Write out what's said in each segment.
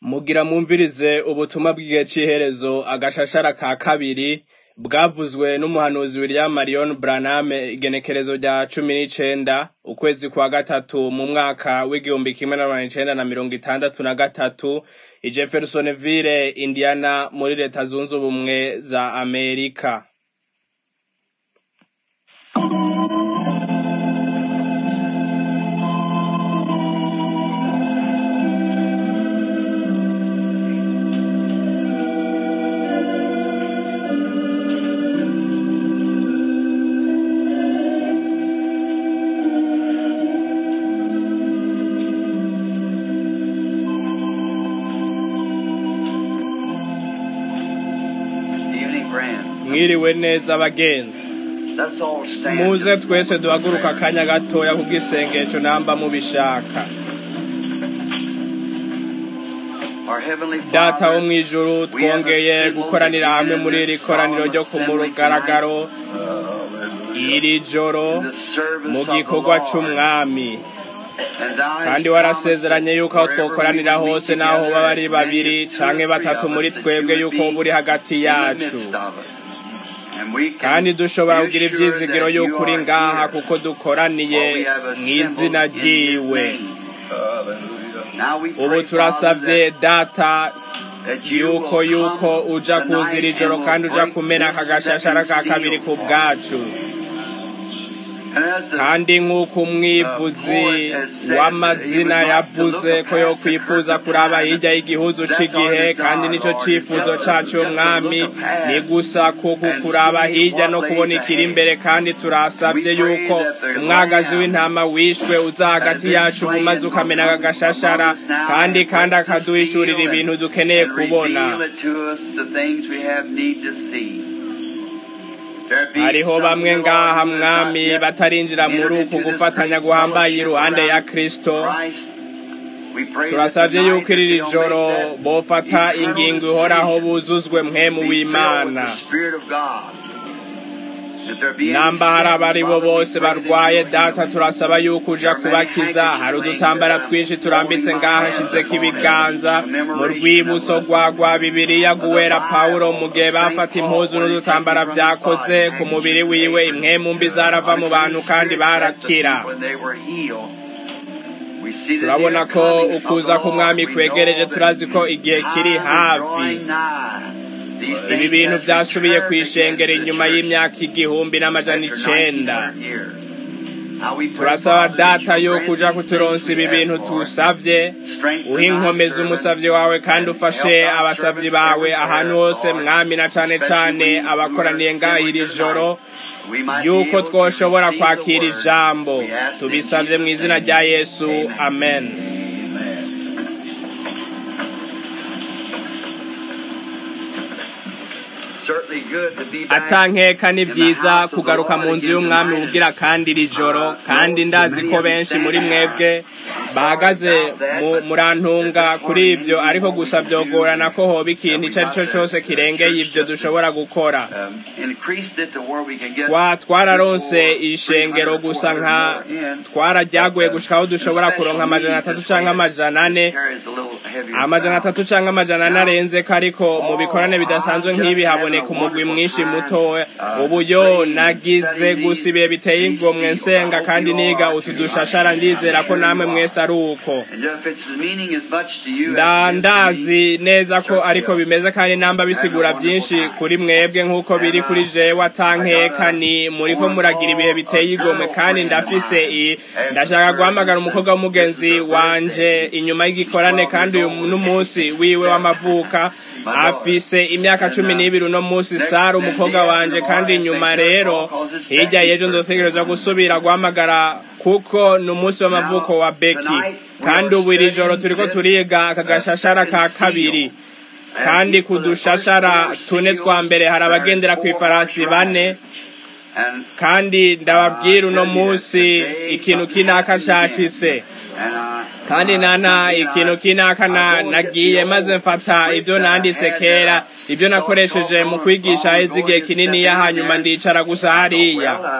Mugira mwumvirize ubutumwa bw'igihe c'iherezo agashashara ka kabiri bwavuzwe n'umuhanuzi William Marion Branham igenekerezo rya cumi n'icenda ukwezi kwa gatatu mu mwaka w'igihumbi kimwe n'amajana icenda na mirongo itandatu na gatatu i Jeffersonville Indiana muri leta zunze ubumwe za Amerika. Evening, Grant. Mwiriwe neza abagenzi. Let's all stand. Muze twese duhaguruka akanya gatoya kubw'isengesho namba mubishaka. Our Heavenly Data wo Father, mw'ijuru twongeye gukoranira hamwe muri iri koraniro ryo ku mugaragaro iri joro in the service mu of the gikorwa Lord. c'umwami And thou hast kandi warasezeranye yuko aho promised that twokoranira wherever we hose meet n'aho together baba ari as babiri many as two canke or batatu three of muri us, that twebwe you would yuko be buri hagati in the yacu midst of us. And we can kandi dushobora be kugira assured ivyizigiro that you yuko uri are ngaha here, kuko dukoraniye for we have mw'izina assembled in His ryiwe name. Now we ubu pray, turasavye Father, data that you yuko will yuko come uja tonight kuzira ijoro and kandi will uja break kumena this aka gashashara ka second kabiri seal ku for us. bwacu And as the kandi nk'uko umwivuzi w'amazina yavuze ko yo kwifuza kuraba hirya y'igihuzu c'igihe kandi nico cifuzo cacu umwami ni gusa kuko kuraba hirya no kubona ikiri imbere kandi turasabye yuko umwagazi w'intama wishwe uza hagati yacu ubu maze ukamena aka gashashara kandi kandi akaduhishurira ibintu dukeneye and kubona reveal it to us the things we have need to see. There be hariho some bamwe here, Lord, ngaha who have not mwami yet batarinjira muri entered uku into this gufatanya great guhambaye fellowship iruhande ya around kristo Christ. We pray that turasabye tonight yuko iri that they'll joro make that bofata eternal ingingo ihoraho decision. buzuzwe mpemu Be filled with w'imana the Spirit of God. That there be any namba hari sin, abari bo Father, we bose pray that barwaye you will data heal. turasaba yuko uja kubakiza hari udutambara twinshi turambitse ngaha nshizeko ibiganza mu rwibuso rwa rwa bibiriya guwera pawulo mu gihe bafata impuzu n'udutambara vyakoze ku mubiri wiwe impwemu mbi zarava mu bantu kandi barakira turabona ko ukuza k'umwami kwegereje turazi ko igihe kiri hafi ibi bintu vyasubiye kwishengera inyuma y'imyaka igihumbi n'amajana icenda turasaba data yo kuja kuturonsa ibi bintu tusavye uha inkomezi umusavyi wawe kandi ufashe abasavyi bawe ahantu hose mwami na cane cane abakoraniye ngaha iri joro yuko twoshobora kwakira ijambo tubisavye mu izina rya yesu amen atankeka ni vyiza kugaruka mu nzu y'umwami ubugira kandi iri joro kandi ndazi ko benshi muri mwebwe bahagaze mu- murantunga kuri ivyo ariko gusa vyogorana ko hoba ikintu ico ari co cose kirengeye ivyo dushobora gukora twa twararonse ishengero gusa nka twararyaguye gushika aho dushobora kuronka amajana atatu canke amajana ane amajana atatu canke amajana ane arenzeko ariko mu bikorane bidasanzwe nk'ibi haboneka umugwi mwinshi mutoya ubu yo nagize gusa ibihe biteye igomwe nsenga kandi niga utu dushashara ndizera ko namwe mwese ari uko nda ndazi neza ko ariko bimeze kandi namba bisigura byinshi kuri mwebwe nk'uko biri kuri jewe atankeka ni muriko muragira ibihe biteye igomwe kandi ndafise i ndashaka guhamagara umukobwa w'umugenzi wanje inyuma y'igikorane kandi uyu n'umunsi wiwe w'amavuka afise imyaka cumi n'ibiri uno munsi sara umukobwa wanje kandi inyuma rero hirya y'ejo nzotegerezwa gusubira guhamagara kuko ni umunsi w'amavuko wa beki kandi ubu iri joro turiko turiga aka gashashara ka kabiri kandi ku dushashara tune twa mbere hari abagendera ku ifarasi bane kandi ndababwira uno munsi ikintu kinaka cashitse kandi nana ikintu kinaka na nagiye maze mfata ibyo nanditse kera ibyo nakoresheje mu kwigisha heza igihe kinini ya hanyuma ndicara gusa hariya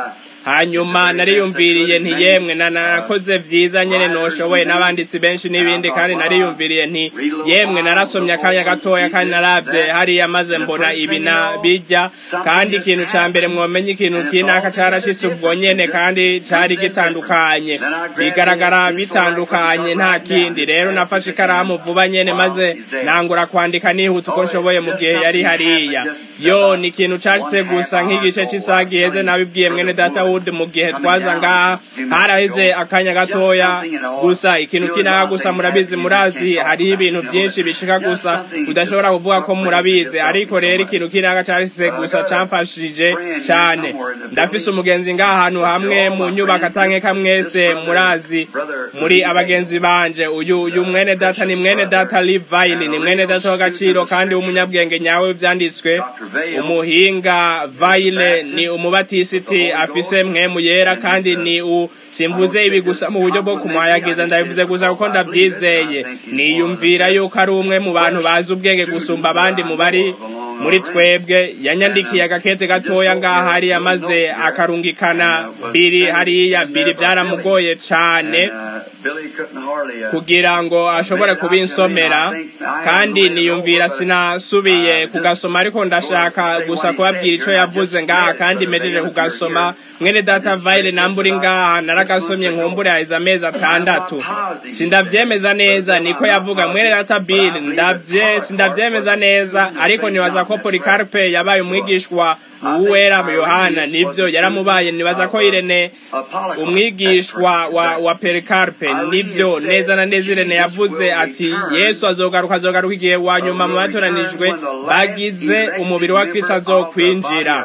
hanyuma nariyumviriye nti yemwe na nakoze vyiza nyene noshoboye n'abanditsi benshi n'ibindi kandi nariyumviriye nti yemwe narasomye akanya gatoya kandi naravye hariya maze mbona ibi na bijya kandi ikintu ca mbere mwomenye ikintu kinaka carashitse ubwo nyene kandi cari gitandukanye bigaragara bitandukanye nta kindi rero nafashe ikaramu vuba nyene maze nangura kwandika nihuta uko nshoboye mu gihe yari hariya yo ni ikintu cashitse gusa nk'igice c'isaha giheze nabibwiye mwene data wood mu gihe twaza ngaha haraheze akanya gatoya gusa ikintu kinaka gusa murabizi murazi hariho ibintu byinshi bishika gusa udashobora kuvuga ko murabizi ariko rero ikintu kinaka cashitse gusa camfashije cane ndafise umugenzi ngaha ahantu hamwe mu nyubako atankeka mwese murazi muri abagenzi banje uyu uyu mwene data ni mwene data Livine ni mwene data w'agaciro kandi w'umunyabwenge nyawe w'ivyanditswe umuhinga Vaile ni umubatisiti afise mwemu yera kandi ni u simvuze ibi gusa mu buryo bwo kumuhayagiza ndabivuze gusa kuko ndavyizeye niyumvira yuko ari umwe mu bantu bazi ubwenge gusumba abandi mu bari muri twebwe yanyandikiye agakete gatoya ngaha hariya maze akarungikana biri hariya biri byaramugoye cane kugira ngo ashobore kubinsomera kandi niyumvira sinasubiye kugasoma ariko ndashaka gusa kubabwira ico yavuze ngaha kandi mejeje kugasoma mwene data vaile namburi ngaha naragasomye nkumbure haheze amezi atandatu sindavyemeza neza niko yavuga mwene data bill ndavye sindavyemeza neza ariko nibaza ko polikarpe yabaye umwigishwa uwera yohana nivyo yaramubaye nibaza ko irene umwigishwa wa, wa perikarpe nivyo neza na neza irene yavuze ati yesu azogaruka azogaruka igihe wa nyuma mu batoranijwe bagize umubiri wa kristo azokwinjira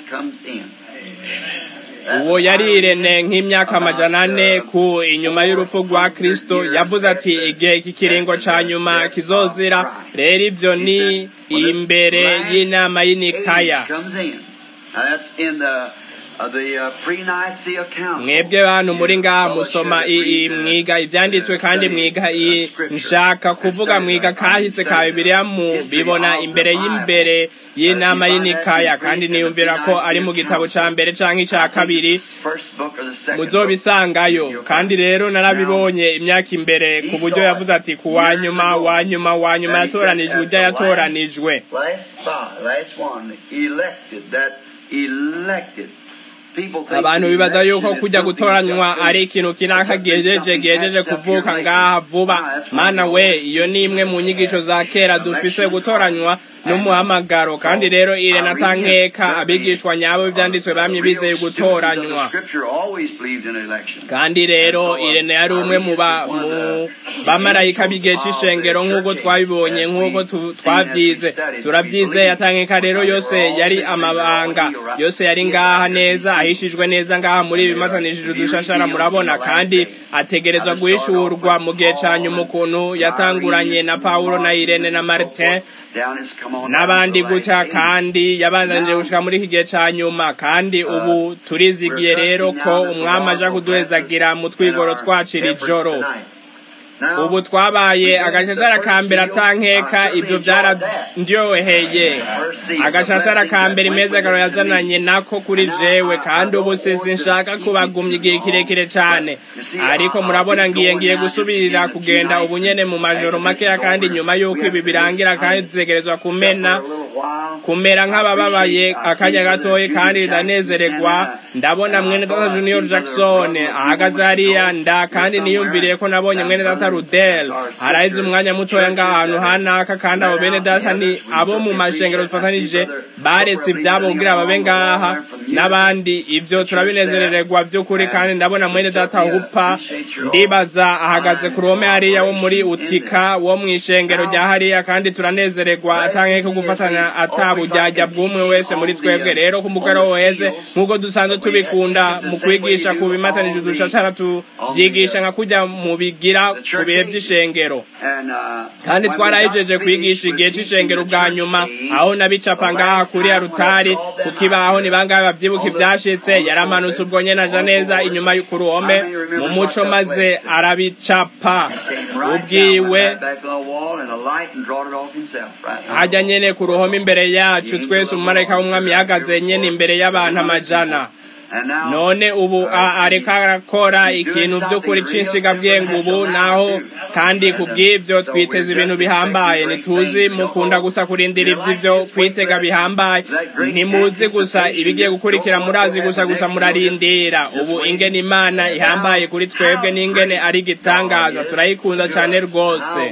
uwo yari irene nk'imyaka amajana ane ku inyuma y'urupfu rwa kristo yavuze ati igihe iki kiringo ca nyuma kizozira rero ivyo ni imbere y'inama y'inikaya mwebwe bantu muri ngaha musoma mwiga ivyanditswe kandi mwiga nshaka kuvuga mwiga kahise ka bibiliya mu bibona imbere y'imbere y'inama y'inikaya kandi niyumvira ko ari mu gitabo ca mbere canke ica kabiri muzobisangayo kandi rero narabibonye imyaka imbere ku buryo yavuze ati ku wanyuma wanyuma wanyuma yatoranijwe urya yatoranijwe abantu bibaza yuko kujya gutoranywa ari ikintu kinaka gejeje gejeje kuvuka ngaha vuba mana we iyo ni imwe mu nyigisho za kera dufise gutoranywa n'umuhamagaro kandi rero ire natankeka abigishwa nyabo ivyanditswe bamye bizeye gutoranywa kandi rero irene yari umwe mu bamarayika b'igihe c'ishengero nk'uko twabibonye nk'uko twavyize turavyizeye atankeka rero yose yari amabanga yose yari ngaha neza ahishijwe neza ngaha muri ibi matanishije udushashara murabona kandi ategerezwa guhishurwa mu gihe ca nyuma ukuntu yatanguranye na Paulo na Irene na Martin n'abandi gutya kandi yabandanije gushika muri iki gihe ca nyuma kandi ubu turizigiye rero ko umwami aja kuduhezagira mu twigoro twacira ijoro ubu twabaye agashashara ka mbere atankeka ibyo byarandyoheye agashashara ka mbere imezagaro yazananye nako kuri jewe kandi ubu sisi nshaka kubagumya igihe kirekire cyane ariko murabona ngiye ngiye gusubirira kugenda ubu nyene mu majoro makeya kandi nyuma y'uko ibi birangira kandi dutegerezwa kumena kumera nk'abababaye akanya gatoya kandi ndanezererwa ndabona mwene data junior jackson ahagaze hariya nda kandi niyumviriye ko nabonye mwene data rudel haraheze umwanya mutoya ng'ahantu hanaka kandi abo bene data ni abo mu mashengero dufatanije baretse ibyabo kugira babe ngaha n'abandi ibyo turabinezerererwa by'ukuri kandi ndabona mwene data hupa ndibaza ahagaze ku ruhome hariya wo muri utika wo mu ishengero rya hariya kandi turanezererwa atanke ko gufatanya atabujyajya bw'umwe wese muri twebwe rero ku mugoroba weze nk'uko dusanzwe tubikunda mu kwigisha ku bimatanije udushashara tubyigisha nka kujya mu bigira ku bihe by'ishengero kandi twarahejeje kwigisha igihe c'ishengero bwa nyuma aho nabicapa ngaha kuri arutari ku kibaho ni bangahe babyibuka ibyashitse yaramanutse ubwo nyene aja neza inyuma ku ruhome mu muco maze arabicapa ubwiwe hajya nyene ku ruhome imbere yacu twese umumarayika w'umwami yahagaze nyene imbere y'abantu amajana none ubu areka arakora ikintu by'ukuri cy'insigabwenge ubu naho kandi ku bw'ibyo twiteze ibintu bihambaye ntituzi mukunda gusa kurindira iby'ibyo kwitega bihambaye ntimuzi gusa ibigiye gukurikira murazi gusa gusa murarindira ubu ingene imana ihambaye kuri twebwe n'ingene ari igitangaza turayikunda cyane rwose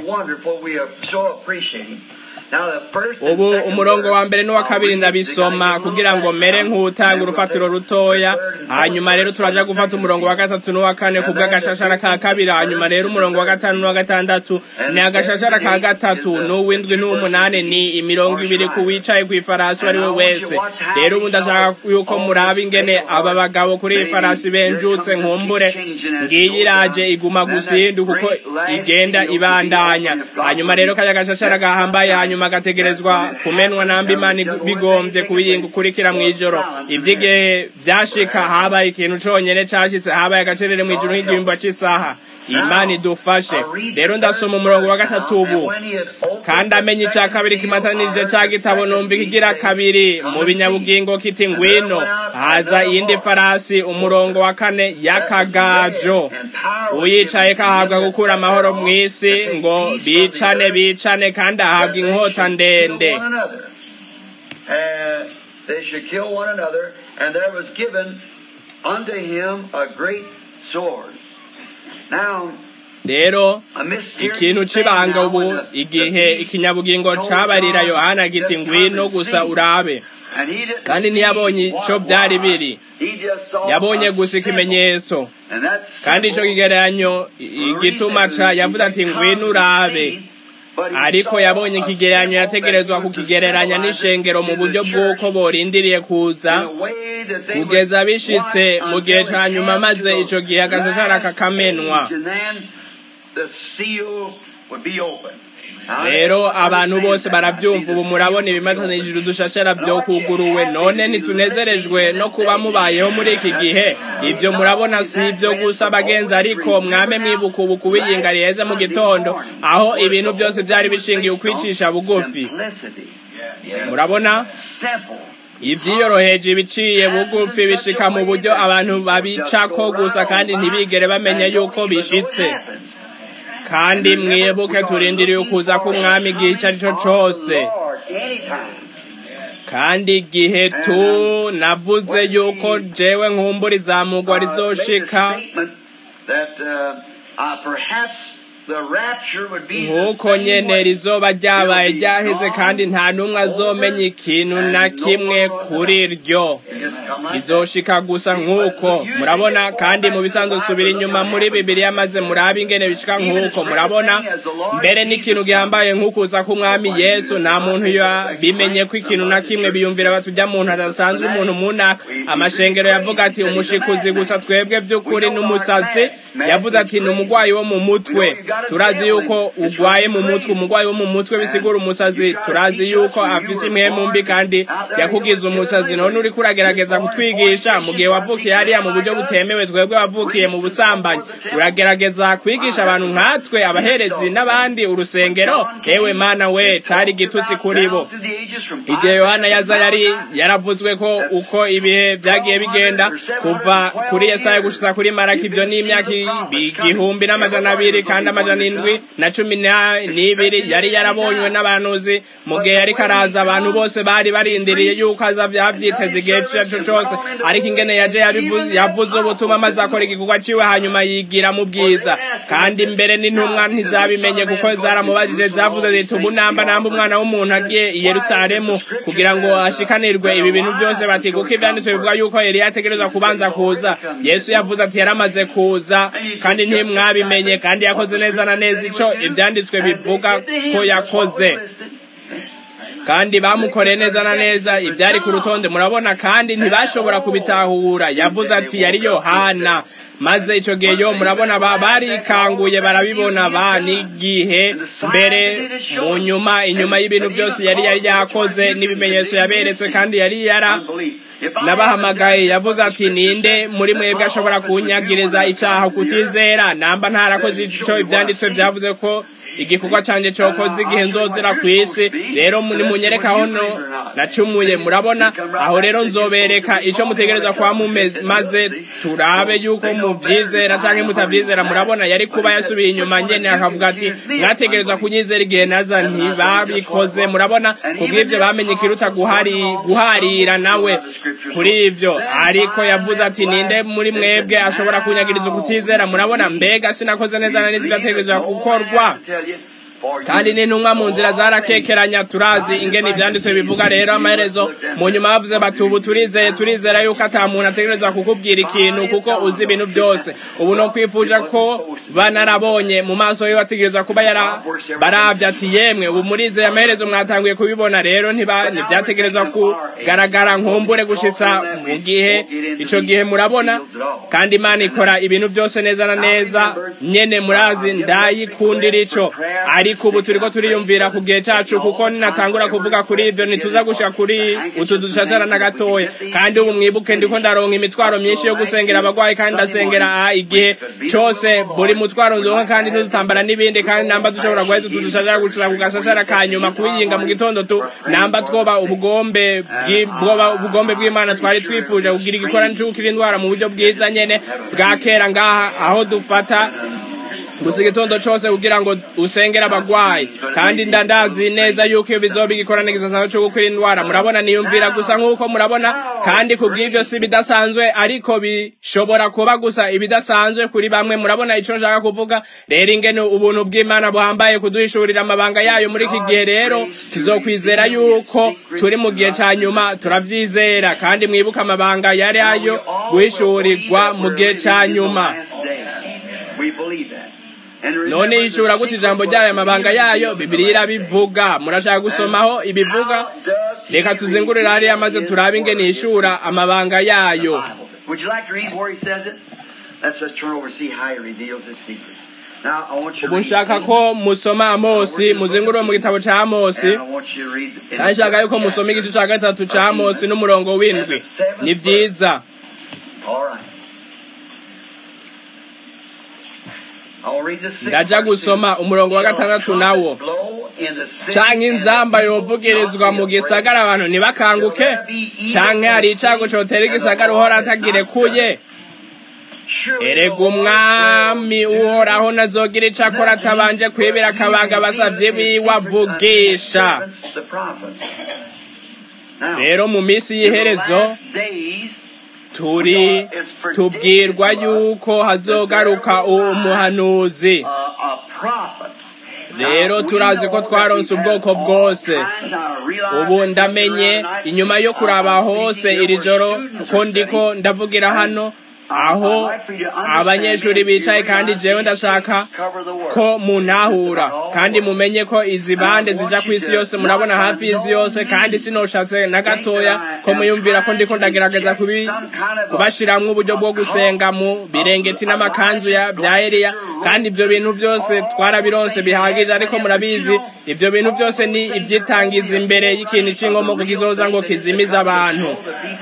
ubu umurongo wa mbere n'uwa kabiri ndabisoma kugira ngo mere nk'utanga urufatiro rutoya hanyuma rero turaja gufata umurongo wa gatatu n'uwa kane ku bw'agashashara ka kabiri hanyuma rero umurongo wa gatanu n'uwa gatandatu ni agashashara ka gatatu n'uw'indwi n'uw'umunani ni imirongo ibiri ku wicaye ku ifarasi uwo ari we wese rero ubu ndashaka yuko muraba ingene aba bagabo kuri iyi farasi benjutse nkumbure ngiyi iraje iguma gusindu kuko igenda ibandanya hanyuma rero kaya gashashara gahambaye hanyuma hanyuma agategerezwa kumenwa namba imana bigombye kubiyinga ukurikira mu ijoro iby'igihe byashika habaye ikintu conyene cashitse habaye agacerere mu ijoro nk'igihimba c'isaha imana idufashe rero ndasoma umurongo wa gatatu ubu kandi amenye ica kabiri kimatanije ca gitabo numva ikigira kabiri mu binyabugingo kiti ngwino haza iyindi farasi umurongo wa kane y'akagajo uyicaye kahabwa gukura amahoro mw'isi ngo bicane bicane kandi ahabwa inkota ndende they should kill one another, and there was given unto him a great sword. Now, rero ikintu c'ibanga ubu igihe ikinyabugingo cabarira yohana giti ngwino gusa urabe kandi ntiyabonye ico byari biri yabonye gusa ikimenyetso kandi ico kigereranyo igituma ca yavuze ati ngwino urabe ariko yabonye ikigereranyo yategerezwa kukigereranya n'ishengero mu buryo bw'uko borindiriye kuza kugeza bishitse mu gihe ca nyuma maze ico gihe agashashara kakamenwa rero abantu bose barabyumva ubu murabona ibimatanishije udushashara byo kuguruwe none ntitunezerejwe no kuba mubayeho muri iki gihe ibyo murabona si ibyo gusa bagenzi ariko mwame mwibuka ubu kubiyinga riheze mu gitondo aho ibintu byose byari bishingiye ukwicisha bugufi murabona ibyiyoroheje ibiciye bugufi bishika mu buryo abantu babicako gusa kandi ntibigere bamenya yuko bishitse kandi mwibuke turindiriye ukuza k'umwami igihe icyo ari cyo cyose kandi igihe tu navuze yuko jewe nkumbura izamugwa rizoshika nk'uko nyene rizoba ryabaye ryaheze kandi nta n'umwe azomenya ikintu na kimwe kuri ryo rizoshika gusa nk'uko murabona kandi mu bisanzwe subira inyuma muri bibiriya maze murabe ingene bishika nk'uko murabona mbere n'ikintu gihambaye nk'ukuza k'umwami yesu nta muntu bimenye ko ikintu na kimwe biyumvira batujya muntu adasanzwe umuntu muna amashengero yavuga ati umushikuzi gusa twebwe by'ukuri n'umusazi yavuze ati ni umugwayi wo mu mutwe turazi yuko ugwaye mu mutwe umugwayi wo mu mutwe bisigura umusazi turazi yuko afise impwemu mbi kandi yakugize umusazi none uriko uragerageza kutwigisha mu gihe wavukiye hariya mu buryo butemewe twebwe wavukiye mu busambanyi uragerageza kwigisha abantu nkatwe abaherezi n'abandi urusengero ewe mana we cari igitutsi kuri bo igihe yohana yaza yari yaravuzwe ko uko ibihe byagiye bigenda kuva kuri yesaya gushitsa kuri maraki ibyo ni imyaka igihumbi n'amajana abiri kandi amajana indwi na cumi n'ibiri yari yarabonywe n'abanuzi mu gihe yari karaza abantu bose bari barindiriye yuko aza byavyiteze igihe cyaco cose ariko ingene yaje yavuze ubutumwa maze akora igikorwa ciwe hanyuma yigira mu bwiza kandi mbere n'intumwa ntizabimenye kuko zaramubajije zavuze ziti ubu namba namba umwana w'umuntu agiye i yerusalemu kugira ngo ashikanirwe ibi bintu byose bati kuko ivyanditswe bivuga yuko eliya ategerezwa kubanza kuza yesu yavuze ati yaramaze kuza kandi ntimwabimenye kandi yakoze neza na neza ico ivyanditswe bivuga ko yakoze kandi bamukoreye neza na neza ibyari ku rutonde murabona kandi ntibashobora kubitahura yavuze ati yari yohana maze icyo gihe yo murabona barikanguye barabibona ba n'igihe mbere mu nyuma inyuma y'ibintu byose yari yari yakoze n'ibimenyetso yaberetse kandi yari yara nabahamagaye yavuze ati ninde muri mwebwe ashobora kunyagiriza icyaha kutizera namba ntarakoze icyo ibyanditswe byavuze ko igikorwa canje cokoze igihe nzozira ku isi rero nimunyereka aho no nacumuye murabona aho rero nzobereka ico mutegereza kwa maze turabe yuko muvyizera canke mutavyizera murabona yari kuba yasubiye inyuma nyene akavuga ati mwategereza kunyizera igihe naza ntibabikoze murabona kubw'ivyo bamenye ikiruta guhari guharira nawe kuri ivyo ariko yavuze ati ninde muri mwebwe ashobora kunyagiriza ukutizera murabona mbega sinakoze neza na neza ivyategerezwa gukorwa kandi n'intumwa mu nzira zarakekeranya turazi ingene ivyanditswe bivuga rero amaherezo mu nyuma bavuze bati ubu turizeye turizera yuko ata muntu ategerezwa kukubwira ikintu kuko uzi ibintu byose ubu no kwifuza ko banarabonye mu maso yiwe ategerezwa kuba yara baravye ati yemwe ubu murizeye amaherezo mwatanguye kubibona rero ntibyategerezwa kugaragara nkumbure gushitsa mu gihe ico gihe murabona kandi imana ikora ibintu byose neza na neza nyene murazi ndayikundira ico ariko ubu turiko turiyumvira ku gihe cacu kuko ninatangura kuvuga kuri ivyo ntituza gushika kuri utu dushashara na gatoya kandi ubu mwibuke ndiko ndaronka imitwaro myinshi yo gusengera abagwayi kandi ndasengera igihe cose buri mutwaro nzonka kandi n'udutambara n'ibindi kandi namba dushobora guheza utu dushashara gushika ku gashashara ka nyuma kubiyinga mu gitondo tu namba twoba ubugombe bwoba ubugombe bw'imana twari twifuje kugira igikorano c'ugukira indwara mu buryo bwiza nyene bwa kera ngaha aho dufata gusa igitondo cose kugira ngo usengere abagwayi kandi ndandazi neza yuko iyo bizoba igikorane gisasanzwe co gukira indwara murabona niyumvira gusa nk'uko murabona kandi kubw'ivyo si bidasanzwe ariko bishobora kuba gusa ibidasanzwe kuri bamwe murabona ico nshaka kuvuga rero ingene ubuntu bw'imana buhambaye kuduhishurira amabanga yayo muri iki gihe rero tuzokwizera yuko turi mu gihe ca nyuma turavyizera kandi mwibuka amabanga yari ayo guhishurirwa mu gihe ca nyuma none yishura gute ijambo ryayo amabanga yayo bibiliya irabivuga murashaka gusomaho ibivuga reka tuzingurire hariya maze turabe ingene yishura amabanga yayo ubu nshaka ko musoma amosi muzingurire mu gitabo ca amosi kandi nshaka yuko musoma igice ca gatatu ca amosi n'umurongo w'indwi ni vyiza ndaja gusoma umurongo wa gatandatu nawo canke inzamba yovugirizwa mu gisagara abantu ntibakanguke canke hari icago cotera igisagara uhora atagirekuye erega umwami uhoraho nazogira ico akora atabanje kwibira akabanga abasavye biwe avugisha rero mu minsi y'iherezo turi tubwirwa yuko hazogaruka umuhanuzi rero turazi ko twaronse ubwoko bwose ubu ndamenye inyuma yo kuraba hose iri joro ko ndiko ndavugira hano aho abanyeshuri bicaye kandi jewe ndashaka ko muntahura kandi mumenye ko izi bande zija ku isi yose murabona hafi y'isi yose kandi sinoshatse na gatoya ko muyumvira ko ndiko ndagerageza kubashiramwo uburyo bwo gusenga mu birengeti n'amakanzu ya bya Eliya kandi ibyo bintu byose twarabironse bihagije ariko murabizi ibyo bintu byose ni ibyitangiza imbere y'ikintu c'inkomoko kizoza ngo kizimize abantu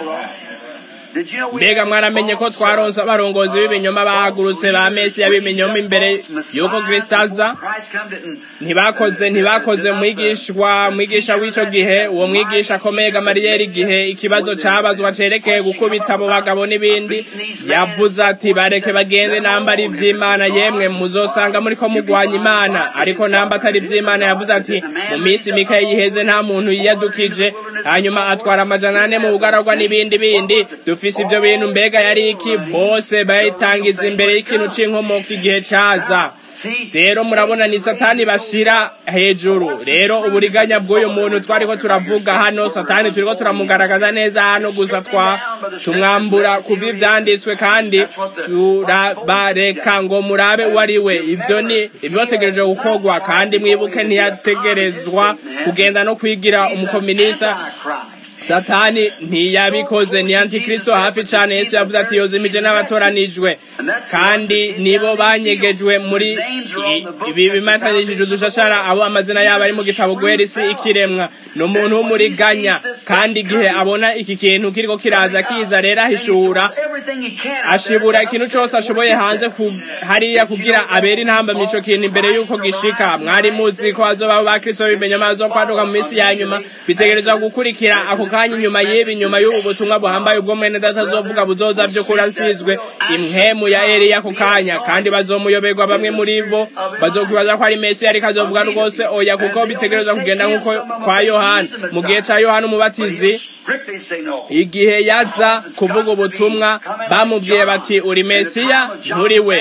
mbega mwaramenye ko twaronse abarongozi b'ibinyoma bahagurutse ba mesiya b'ibinyoma imbere y'uko kristo aza ntibakoze ntibakoze mwigishwa mwigisha w'ico gihe uwo mwigisha akomeye gamariyeri igihe ikibazo cabazwa cerekeye gukubita abo bagabo n'ibindi yavuze ati bareke bagende namba ari ivy'imana yemwe muzosanga muriko mugwanya imana ariko namba atari ivy'imana yavuze ati mu minsi mike yiheze nta muntu yiyadukije hanyuma atwara amajana ane mu bugaragwa n'ibindi bindi dufise ivyo bintu mbega yari iki bose bayitangiza imbere y'ikintu c'inkomoko igihe caza rero murabona ni satani bashira hejuru rero uburiganya bw'uyu muntu twariko turavuga hano satani turiko turamugaragaza neza hano gusa twa tumwambura kuva ivyanditswe kandi turabareka ngo murabe uwo ari we ivyo ni ibyotegereje gukorwa kandi mwibuke ntiyategerezwa kugenda no kwigira umukominista satani ntiyabikoze ni antikristo hafi cane yesu yavuze ati yozimije n'abatoranijwe kandi nibo banyegejwe muri ibi bimatanishije udushashara abo amazina yabo ari mu gitabo guhera isi ikiremwa ni umuntu w'umuriganya kandi igihe abona iki kintu kiriko kiraza kiza rero ahishura ashibura ikintu cose ashoboye hanze ku, hariya kugira abera intambamyi ico kintu imbere y'uko gishika mwari muzi ko hazobaho ba kristo b'ibimenyama bazokwaduka mu minsi ya nyuma bitegerezwa gukurikira ako kanya inyuma y'ibi nyuma y'ubu butumwa buhambaye ubwo mwene data azovuga buzoza vy'ukuri asizwe impwemu ya eliya ako kanya kandi bazomuyoberwa bamwe muri bo bazokwibaza ko ari mesiya ariko azovuga rwose oya kuko bitegerezwa kugenda nk'uko kwa yohana mu gihe ca yohana umubatizi igihe yaza kuvuga ubutumwa bamubwiye bati uri mesiya nturi we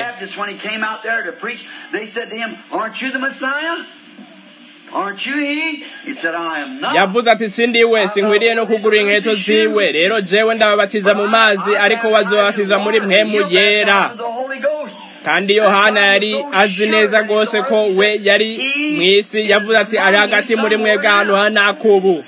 yavuze ati sindi we sinkwiriye no kugura inkweto ziwe rero jewe ndababatiza mu mazi ariko bazobatiza muri mpemu yera kandi yohana yari azi neza rwose ko we yari mu isi yavuze ati ari hagati muri mwebwe ahantu hanakubu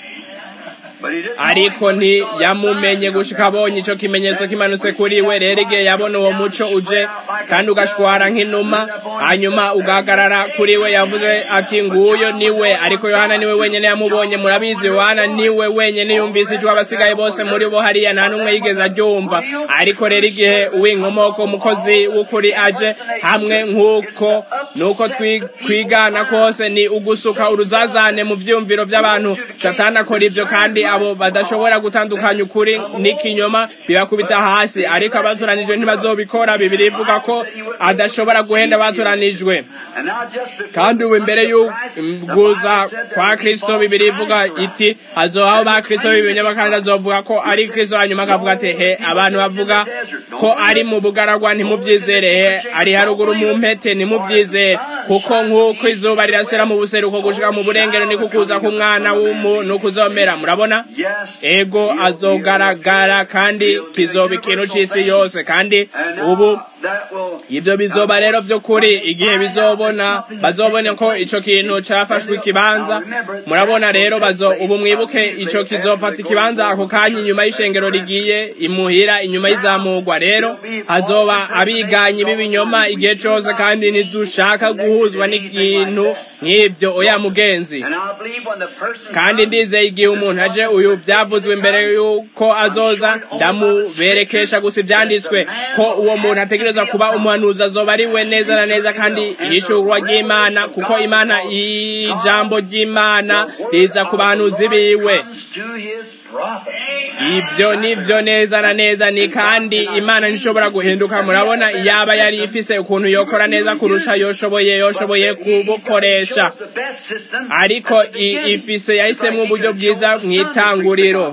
ariko ntiyamumenye gushika abonye ico kimenyetso kimanutse kuri we rero igihe yabona uwo muco uje kandi ugashwara nk'inuma hanyuma ugahagarara kuri we yavuze ati nguyo niwe ariko yohana niwe wenyene yamubonye murabizi yohana niwe wenyene yumvise ijwi abasigaye bose muri bo hariya nta n'umwe yigeze aryumva ariko rero igihe uw'inkomoko umukozi w'ukuri aje hamwe nk'uko nuko twigana kose ni ugusuka uruzazane mu vyumviro vy'abantu satani akora ivyo kandi abo badashobora gutandukanya ukuri n'ikinyoma bibakubita hasi ariko abatoranijwe ntibazobikora bibiri ivuga ko adashobora guhenda abatoranijwe kandi ubu imbere y'uguza kwa kristo bibiri ivuga iti hazobaho ba kristo b'ibinyoma kandi azovuga ko ari kristo hanyuma akavuga ati he abantu bavuga ko ari mu bugaragwa ntimubyizere he ari haruguru mu mpete ntimubyizere kuko nk'uko izuba rirasira mu buseruko gushika mu burengero ni kukuza k'umwana w'umuntu kuzomera murabona ego azogaragara kandi kizoba ikintu c'isi yose kandi ubu ibyo bizoba rero by'ukuri igihe bizobona bazobone ko ico kintu cafashwe ikibanza murabona rero bazo ubu mwibuke ico kizofata ikibanza ako kanya inyuma y'ishengero rigiye imuhira inyuma y'izamurwa rero hazoba abiganyi b'ibinyoma igihe cose kandi ntidushaka guhuzwa n'ikintu nk'ibyo oya mugenzi kandi ndizeye igihe umuntu aje uyu byavuzwe imbere y'uko azoza ndamuberekesha gusa ibyanditswe ko uwo muntu ategereza kuba umuhanuzi azoba ari we neza na neza kandi yishurwa ry'imana kuko imana ijambo ry'imana riza ku bahanuzi biwe ibyo nibyo neza na neza ni kandi imana ntishobora guhinduka murabona iyaba yari ifise ukuntu yokora neza kurusha yoshoboye yoshoboye kubukoresha ariko ifise yahisemo uburyo bwiza mu itanguriro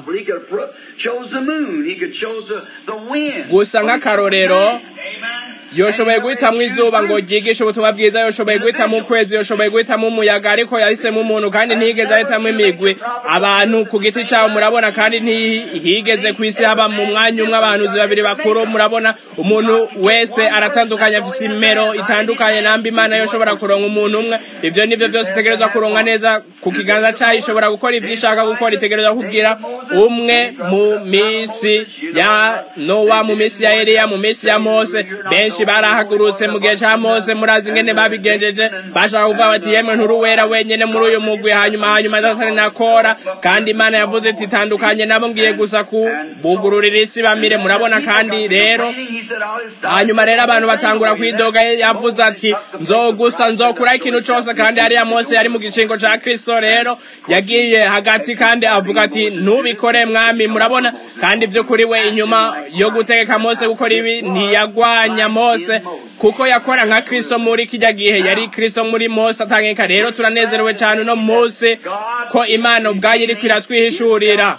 gusa nk'akarorero yoshoboye guhitamo izuba ngo ryigishe ubutumwa bwiza yoshoboye guhitamo ukwezi yoshoboye guhitamo umuyaga ariko yahisemo umuntu kandi ntiyigeze ahitamo imigwi abantu ku giti cyabo murabona kandi ntihigeze ku isi haba mu mwanya umwe abahanuzi babiri bakuru murabona umuntu wese aratandukanye afise imero itandukanye namba imana yoshobora kuronka umuntu umwe ivyo nivyo byose itegerezwa kuronka neza ku kiganza cayo ishobora gukora ivyo ishaka gukora itegerezwa kugira umwe mu misi ya nowa mu misi ya eliya mu misi ya mose benshi barahagurutse mu gihe ca mose murazi ingene babigenjeje bashaka kuvuga bati yemwe nturuwera wenyene muri uyu mugwi hanyuma hanyuma datani nakora kandi imana yavuze iti tandukanye nabo ngiye gusa ku bugururira isi bamire murabona kandi rero hanyuma rero abantu batangura kwidoga yavuze ati nzogusa nzokura ikintu cose kandi hariya mose yari mu gicingo ca kristo rero yagiye hagati kandi avuga ati ntubikore mwami murabona kandi vy'ukuri we inyuma yo gutegeka mose gukora ibi ntiyagwanya mose kuko yakora nka kristo muri kijya gihe yari kristo muri mose atangeka rero turanezerewe cyane uno munsi ko imana ubwayo iriko iratwihishurira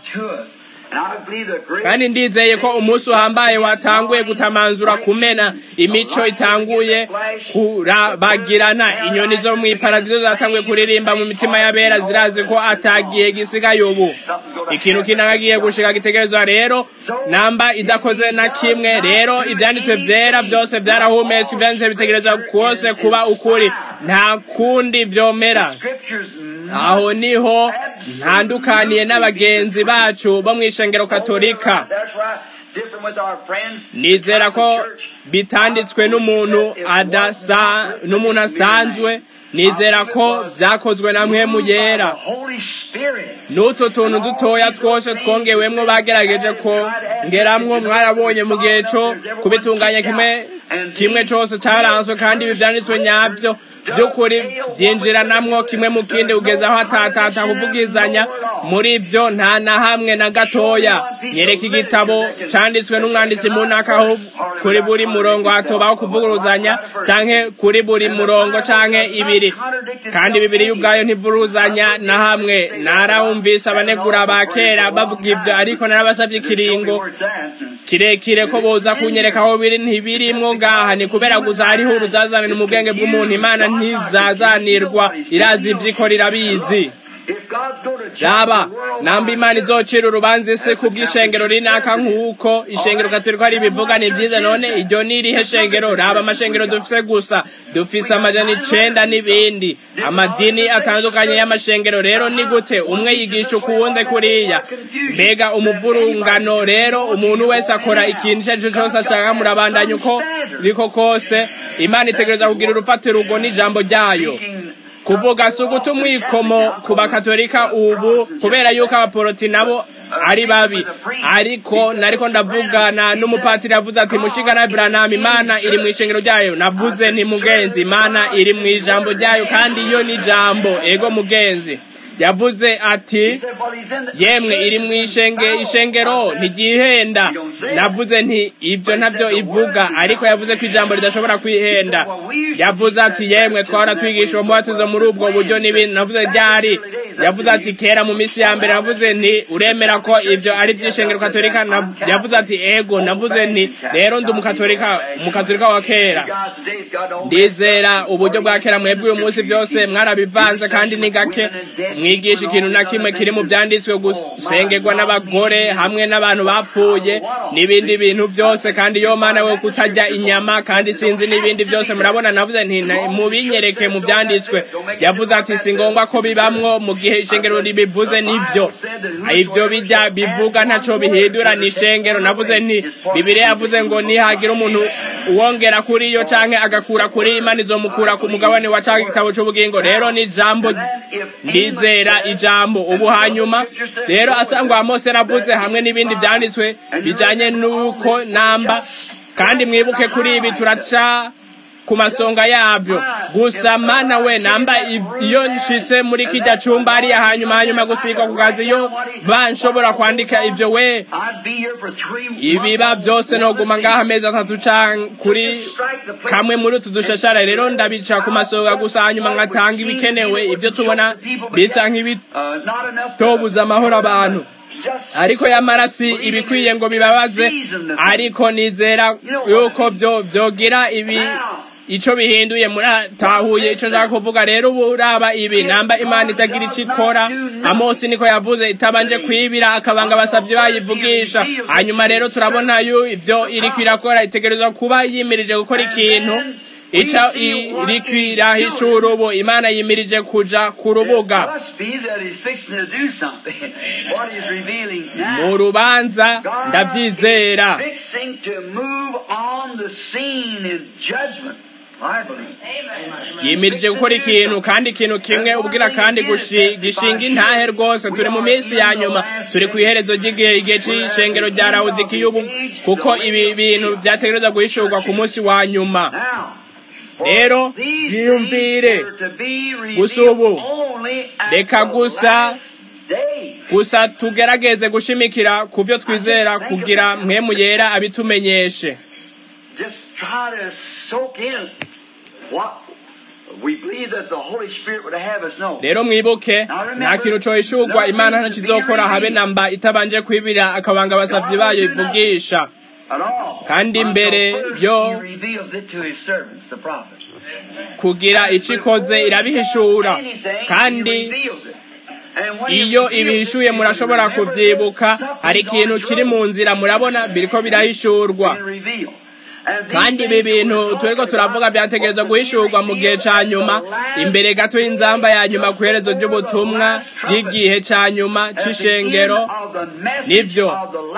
kandi ndizeye ko umunsi uhambaye watanguye gutamanzura kumena imico itanguye kurabagirana inyoni zo mu iparadizo zatanguye kuririmba mu mitima y'abera zirazi ko atagiye gisigaye ubu ikintu kinangagiye gushika gitegerezwa rero namba idakoze na kimwe rero ibyanditswe vyera byose byarahumetswe ivyanditswe bitegereza kose kuba ukuri nta kundi vyomera aho niho ntandukaniye n'abagenzi bacu bo mu ishengero katolika nizera ko bitanditswe n'umuntu adasa n'umuntu asanzwe nizera ko byakozwe na mwemu yera n'utu tuntu dutoya twose twongewemwo bagerageje ko ngeramwo mwarabonye mu gihe co kubitunganya kimwe kimwe cose caranswe kandi ibi vyanditswe nyavyo by'ukuri byinjiranamwo kimwe mu kindi kugeza aho atatata kuvugizanya muri byo nta na hamwe na gatoya nyereka igitabo canditswe n'umwanditsi mu ntaka kuri buri murongo hatobaho kuvuguruzanya canke kuri buri murongo canke ibiri kandi bibiri ubwayo ntivuruzanya na hamwe narahumvise abanegura ba kera bavuga ibyo ariko narabasavye ikiringo kirekire ko boza kunyereka aho biri ntibirimwo ngaha ni kubera gusa hariho uruzazanire mu bwenge bw'umuntu imana ntizazanirwa irazi ivyikora irabizi raba namba imana izocira urubanza isi ku bw'ishengero rinaka nk'uko ishengero gaturika ari ibivuga ni byiza none iryo ni irihe shengero raba amashengero dufise gusa dufise amajana icenda n'ibindi amadini atandukanye y'amashengero rero ni gute umwe yigisha ukuwundi kuriya mbega umuvurungano rero umuntu wese akora ikintu icyo ari cyo cyose ashaka murabandanya uko riko kose imana itegereza kugira urufatiro urwo n'ijambo ryayo kuvuga si uguta umwikomo ku bakatolika ubu kubera yuko abaporoti nabo ari babi ariko nariko ndavugana n'umupatiri yavuze ati mushinga na Branham imana iri mu ishengero ryayo navuze nti mugenzi imana iri mu ijambo ryayo kandi iyo ni ijambo ego mugenzi yavuze ati yemwe iri mu ishenge ishengero ntigihenda navuze nti ibyo ntabyo ivuga ariko yavuze ko ijambo ridashobora kwihenda yavuze ati yemwe twahora twigisha uwo mubatizo muri ubwo buryo n'ibindi navuze ryari yavuze ati kera mu minsi ya mbere navuze nti uremera ko ibyo ari iby'ishengero katolika yavuze ati ego navuze nti rero ndi umukatolika umukatolika wa kera ndizera uburyo bwa kera mwebwe uyu munsi byose mwarabivanze kandi ni gake mwigisha ikintu na kimwe kiri mu byanditswe gusengerwa n'abagore hamwe n'abantu bapfuye n'ibindi bintu byose kandi yo mana we kutajya inyama kandi sinzi n'ibindi byose murabona navuze nti mubinyereke mu byanditswe yavuze ati si ngombwa ko bibamwo mu gihe ishengero ribivuze nibyo ibyo bijya bivuga ntaco bihindura ni ishengero navuze nti bibiliya yavuze ngo nihagira umuntu uwongera kuri yo canke agakura kuri imana izomukura ku mugabane wa canga igitabo c'ubugingo rero ni ijambo ndizera ijambo ubu hanyuma rero asangwa mose navuze hamwe n'ibindi vyanditswe bijanye n'uko namba kandi mwibuke kuri ibi turaca ku masonga yabyo gusa mana we namba iyo nshitse muri kijya cumba hariya hanyuma hanyuma gusiga ku kazi iyo banshobora kwandika ivyo we ibiba byose noguma ngaha amezi atatu canke kuri kamwe muri utu dushashara rero ndabica ku masonga gusa hanyuma ngatanga ibikenewe ivyo tubona bisa nk'ibitobuza amahoro abantu ariko yamarasi ibikwiye ngo bibabaze ariko nizera yuko byo byogira ibi ico bihinduye muratahuye ico nshaka kuvuga rero ubu uraba ibi namba imana itagira ico ikora amosi niko yavuze itabanje kwibira akabanga abasavyi bayivugisha hanyuma rero turabona yo ivyo iriko irakora itegerezwa kuba yimirije gukora ikintu ica iriko irahishura ubu imana yimirije kuja ku rubuga mu rubanza ndavyizera yimirije gukora ikintu kandi ikintu kimwe ubwira kandi gishinga intahe rwose turi mu minsi ya nyuma turi ku iherezo ry'igihe igihe c'ishengero rya lawodikiya ubu kuko ibi bintu vyategerezwa guhishurwa ku munsi wa nyuma rero yiyumvire gusa ubu reka gusa gusa tugerageze gushimikira ku byo twizera kugira mwemu yera abitumenyeshe rero mwibuke nta kintu cohishurwa imana ntakizokora habe namba itabanje kwibira akabanga abasavyi bayo ivugisha kandi mbere yo kugira ico ikoze irabihishura kandi iyo ibihishuye murashobora kubyibuka hari ikintu kiri mu nzira murabona biriko birahishurwa kandi ibi bintu turiko turavuga byategerezwa guhishurwa mu gihe ca nyuma imbere gato y'inzamba ya nyuma ku iherezo ry'ubutumwa bw'igihe ca nyuma c'ishengero nivyo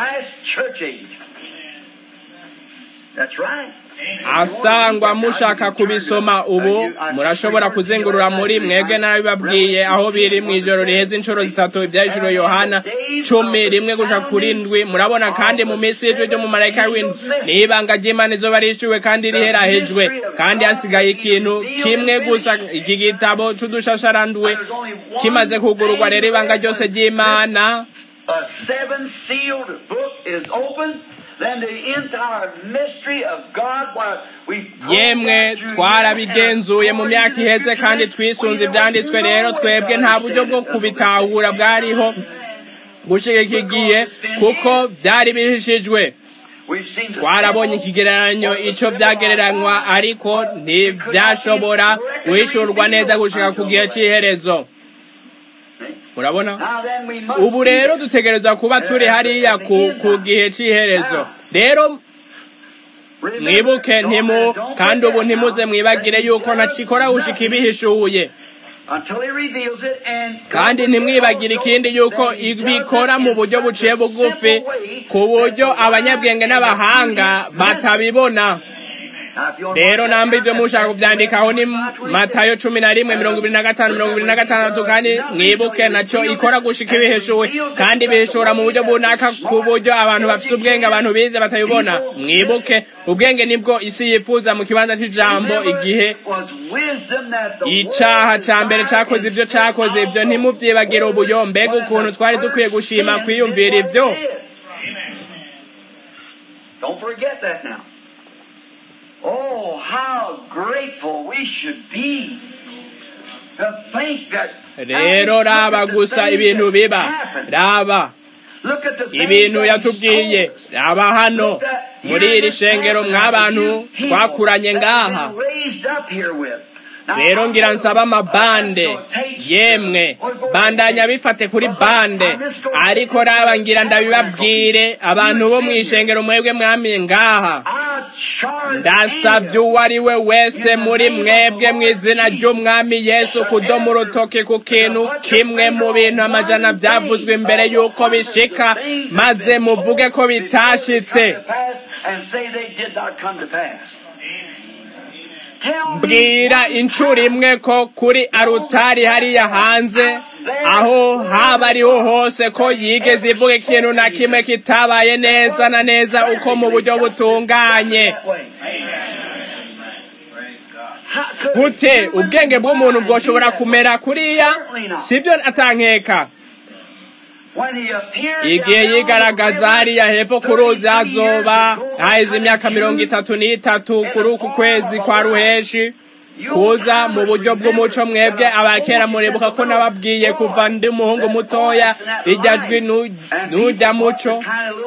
asangwa mushaka kubisoma ubu murashobora kuzengurura muri mwebwe nabibabwiye aho biri mu ijoro riheze inshuro zitatu ibyahishuro yohana cumi rimwe gushaka kuri ndwi murabona kandi mu minsi y'ijoro ryo mu marayika w'indwi niyo ibanga ry'imana izuba rishyuwe kandi riherahejwe kandi hasigaye ikintu kimwe gusa iki gitabo c'udushasharandwe kimaze kugururwa rero ibanga ryose ry'imana A seven sealed book is open. Then the entire mystery of God, what we yemwe twarabigenzuye mu myaka iheze kandi twisunze ibyanditswe rero twebwe nta buryo bwo kubitahura bwariho gushika iki gihe kuko byari bihishijwe twarabonye ikigereranyo ico byagereranywa ariko ntibyashobora guhishurwa neza gushika ku gihe c'iherezo murabona ubu rero dutegereza kuba turi hariya ku, ku gihe c'iherezo rero mwibuke ntimu kandi ubu ntimuze mwibagire yuko ntakikora gushika ibihishuye kandi ntimwibagire ikindi yuko ibikora mu buryo buciye bugufi ku buryo abanyabwenge n'abahanga batabibona rero namba ibyo mushaka kubyandikaho ni matayo cumi na rimwe mirongo ibiri na gatanu mirongo ibiri na gatandatu kandi mwibuke nacyo ikora gushika ibihishuwe kandi bihishura mu buryo bunaka ku buryo abantu bafite ubwenge abantu bize batabibona mwibuke ubwenge nibwo isi yifuza mu kibanza cy'ijambo igihe icaha ca mbere cakoze ibyo cakoze ibyo ntimuvyibagire ubuyo mbega ukuntu twari dukwiye gushima kwiyumvira ibyo Don't forget that now. Oh, how grateful we should be to think that. rero raba gusa ibintu biba raba ibintu yatubwiye raba hano muri iri shengero mw'abantu twakuranye ngaha rero ngira nsaba amabande yemwe bandanya bifate kuri bande ariko raba ngira ndabibabwire abantu bo mu ishengero mwebwe mwamiye ngaha ndasabye uwo ari we wese muri mwebwe mu izina ry'umwami yesu kudoma urutoki ku kintu kimwe mu bintu amajana byavuzwe imbere y'uko bishika maze muvuge ko bitashitse mbwira inshuro imwe ko kuri arutari hariya hanze aho haba ariho hose ko yigeze ivuga ikintu na kimwe kitabaye neza na neza uko mu buryo butunganye gute ubwenge bw'umuntu bwoshobora kumera kuriya sibyo atankeka igihe yigaragaza hariya hepfo ku ruzi hazoba haheze imyaka mirongo itatu n'itatu kuri uku kwezi kwa ruheshi kuza mu buryo bw'umuco mwebwe abakera muribuka ko nababwiye kuva ndi umuhungu mutoya rijya jwi n'ujya muco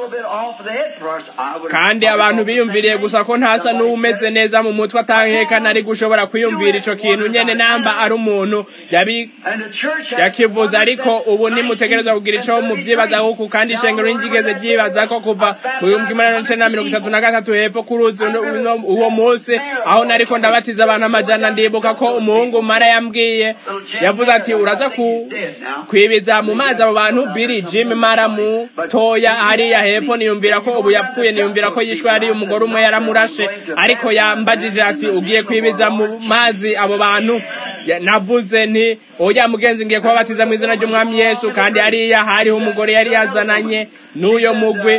kandi abantu biyumviriye gusa ko ntasa n'umeze neza mu mutwe atankeka nari gushobora kwiyumvira ico kintu nyene namba ari umuntu yakivuze ariko ubu nimutegerezwa kugira ico muvyibaza kuko kandi ishengero ryigeze ryibaza ko kuva mu bihumbi kimwe n'amajana mirongo itatu na gatatu hepfo ku ruzi uwo munsi aho nariko ndabatiza abantu amajana ndibuka ko umuhungu mara yambwiye yavuze ati uraza kwibiza mu mazi abo bantu biri jim mara mutoya hariya hepfo niyumvira ko ubu yapfuye niyumvira ko yishwe hari umugore umwe yaramurashe ariko yambajije ati ugiye kwibiza mu mazi abo bantu navuze nti oya mugenzi ngiye kubabatiza mu izina ry'umwami yesu kandi hariya hariho umugore yari yazananye n'uyo mugwi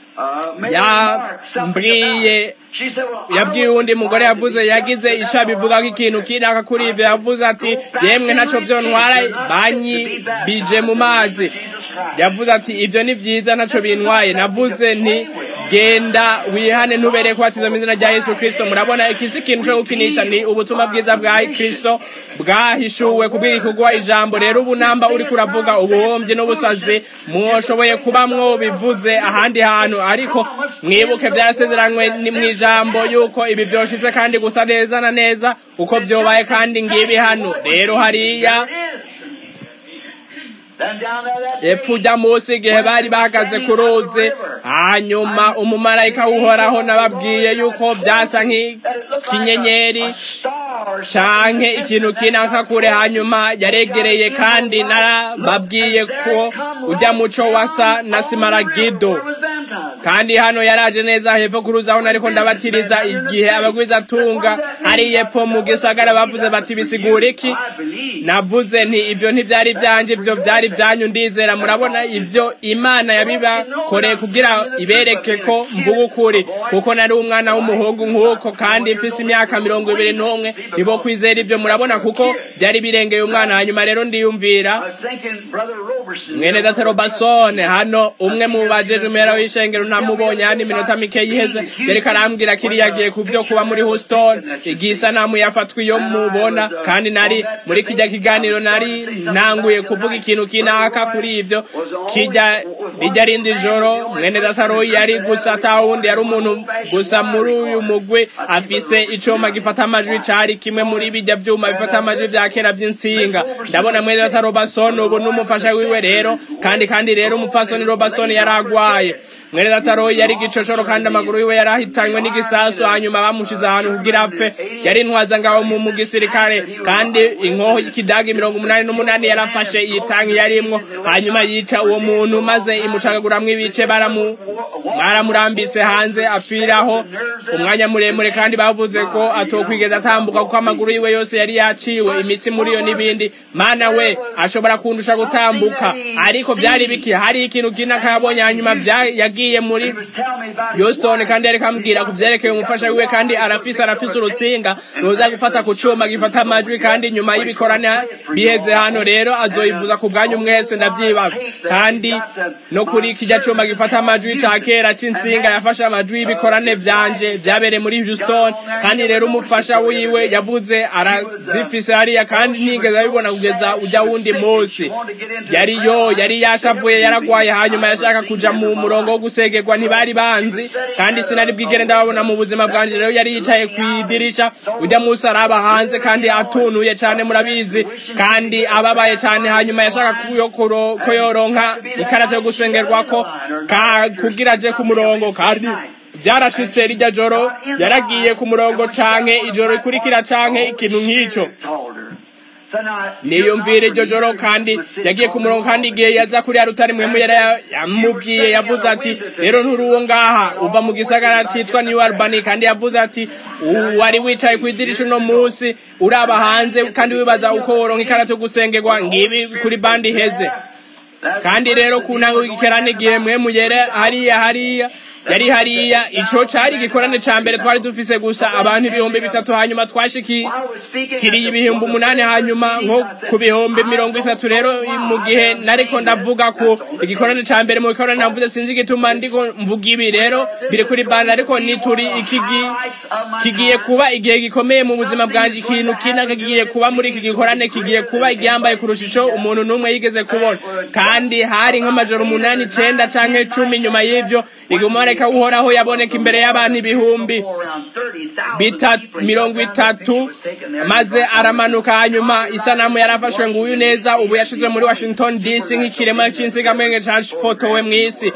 yambwiye yabwiye uwundi mugore yavuze yagize isha bivuga ko ikintu kinaka kuri ivyo yavuze ati yemwe ntaco vyontwara banyibije mu mazi yavuze ati ivyo ni vyiza ntaco bintwaye navuze nti genda wihane ntubere kubatiza mu izina rya yesu kristo murabona ikisi ikintu co gukinisha ni ubutumwa bwiza bwa kristo bwahishuwe kubw'igikugwa ijambo rero ubu namba uriko uravuga ubuhombyi n'ubusazi mwoshoboye kuba mwobivuze ahandi hantu ariko mwibuke byarasezeranywe ni mw'ijambo yuko ibi vyoshitse kandi gusa neza na neza uko vyobaye kandi ngibi hano rero hariya epfo ujya munsi igihe bari bahagaze ku ruzi hanyuma umumarayika w'uhoraho nababwiye yuko byasa nk'ikinyenyeri canke ikintu kinaka kure hanyuma yaregereye kandi narababwiye ko ujya muco wasa na simaragido kandi hano yaraje neza hepfo kuruzaho nariko ndabatiriza igihe abagwiza tunga hari yepfo mu gisagara bavuze bati bisigura iki navuze nti ivyo ntivyari vyanje ivyo vyari vyanyu ndizera murabona ivyo imana yabibakoreye kugira ibereke ko mvuga ukuri kuko nari umwana w'umuhungu nk'uko kandi mfise imyaka mirongo ibiri n'umwe nibo kwizera ivyo murabona kuko byari birengeye umwana hanyuma rero ndiyumvira mwene data robasone hano umwe mu bajeje umera w'ishengero ntamubonye hano iminota mike yiheze yariko arambwira kiriya agiye ku vyo kuba muri houston igihe isanamu yafatwa iyo mubona kandi nari muri kijya kiganiro nari nanguye kuvuga ikintu kinaka kuri ivyo kijya rijya rindi joro mwene data royi yari gusa atawundi yari umuntu gusa muri uyu mugwi afise icuma gifata amajwi cari kimwe muri bijya vyuma bifata amajwi vya kera vy'insinga ndabona mwene data robasoni ubu n'umufasha wiwe rero kandi kandi rero umupfasoni robasoni yari agwaye mwene data royi yari igicoshoro kandi amaguru yiwe yari ahitanywe n'igisasu hanyuma bamushize ahantu kugira apfe yari intwaza ngaho mu gisirikare kandi inkoho y'ikidagi mirongo umunani n'umunani yarafashe iyi tanki yarimwo hanyuma yica uwo muntu maze imucagaguramwo ibice baramu baramurambise hanze apfiraho umwanya muremure kandi bavuze ko atokwigeza atambuka kuko amaguru yiwe yose yari yaciwe imitsi muri yo n'ibindi mana we ashobora kundusha gutambuka ariko byari biki hari ikintu kinaka yabonye hanyuma yagiye muri Houston kandi yari kambwira ku vyerekeye umufasha wiwe kandi arafise arafise urutsinga ruza gufata ku cuma gifata amajwi kandi nyuma y'ibikorane biheze hano rero azoyivuza ku bwanyu mwese ndavyibaza kandi no kuri kijya cuma gifata amajwi ca kera c'insinga yafashe amajwi y'ibikorane vyanje vyabereye muri Houston kandi rero umufasha wiwe yavuze arazifise hariya kandi nigeze abibona kugeza uja wundi munsi yari yo yari yashavuye yaragwaye hanyuma yashaka kuja mu murongo wo gusegerwa ntibari banzi kandi sinari bwigere ndababona mu buzima bwanje rero yari yicaye kw'idirisha ujya munsi araba hanze kandi atunuye cane murabizi kandi ababaye cane hanyuma yashaka ko yoronka ikarata yo gusengerwako kugira aje ku murongo kandi byarashitse rijya joro yaragiye ku murongo canke ijoro rikurikira canke ikintu nk'ico niyumvira iryo joro kandi yagiye ku murongo kandi igihe yaza kuri rutari mwemu yamubwiye yavuze ati rero nturuwo ngaha uva mu gisagara citwa New Albany kandi yavuze ati wari wicaye ku idirisha uno munsi uraba hanze kandi wibaza uko woronka ikarata yo gusengerwa ngibi kuri bandi heze kandi rero ku ntango y'igikerane igihe mwemu yere hariya hariya yari hariya ico cari igikorane ca mbere twari dufise gusa abantu ibihumbi bitatu hanyuma twashikiriye ibihumbi umunani hanyuma nko ku bihumbi mirongo itatu rero mu gihe nariko ndavuga ku igikorane ca mbere mu gikorane navuze sinzi igituma ndiko mvuga ibi rero biri kuri banda ariko nituri ikigi kigiye kuba igihe gikomeye mu buzima bwanje ikintu kinaka kigiye kuba muri iki gikorane kigiye kuba igihambaye kurusha ico umuntu n'umwe yigeze kubona kandi hari nk'amajoro umunani icenda canke cumi nyuma y'ivyo igumare marayika uhoraho yaboneka imbere y'abantu ibihumbi mirongo itatu maze aramanuka hanyuma isanamu yarafashwe ngo uyu neza ubu yashize muri washington dc nk'ikirema c'insigamwenge cafotowe mw'isi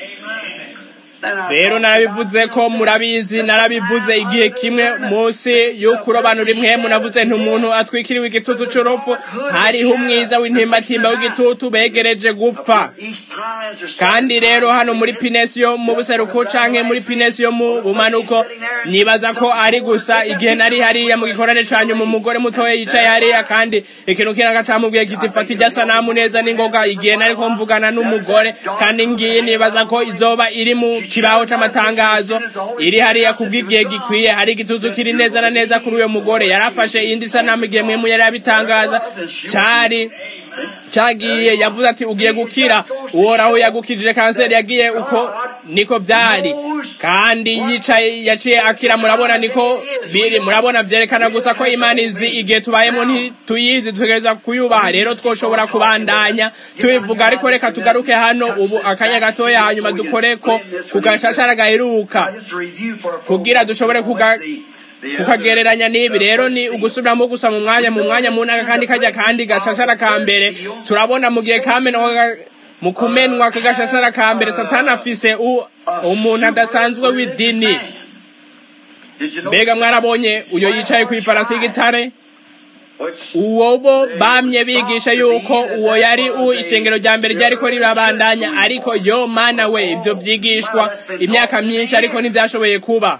rero narabivuze ko murabizi narabivuze igihe kimwe munsi y'ukurobanura impwemu navuze nti umuntu atwikiriwe igitutu c'urupfu hariho umwiza w'intimbatimba w'igitutu begereje gupfa kandi rero hano muri pinesi yo mu buseruko canke muri pinesi yo mu bumanuko nibaza ko ari gusa igihe nari hariya mu gikorane canyu mu mugore mutoya yicaye hariya kandi ikintu kinaka camubwiye kiti fata irya sanamu neza n'ingoga igihe nariko mvugana n'umugore kandi ngiye nibaza ko izoba iri mu kibaho c'amatangazo iri hariya kubw'igihe gikwiye hari igitutu kiri neza na neza kuri uyo mugore yarafashe iyindi sanamu igihe mwemu yari yabitangaza cari cagiye yavuze ati ugiye gukira uhoraho yagukijije kanseri yagiye uko niko vyari kandi yicaye yaciye akira murabona niko biri murabona vyerekana gusa ko imana izi igihe tubayemo ntituyizi tutegereza kuyubaha rero twoshobora kubandanya tubivuga ariko reka tugaruke hano ubu akanya gatoya hanyuma dukoreko ku gashashara gaheruka kugira dushobore kuga kukagereranya n'ibi rero ni ugusubiramo gusa mu mwanya mu mwanya munaka kandi kajya kandi gashashara ka mbere turabona mu gihe kamena mu kumenwa ku gashashara ka mbere satani afise umuntu adasanzwe w'idini mbega mwarabonye uyo yicaye ku ifarasi y'igitare uwo bo bamye bigisha yuko uwo yari u ishengero rya mbere ryariko rirabandanya ariko yo mana we ibyo vyigishwa imyaka myinshi ariko ntivyashoboye kuba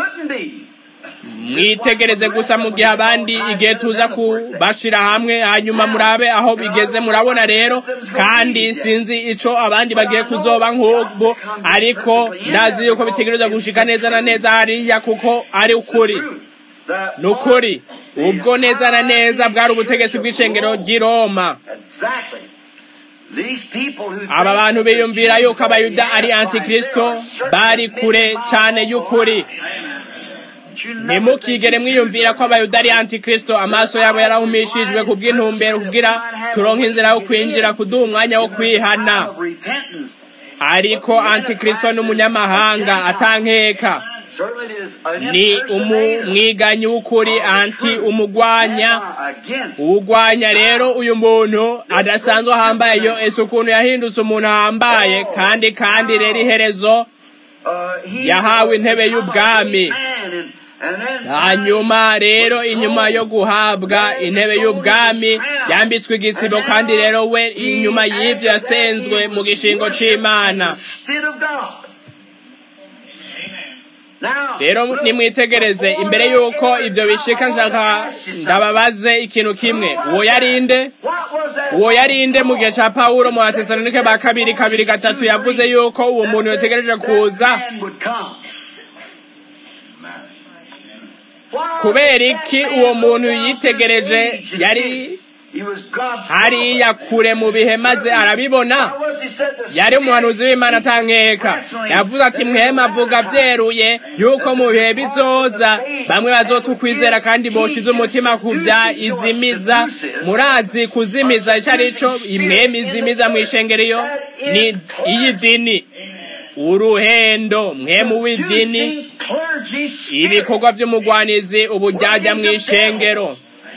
mwitegereze gusa mu gihe abandi igihe tuza kubashira hamwe hanyuma murabe aho bigeze murabona rero kandi sinzi ico abandi bagiye kuzoba nk'ubwo ariko ndazi yuko bitegereza gushika neza na neza hariya kuko ari ukuri ni ukuri ubwo neza na neza bwari ubutegetsi bw'icengero ry'i roma aba bantu biyumvira yuko abayuda ari antikristo bari kure cane y'ukuri ntimukigere mwiyumvira ko abayuda ari antikristo amaso yabo yarahumishijwe ku bw'intumbero kugira turonke inzira yo kwinjira kuduha umwanya wo kwihana ariko antikristo n'umunyamahanga atankeka ni umwiganyi w'ukuri anti umugwanya uwugwanya rero uyu muntu adasanzwe ahambaye yo ese ukuntu yahindutse umuntu ahambaye kandi kandi rero iherezo yahawe intebe y'ubwami hanyuma rero inyuma yo guhabwa intebe y'ubwami yambitswe igisibo kandi rero we inyuma y'ibyo yasenzwe mu gishingo c'imana rero nimwitegereze imbere y'uko ibyo bishika nshaka ndababaze ikintu kimwe uwo yarinde uwo yarinde mu gihe ca pawulo mu batesalonike ba kabiri kabiri gatatu yavuze yuko uwo muntu yotegereje kuza kubera iki uwo muntu yitegereje yari hariya kure mu bihe maze arabibona yari umuhanuzi w'imana atankeka yavuze ati mwema avuga byeruye yuko mu bihe bizoza bamwe bazotukwizera kandi boshize umutima ku bya izimiza murazi kuzimiza icyo ari cyo imwema izimiza mu ishengeriyo ni iy'idini uruhendo mwemu w'idini ibikorwa by'umugwanizi ubujyajya mu ishengero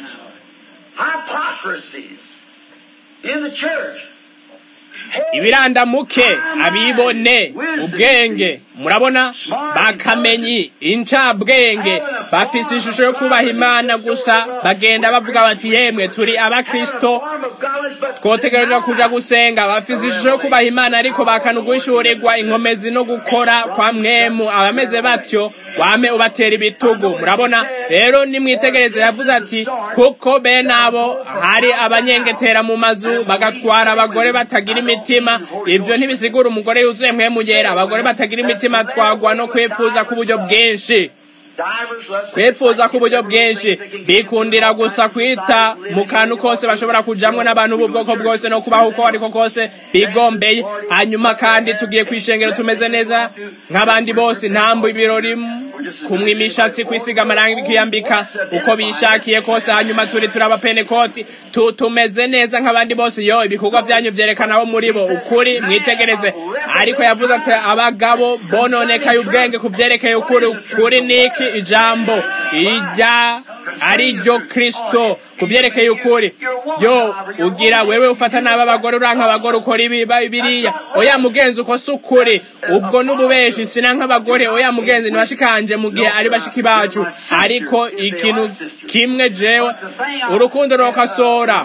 ibirandamuke abibone ubwenge murabona bakamenyi incabwenge bafise ishusho yo kubaha imana gusa bagenda bavuga bati yemwe turi abakristo twotegerezwa kuja gusenga bafise ishusho yo kubaha imana ariko bakanuguhishurirwa inkomezi no gukora kwa mwemu abameze batyo wame ubatera ibitugu murabona rero nimwitegereze yavuze ati kuko bene abo hari abanyengetera mu mazu bagatwara abagore batagira imitima ibyo ntibisigura umugore yuzuye mwemugera abagore batagira imitima twagwa no kwipfuza k'uburyo bwinshi kwifuza k'uburyo bwinshi bikundira gusa kwita mu kantu kose bashobora kujamwo n'abantu b'ubwoko bwose no kubaho uko ariko kose bigombeye hanyuma kandi tugiye kwishengero tumeze neza nk'abandi bose ntambu ibirori kumwa imishatsi kwisiga amarangi kwiyambika uko bishakiye kose hanyuma turi turaba penekoti tu tumeze neza nk'abandi bose yo ibikorwa byanyu vyerekana abo muri bo ukuri mwitegereze ariko yavuze ati abagabo bononekaye ubwenge ku vyerekeye ukuri ukuri niki ijambo ijya ari ryo kristo ku vyerekeye ukuri yo ugira wewe ufata nabi abagore uranka abagore ukora ibi biriya oya mugenzi uko si ukuri ubwo n'ububeshi sina nk'abagore oya mugenzi ntibashikanje mu gihe ari bashiki bacu ariko ikintu kimwe jewe urukundo rukosora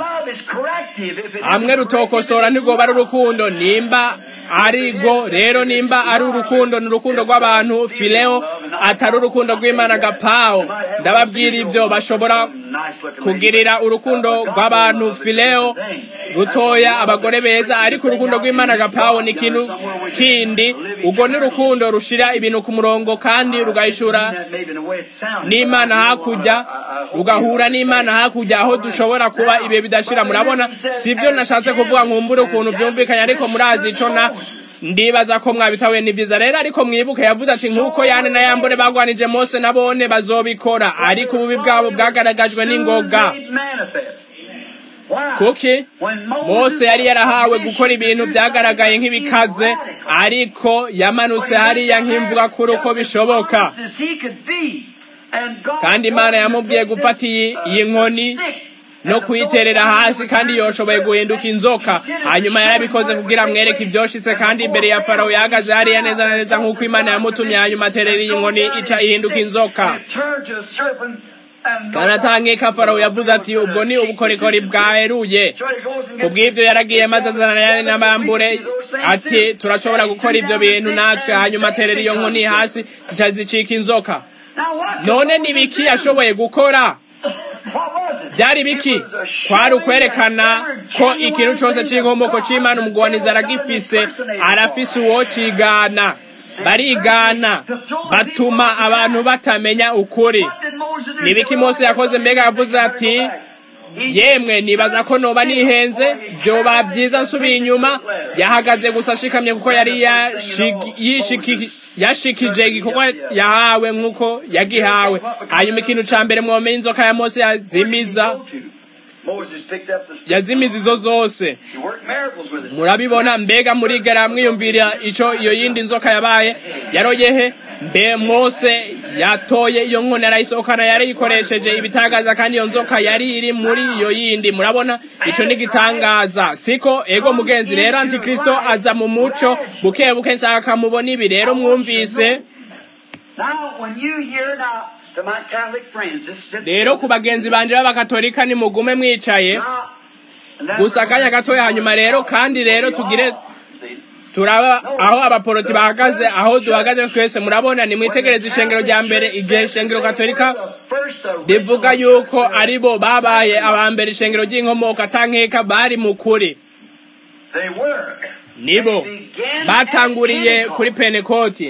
hamwe rutokosora ntirwoba ari urukundo nimba arigo rero nimba ari urukundo ni urukundo rw'abantu fileo atari urukundo rw'imana gapawo ndababwira ibyo bashobora kugirira urukundo rw'abantu fileo rutoya abagore beza ariko urukundo rw'imana gapawo ni ikintu kindi ubwo ni urukundo rushira ibintu ku murongo kandi rugahishura n'imana hakurya rugahura n'imana hakurya aho dushobora kuba ibihe bidashira murabona sibyo nashatse kuvuga nkumbure ukuntu byumvikanye ariko murazi ico na ndibaza ko mwabitahuye ni byiza rero ariko mwibuke yavuze ati nk'uko yane na yambure bagwanije mose nabone bazobikora ariko ububi bwabo bwagaragajwe n'ingoga kuki mose yari yarahawe gukora ibintu byagaragaye nk'ibikaze ariko yamanutse hariya nk'imvuga kuri uko bishoboka kandi imana yamubwiye gufata iyi nkoni no kuyiterera hasi kandi yoshoboye guhinduka inzoka hanyuma yarabikoze kugira amwereke ibyoshitse kandi imbere ya farawo yahagaze hariya neza na neza nk'uko imana yamutumye hanyuma aterera iyi nkoni ica ihinduka inzoka kandi atangika farawo yavuze ati ubwo ni ubukorikori bwaheruye kubw'ibyo yaragiye maze azana yari n'abambure ati turashobora gukora ibyo bintu natwe hanyuma aterera iyo nkoni hasi zica zicika inzoka none ni biki yashoboye gukora byari biki kwari ukwerekana ko ikintu cyose cy'inkomoko cy'imana umugwaniza aragifise arafise uwo cigana barigana batuma abantu batamenya ukuri ni biki mose yakoze mbega yavuze ati yemwe nibaza ko noba nihenze byoba byiza nsubiye inyuma yahagaze gusa ashikamye kuko yari yashikije igikorwa yahawe nk'uko yagihawe hanyuma ikintu cya mbere mwomeye inzoka ya mose yazimiza yazimiza izo zose murabibona mbega murigera mwiyumvira icyo iyo yindi nzoka yabaye yaroyehe mbe mose yatoye iyo nkoni arayisohokana yarayikoresheje ibitangaza kandi iyo nzoka yari iri muri iyo yindi murabona icyo ni igitangaza siko ego mugenzi rero antikristo aza mu muco buke buke nshaka mubona ibi rero mwumvise rero ku bagenzi banje b'abakatolika nimugume mwicaye gusa akanya gatoya hanyuma rero kandi rero tugire turaba aho abaporoti bahagaze aho duhagaze twese murabona nimwitegereze ishengero rya mbere igihe ishengero katolika rivuga yuko ari bo babaye aba mbere ishengero ry'inkomoko atankeka bari mu kuri nibo batanguriye kuri penekoti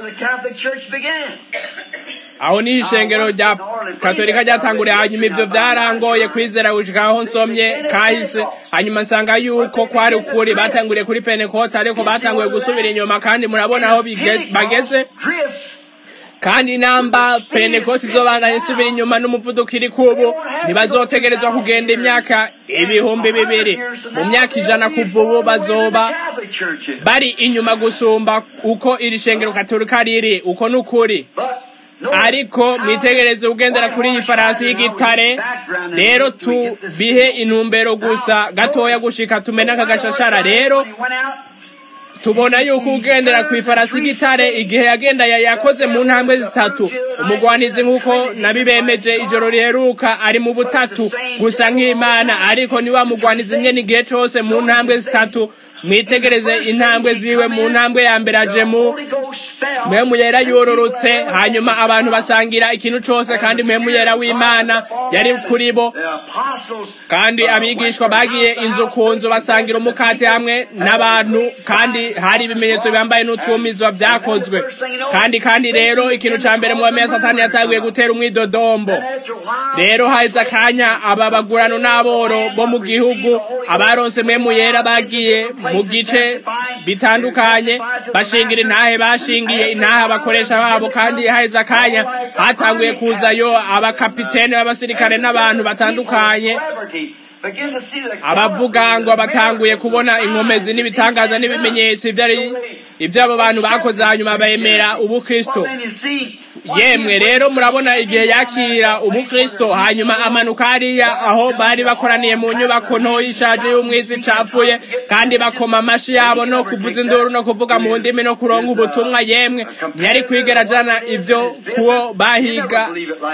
aho niho ishengero rya katolika ryatanguriye hanyuma ibyo byarangoye kwizera gushika aho nsomye kahise hanyuma nsanga yuko kwari ukuri batanguriye kuri penekoti ariko batanguye gusubira inyuma kandi murabona aho bageze kandi namba penekoti izobandanya isubira inyuma n'umuvuduko iri kubu ntibazotegerezwa kugenda imyaka ibihumbi bibiri mu myaka ijana kuva ubu bazoba bari inyuma gusumba uko iri shengero katolika riri uko ni ukuri ariko mwitegereze ugendera kuri iyi farasi y'igitare rero tubihe intumbero gusa gatoya gushika tumena aka gashashara rero tubona yuko ugendera ku ifarasi y'igitare igihe yagenda yakoze mu ntambwe zitatu umugwanizi nk'uko nabibemeje ijoro riheruka ari mu butatu gusa nk'imana ariko ni wa mugwanizi nyene igihe cose mu ntambwe zitatu mwitegereze intambwe ziwe mu ntambwe ya mbere ajemu mpemu yera yororotse hanyuma abantu basangira ikintu cose kandi mpemu yera w'imana yari kuri bo kandi abigishwa bagiye inzu ku nzu basangira umukate hamwe n'abantu kandi hari ibimenyetso bambaye n'utwumizwa byakozwe kandi kandi rero ikintu ca mbere muwemeye satani yatanguye gutera umwidodombo rero haheze akanya aba bagurano n'aboro bo mu gihugu abaronse mpemu yera bagiye mu gice bitandukanye bashingira intahe bashingiye intahe abakoresha babo kandi haheze akanya hatanguye kuzayo abakapitene b'abasirikare n'abantu batandukanye abavuga ngo batanguye kubona inkomezi n'ibitangaza n'ibimenyetso ibyo abo bantu bakoze hanyuma bemera ubukristo yemwe rero murabona igihe yakira ubukristo hanyuma amanuka hariya aho bari bakoraniye mu nyubako nto ishaje y'umwiza icapfuye kandi bakoma amashi yabo no kuvuza induru no kuvuga mu ndimi no kuronka ubutumwa yemwe ntiyari kwigera jana ibyo kuwo bahiga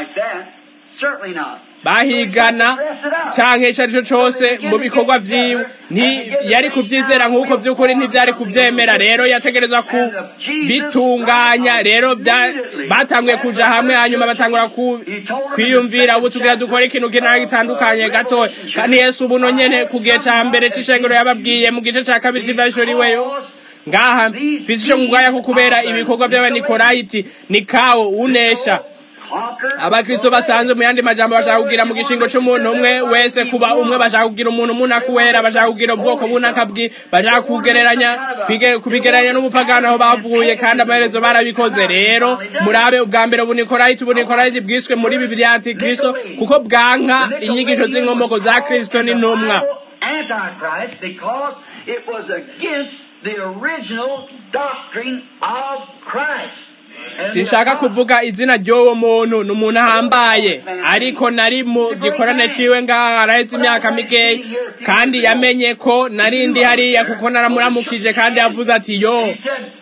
bahigana canke ico arico cose mu bikorwa vyiwe yari kuvyizera nk'uko vy'ukuri ntivyari kuvyemera rero yategereza kubitunganya rero batanguye kuja hamwe hanyuma batangura kwiyumvira ubu tugira dukora ikintu kinaka gitandukanye gatoya kandi yesu ubuno nyene ku gihe ca mbere c'ishengero yababwiye mu gice ca kabiri c'ivashoriweyo ngaha mfise ico ngwaya ko kubera ibikorwa vy'abanikorayiti ni kawo unesha abakristo basanzwe mu yandi majambo bashaka kugira mu gishingo c'umuntu umwe wese kuba umwe bashaka kugira umuntu umuntu wera bashaka kugira ubwoko bunaka bwi bashaka kugereranya kubigereranya n'ubupagani aho bavuye kandi amaherezo barabikoze rero murabe ubwa mbere ubunikorayiti ubunikorayiti bwiswe muri bibiri ya antikristo kuko bwanka inyigisho z'inkomoko za kristo n'intumwa Antichrist because it was against the original doctrine of Christ. sinshaka kuvuga izina ry'uwo muntu ni umuntu ahambaye ariko nari mu gikorane ciwe ngaha araheze imyaka mikeya kandi yamenye ko nari ndi hariya kuko naramuramukije kandi yavuze ati yo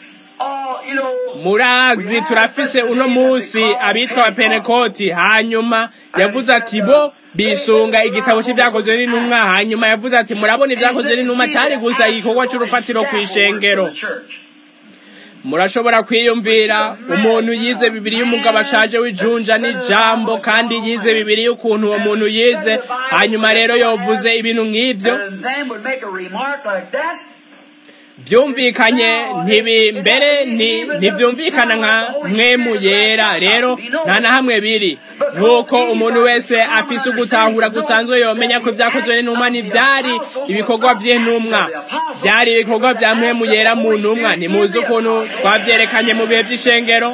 murazi turafise uno munsi abitwa abapenekoti hanyuma yavuze ati bo bisunga igitabo cy'ibyakozwe n'intumwa hanyuma yavuze ati murabona ibyakozwe n'intumwa cyari gusa igikorwa cy'urufatiro ku ishengero murashobora kwiyumvira umuntu yize bibiri y'umugabo ashaje w'ijunja n'ijambo kandi yize bibiri y'ukuntu uwo muntu yize hanyuma rero yovuze ibintu nk'ibyo byumvikanye ntibi mbere ntibyumvikana nka mwemu yera rero nta na hamwe biri nk'uko umuntu wese afise ugutahura gusanzwe yomenya ko ibyakozwe n'intumwa ntibyari ibikorwa by'intumwa byari ibikorwa bya mwemu yera mu ntumwa ntimuzi ukuntu twabyerekanye mu bihe by'ishengero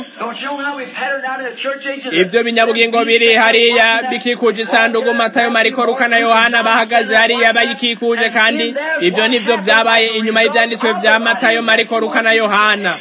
ibyo binyabugingo biri hariya bikikuje isanduku matayo mariko ruka na yohana bahagaze hariya bayikikuje kandi ibyo nibyo byabaye inyuma y'ibyanditswe bya matayo mariko ruka na yohana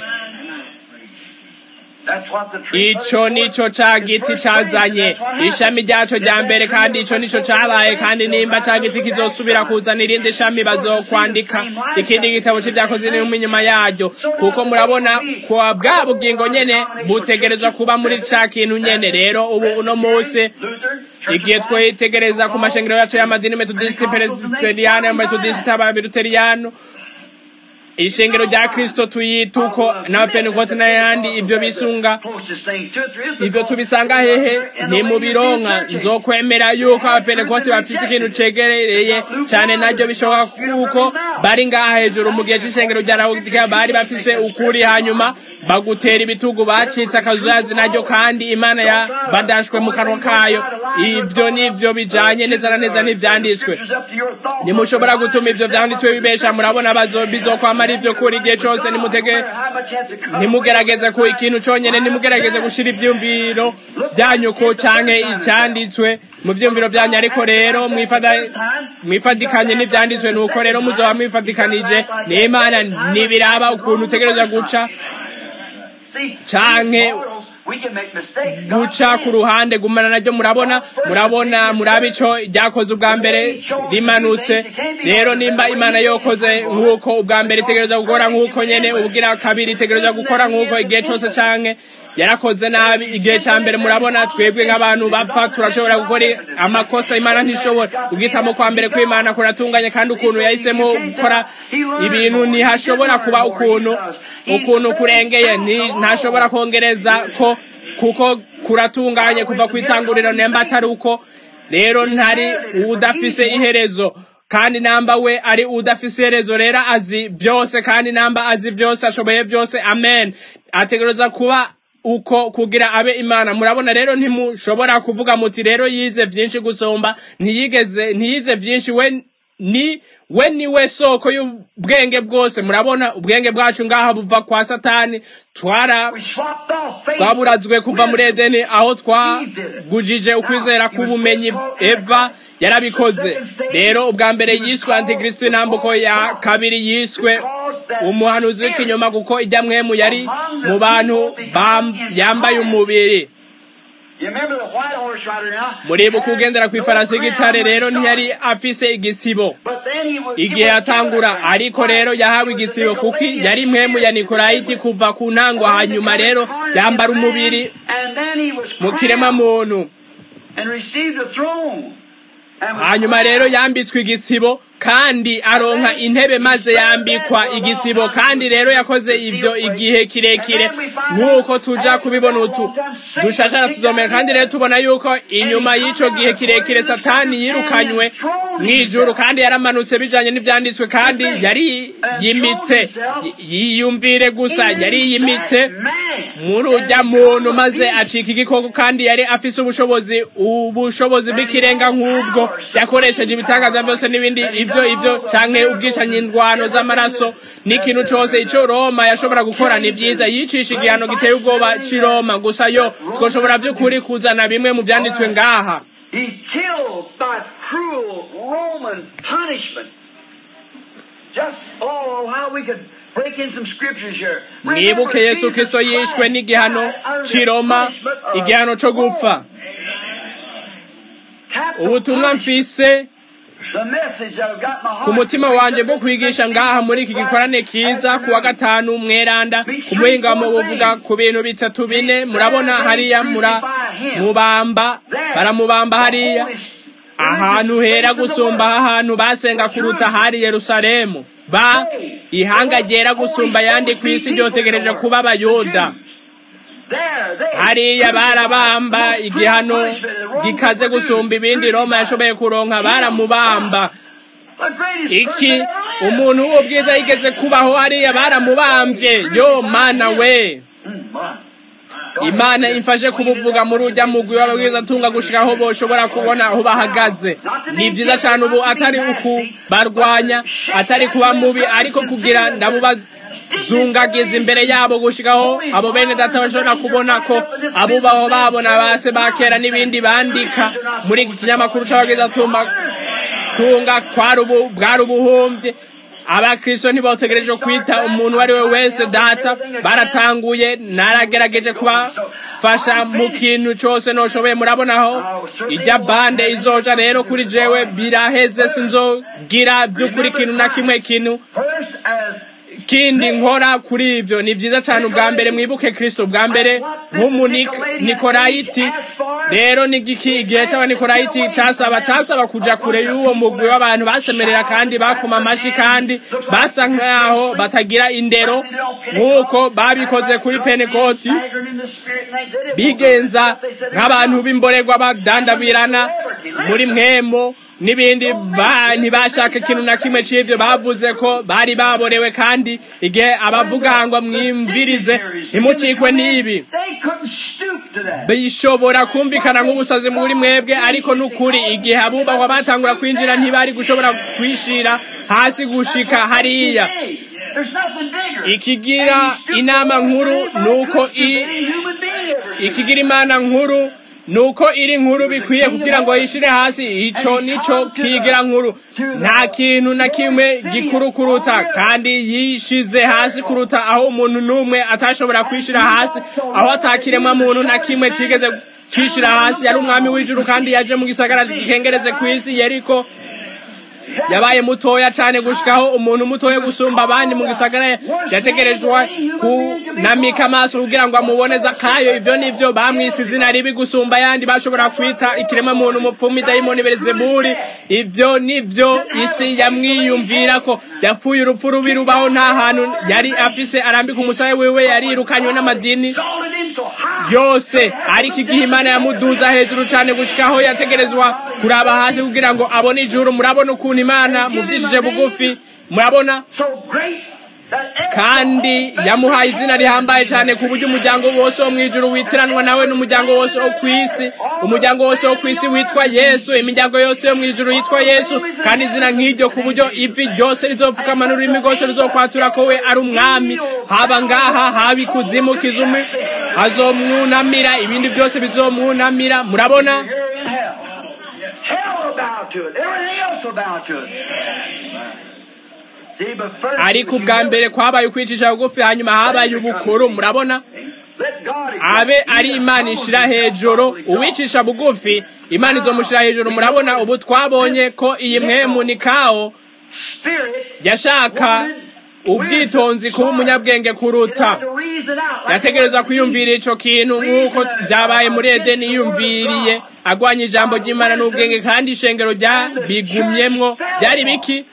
ico nico ca giti cazanye ishami ryaco rya mbere kandi ico nico cabaye kandi nimba ca giti kizosubira kuzana irindi shami bazokwandika ikindi gitabo c'ivyakoze n'intumwa inyuma yaryo kuko murabona kwa bwa bugingo nyene butegerezwa kuba muri ca kintu nyene rero ubu uno musi igihe twitegereza ku mashengero yacu y'amadini metodisiti presiteriyano metodisiti ababiluteriyano ishengero rya kristo tuyita uko n'abapentekote n'ayandi ibyo bisunga ibyo tubisanga hehe ni mu bironka nzokwemera yuko abapentekote bafise ikintu cegereye cyane naryo bishoboka kuko bari ngaha hejuru mu gihe c'ishengero rya lawodikiya bari bafise ukuri hanyuma bagutera ibitugu bacitse akazuyazi naryo kandi imana ya badashwe mu kanwa kayo ivyo nivyo bijanye neza na neza n'ivyanditswe nimushobora gutuma ivyo vyanditswe bibesha murabona bazo bizokwama ari ivyo kuri igihe cose nimutege ntimugerageze ku ikintu conyene nimugerageze gushira ivyumviro vyanyu ko canke icanditswe mu vyumviro vyanyu ariko rero mwifadikanye n'ivyanditswe nuko rero muzoba mwifadikanije n'imana ntibiraba ukuntu utegereza guca canke guca ku ruhande gumana naryo murabona murabona murabe ico ryakoze ubwa mbere rimanutse rero nimba imana yokoze nk'uko ubwa mbere itegereza gukora nk'uko nyene ubwira kabiri itegereza gukora nk'uko igihe cose canke yarakoze nabi igihe ca mbere murabona twebwe nk'abantu bapfa turashobora gukora amakosa imana ntishobora ubwitamo kwa mbere kw'imana kuratunganye kandi ukuntu yahisemo gukora ibintu ntihashobora kuba ukuntu ukuntu kurengeye ntashobora kongereza ko kuko kuratunganye kuva ku itanguriro nemba atari uko rero ntari udafise iherezo kandi namba we ari udafise iherezo rero azi byose kandi namba azi byose ashoboye byose amen ategereza kuba uko kugira abe imana murabona rero ntimushobora kuvuga muti rero yize byinshi gusomba ntiyigeze ntiyize byinshi we ni we ni we soko y'ubwenge bwose murabona ubwenge bwacu ngaha buva kwa satani twara twaburazwe kuva muri edeni aho twagujije ukwizera k'ubumenyi eva yarabikoze rero ubwa mbere yiswe antikristo intambuko ya kabiri yiswe umuhanuzi w'ikinyoma kuko ijya mwemu yari mu bantu yambaye umubiri muribuka ugendera ku ifarasi y'igitare rero ntiyari afise igitsibo igihe yatangura ariko rero yahawe igitsibo kuko yari mwemu ya nikorayiti kuva ku ntango hanyuma rero yambara umubiri mu kirema muntu hanyuma rero yambitswe igitsibo kandi aronka intebe maze yambikwa igisibo kandi rero yakoze ibyo igihe kirekire nk'uko tuja kubibona utu dushashara tuzomera kandi rero tubona yuko inyuma y'ico gihe kirekire satani yirukanywe mw'ijuru kandi yaramanutse bijanye n'ivyanditswe kandi yari yimitse yiyumvire gusa yari yimitse muri urya muntu maze acika igikoko kandi yari afise ubushobozi ubushobozi bw'ikirenga nk'ubwo yakoresheje ibitangaza byose n'ibindi ibyo ibyo canke ubwicanyi indwano z'amaraso n'ikintu cose ico Roma yashobora gukora ni vyiza yicisha igihano giteye ubwoba c'i Roma gusa yo twoshobora vy'ukuri kuzana bimwe mu vyanditswe ngaha He killed by cruel Roman punishment just, oh, how we could break in some scriptures here. mwibuke yesu kristo yishwe n'igihano c'i roma igihano co gupfa ubutumwa mfise ku mutima wanje bwo kwigisha ngaha muri iki gikorane kiza ku wa gatanu mweranda ku muhingamo buvuga ku bintu bitatu bine murabona hariya mura mubamba baramubamba hariya ahantu hera gusumba ahantu basenga kuruta hari yerusalemu ba ihanga ryera gusumba ayandi ku isi ryotegereje kuba abayuda hariya barabamba igihano gikaze gusumba ibindi roma yashoboye kuronka baramubamba iki umuntu w'ubwiza yigeze kubaho hariya baramubambye yo mana we imana imfashe kubuvuga muri ujya mugwi w'ababwiza atunga gushika aho boshobora kubona aho bahagaze ni byiza cyane ubu atari uku barwanya atari kuba mubi ariko kugira ndabubazungagiza imbere yabo gushikaho abo bene data bashobora kubona ko abubaho babona base bakera n'ibindi bandika muri iki kinyamakuru c'ababwiza atumba kunga kwari ubu bwari ubuhumbye abakristo ntibotegereje kwita umuntu uwo ari we wese data baratanguye naragerageje kubafasha mu kintu cyose noshoboye murabonaho ijya bande izoja rero kuri jewe biraheze sinzogira by'ukuri ikintu na kimwe kintu kindi nkora kuri ibyo ni byiza cyane ubwa mbere mwibuke kristo ubwa mbere nk'umunikolayiti rero n'igiki igihe cy'abanikolayiti cyasaba cyasaba kuja kure y'uwo mugwi w'abantu basemerera kandi bakoma amashi kandi basa nk'aho batagira indero nk'uko babikoze kuri penekoti bigenza nk'abantu b'imborerwa badandabirana muri mwemo n'ibindi ntibashaka ikintu na kimwe cy'ibyo bavuze ko bari baborewe kandi igihe abavuga ngo mwimvirize ntimucikwe n'ibi bishobora kumvikana nk'ubusazi muri mwebwe ariko n'ukuri igihe abubahwa batangura kwinjira ntibari gushobora kwishira hasi gushika hariya ikigira inama nkuru nuko ikigira imana nkuru nuko iri nkuru bikwiye kugira ngo yishire hasi ico nico kigira nkuru nta kintu na kimwe gikuru kuruta kandi yishize hasi kuruta aho umuntu n'umwe atashobora kwishira hasi aho atakiremwa muntu na kimwe cigeze cishira hasi yari umwami w'ijuru kandi yaje mu gisagara gikengereze ku isi yeriko yabaye mutoya cyane gushikaho umuntu mutoya gusumba abandi mu gisagara yategerejwe kunamika amaso kugira ngo amuboneza kayo ivyo nivyo bamwise izina ribi gusumba ayandi bashobora kwita ikirema muntu umupfumu idayimoni berezeburi ivyo nivyo isi yamwiyumvira ko yapfuye urupfu rubi rubaho nta hantu yari afise arambika umusaya wiwe yarirukanywe n'amadini yose ariko igihe imana yamuduza hejuru cyane gushikaho yategerezwa kuraba hasi kugira ngo abone ijuru murabona ukuntu imana mubyishije bugufi murabona kandi yamuhaye izina rihambaye cyane ku buryo umuryango wose wo mu ijuru witiranwa nawe n'umuryango wose wo ku isi umuryango wose wo ku isi witwa yesu imiryango yose yo mu ijuru yitwa yesu kandi izina nk'iryo ku buryo ivi ryose rizopfukama n'ururimi rwose ruzokwatura ko we ari umwami haba ngaha haba ikuzimu kizumi hazomwunamira ibindi byose bizomwunamira murabona ariko ubwa mbere kwabaye ukwicisha bugufi hanyuma habaye ubukuru murabona abe ari imana ishira hejuru uwicisha bugufi imana izomushira hejuru murabona ubu twabonye ko iyi mwemu ni kawo yashaka ubwitonzi kuba umunyabwenge kuruta yategereza kwiyumvira ico kintu nk'uko byabaye muri edeni yiyumviriye agwanya ijambo ry'imana n'ubwenge kandi ishengero rya bigumyemwo byari biki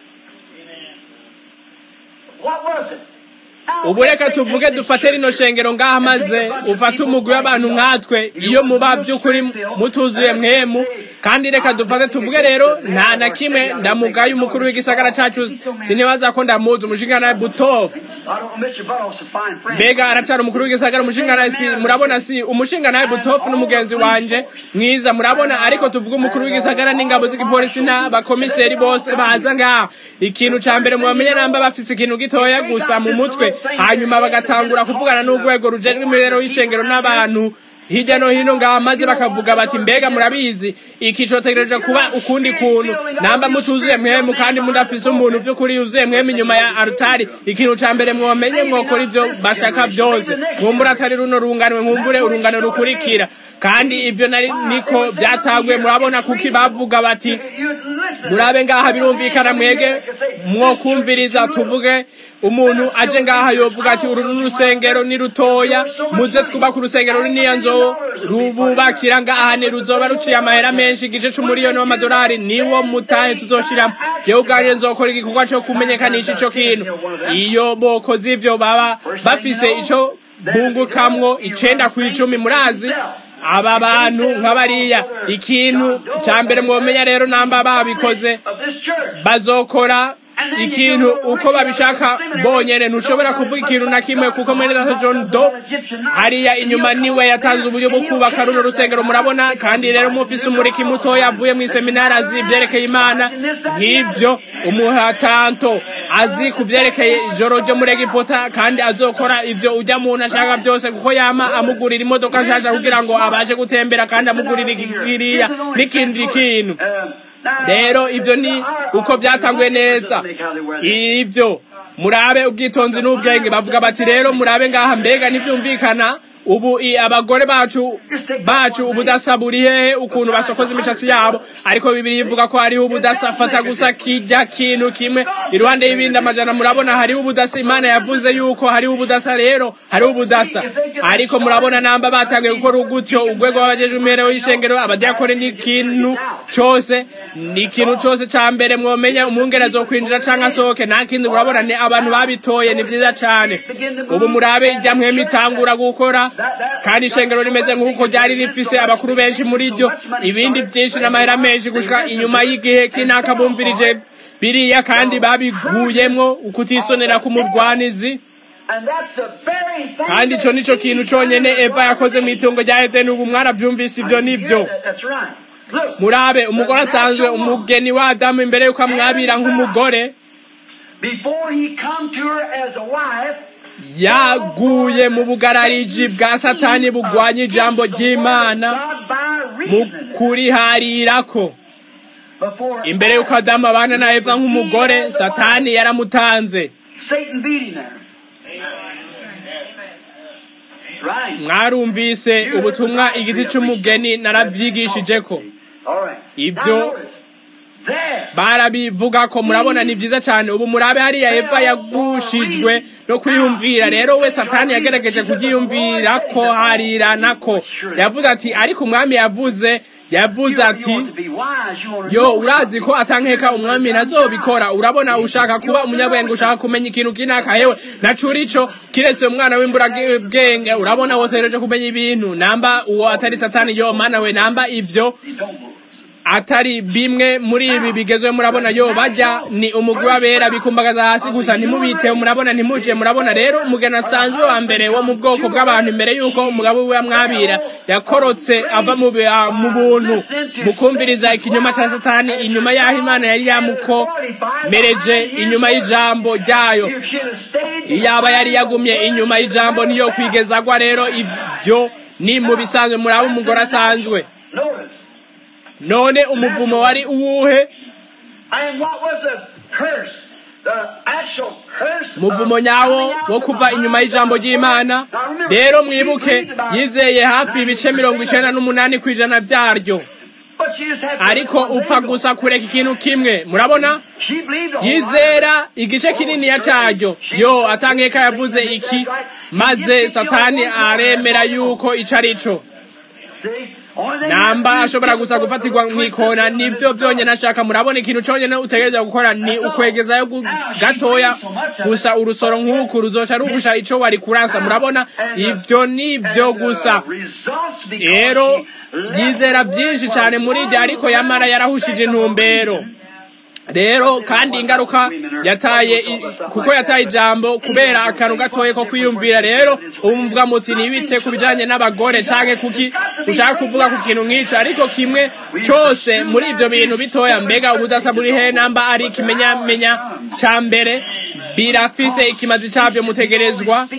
ubu reka tuvuge dufate rino shengero ngaha maze ufate umugwi w'abantu nkatwe iyo muba by'ukuri mutuzuye mwemu kandi reka dufate tuvuge rero nta na kimwe ndamugaye umukuru w'igisagara cacu sinibaza ko ndamuzi umushingana butofu mbega aracara umukuru w'igisagara umushingana si murabona si umushingana butofu n'umugenzi wanje mwiza murabona ariko tuvuge umukuru w'igisagara n'ingabo z'igipolisi n'abakomiseri bose baza ngaha ikintu ca mbere mubamenye namba bafise ikintu gitoya gusa mu mutwe hanyuma bagatangura kuvugana n'urwego rujejwe imibereho y'ishengero n'abantu hirya no hino ngaha maze bakavuga bati mbega murabizi iki cotegereje kuba ukundi kuntu namba mutuzuye mwemu kandi mudafise umuntu vy'ukuri yuzuye mwemu inyuma ya arutari ikintu ca mbere mwomenye mwokora ivyo bashaka vyose nkumbure atari runo runganwe nkumbure urungano rukurikira kandi ivyo nari niko vyatanguye murabona kuki bavuga bati murabe ngaha birumvikana mwege mwokumviriza tuvuge umuntu aje ngaha yovuga ati uru n'urusengero ni rutoya muze twubaka urusengero runiya nzo rububakira ngaha ni ruzoba ruciye amahera menshi igice c'umuriyoni w'amadolari niwo mutahe tuzoshiramo jewe ubwanje nzokora igikorwa co kumenyekanisha ico kintu iyo bokoze ivyo baba bafise ico bungukamwo icenda kw'icumi murazi aba bantu nk'abariya ikintu ca mbere mwomenya rero namba babikoze bazokora ikintu uko babishaka bonyene ntushobora kuvuga ikintu na kimwe kuko mwene data John Do hariya inyuma niwe yatanze uburyo bwo kubaka runo rusengero murabona kandi rero mufise umuriki mutoya avuye mu seminari azi ibyerekeye imana nk'ibyo umuhatanto azi ku byerekeye ijoro ryo muri Egiputa kandi azokora ivyo ujya muntu ashaka byose kuko yama amugurira imodoka nshasha kugira ngo abashe gutembera kandi amugurira ikiriya n'ikindi kintu rero ibyo ni uko byatanguye neza ibyo murabe ubwitonzi n'ubwenge bavuga bati rero murabe ngaha mbega ntibyumvikana ubu abagore bacu bacu ubudasa buri hehe ukuntu basokoza imishatsi yabo ariko bibiri ivuga ko hariho ubudasa fata gusa kijya kintu kimwe iruhande y'ibindi amajana murabona hariho ubudasa imana yavuze yuko hariho ubudasa rero hariho ubudasa ariko murabona namba batangiye gukora ugutyo urwego w'abajeje umerewe y'ishengero abadiyakoni n'ikintu cose ni ikintu cose ca mbere mwomenya umwungere azokwinjira canke asohoke nta kindi murabona ni abantu babitoye ni vyiza cane ubu murabe ijya mwema itangura gukora kandi ishengero rimeze nk'uko ryari rifise abakuru benshi muri ryo ibindi byinshi n'amahera menshi gushika inyuma y'igihe k'inaka bumvirije biriya kandi babiguyemwo ukutisonera k'umurwanizi kandi ico nico kintu conyene eva yakoze mu itungo rya edeni ubu mwaravyumvise ivyo nivyo murabe umugore asanzwe umugeni wa adamu imbere yuko amwabira nk'umugore yaguye mu bugarariji bwa satani bugwanya ijambo ry'imana mu kuriharirako imbere y'uko adamu abana na eva nk'umugore satani yaramutanze mwarumvise ubutumwa igiti cy'umugeni narabyigishije ko ibyo barabivuga ko murabona ni byiza cyane ubu murabe hariya eva yagushijwe no kwiyumvira rero we satani yagerageje kubyiyumvira ko harirana ko yavuze ati ariko umwami yavuze yavuze ati yo urazi ko atankeka umwami ntazobikora urabona ushaka kuba umunyabwenge ushaka kumenya ikintu kinaka yewe nacuri ico kiretse umwana w'imburabwenge urabona wotereje kumenya ibintu namba uwo atari satani yo mana we namba ivyo atari bimwe muri ibi bigezwe murabona yo bajya ni umugwi w'abera bikumbagaza hasi gusa ntimubiteho murabona ntimuje murabona rero umugeni asanzwe wa mbere wo mu bwoko bw'abantu imbere y'uko umugabo we amwabira yakorotse ava mu buntu mukumviriza ikinyoma cya satani inyuma y'aho imana yari yamukomereje inyuma y'ijambo ryayo iyaba yari yagumye inyuma y'ijambo niyo kwigezagwa rero ibyo ni mu bisanzwe muraba umugore asanzwe none umuvumo wari uwuhe muvumo nyawo wo kuva inyuma y'ijambo ry'imana rero mwibuke yizeye hafi ibice mirongo icenda n'umunani ku ijana byaryo ariko upfa gusa kureka ikintu kimwe murabona yizera igice kininiya caryo yo atankeka yavuze iki maze satani aremera yuko ico ari co namba ashobora gusa gufatirwa mwikona nibyo byonyine ashaka murabona ikintu cyonyine utegereza gukora ni ukwegezayo gatoya gusa urusoro nk'uku ruzosha rugusha ico wari kurasa murabona ibyo nibyo gusa rero yizera byinshi cyane muri ibyo ariko yamara yarahushije intumbero rero kandi ingaruka yataye kuko yataye ijambo kubera akantu gatoye ko kwiyumvira rero ubu mvuga muti ntibite ku bijanye n'abagore canke kuki ushaka kuvuga ku kintu nk'ico ariko kimwe cose muri ivyo bintu bitoya mbega ubudasa buri he namba ari ikimenyamenya ca mbere birafise ikimazi cabyo mutegerezwa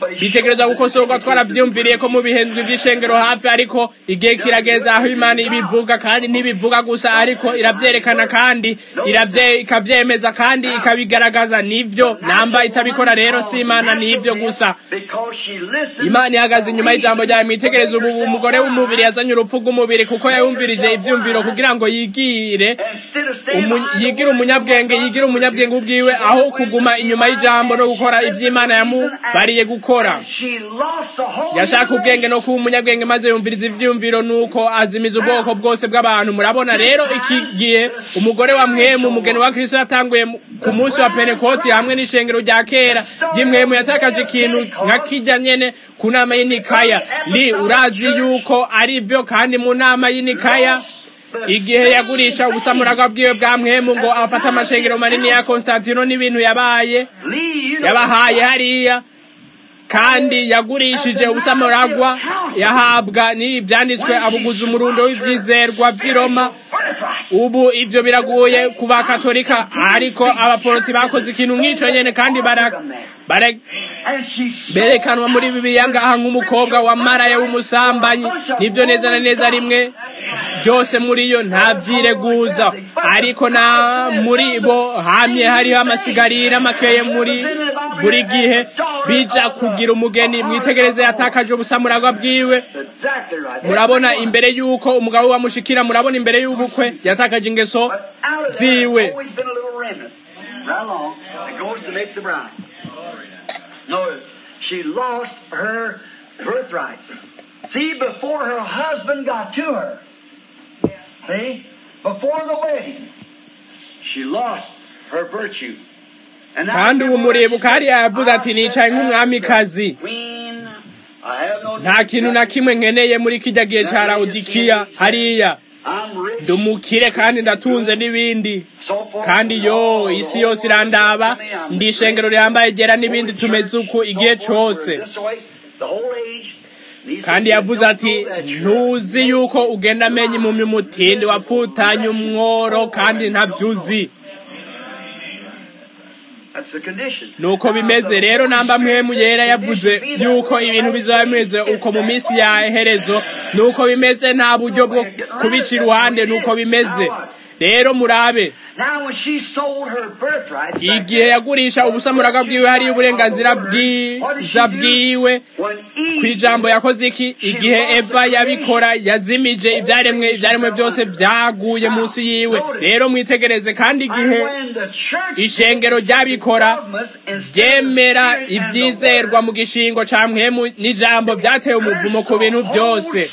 bitegereza gukosorwa twaravyumviriye ko mu bihembwe vy'ishengero hafi ariko igihe kirageza aho imana ibivuga kandi ntibivuga gusa ariko iravyerekana kandi iravye ikavyemeza kandi ikabigaragaza nivyo namba itabikora rero si imana nivyo gusa imana ihagaze inyuma y'ijambo ryawe mwitegereza ubu umugore w'umubiri yazanye urupfu rw'umubiri kuko yayumvirije ivyumviro kugira ngo yigire umu- yigire umunyabwenge yigire umunyabwenge ubwiwe aho kuguma inyuma y'ijambo no gukora ivy'imana yamubariye gukora yashaka ubwenge no kuba umunyabwenge maze yumviriza ivyumviro nuko azimiza ubwoko bwose bw'abantu murabona rero iki gihe umugore wa mwemu umugeni wa kristo yatanguye mu- ku munsi wa pentekoti hamwe n'ishengero rya kera ry'imwemu yatakaje ikintu nka kijya nyene ku nama y'inikaya li urazi yuko ari byo kandi mu nama y'inikaya igihe yagurisha ubusamuraga bwiwe bwa mwemu ngo afate amashengero manini ya konstantino n'ibintu yabaye yabahaye hariya kandi yagurishije ubusamuragwa yahabwa n'ibyanditswe abuguza umurundo w'ivyizerwa vy'i Roma ubu ivyo biraguye ku bakatolika ariko abaporoti bakoze ikintu nk'ico nyene kandi bara, bara, berekanwa muri bibiliya ngaha nk'umukobwa wa maraya w'umusambanyi nivyo neza na neza rimwe byose muri yo nta vyireguza ariko na muri bo hamye hariho amasigarira makeye muri buri gihe bija kugira umugeni mwitegereze yatakaje ubusamuragwa bwiwe murabona imbere y'uko umugabo bamushikira murabona imbere y'ubukwe yatakaje ingeso ziwe Notice, she lost her birthrights. See, before her husband got to her, see, before the wedding, she lost her virtue. And now kandi ubu muribuka hariya yavuze ati I nicaye said, nk'umwamikazi Queen, I have no nta kintu na kimwe nkeneye muri kijya gihe ca lawodikiya hariya I'm rich. ndi umukire kandi ndatunze n'ibindi So forth. kandi yo isi yose irandaba ndi ishengero rihambaye gera n'ibindi tumeze uku igihe cose kandi yavuze ati ntuzi yuko ugenda amenya impumyi umutindi wapfutanye umworo kandi ntabyuzi nuko bimeze rero namba mwemu yera yavuze yuko ibintu bizaba bimeze uko mu minsi ya herezo nuko bimeze nta buryo bwo kubica iruhande nuko bimeze rero murabe igihe yagurisha ubusamuraga bwiwe hariyo uburenganzira bwiza bwiwe ku ijambo yakoze iki igihe eva yabikora yazimije ibyaremwe ibyaremwe byose byaguye munsi yiwe rero mwitegereze kandi igihe ishengero ryabikora ryemera ibyizerwa mu gishingo ca mwemu n'ijambo byatewe umuvumo ku bintu byose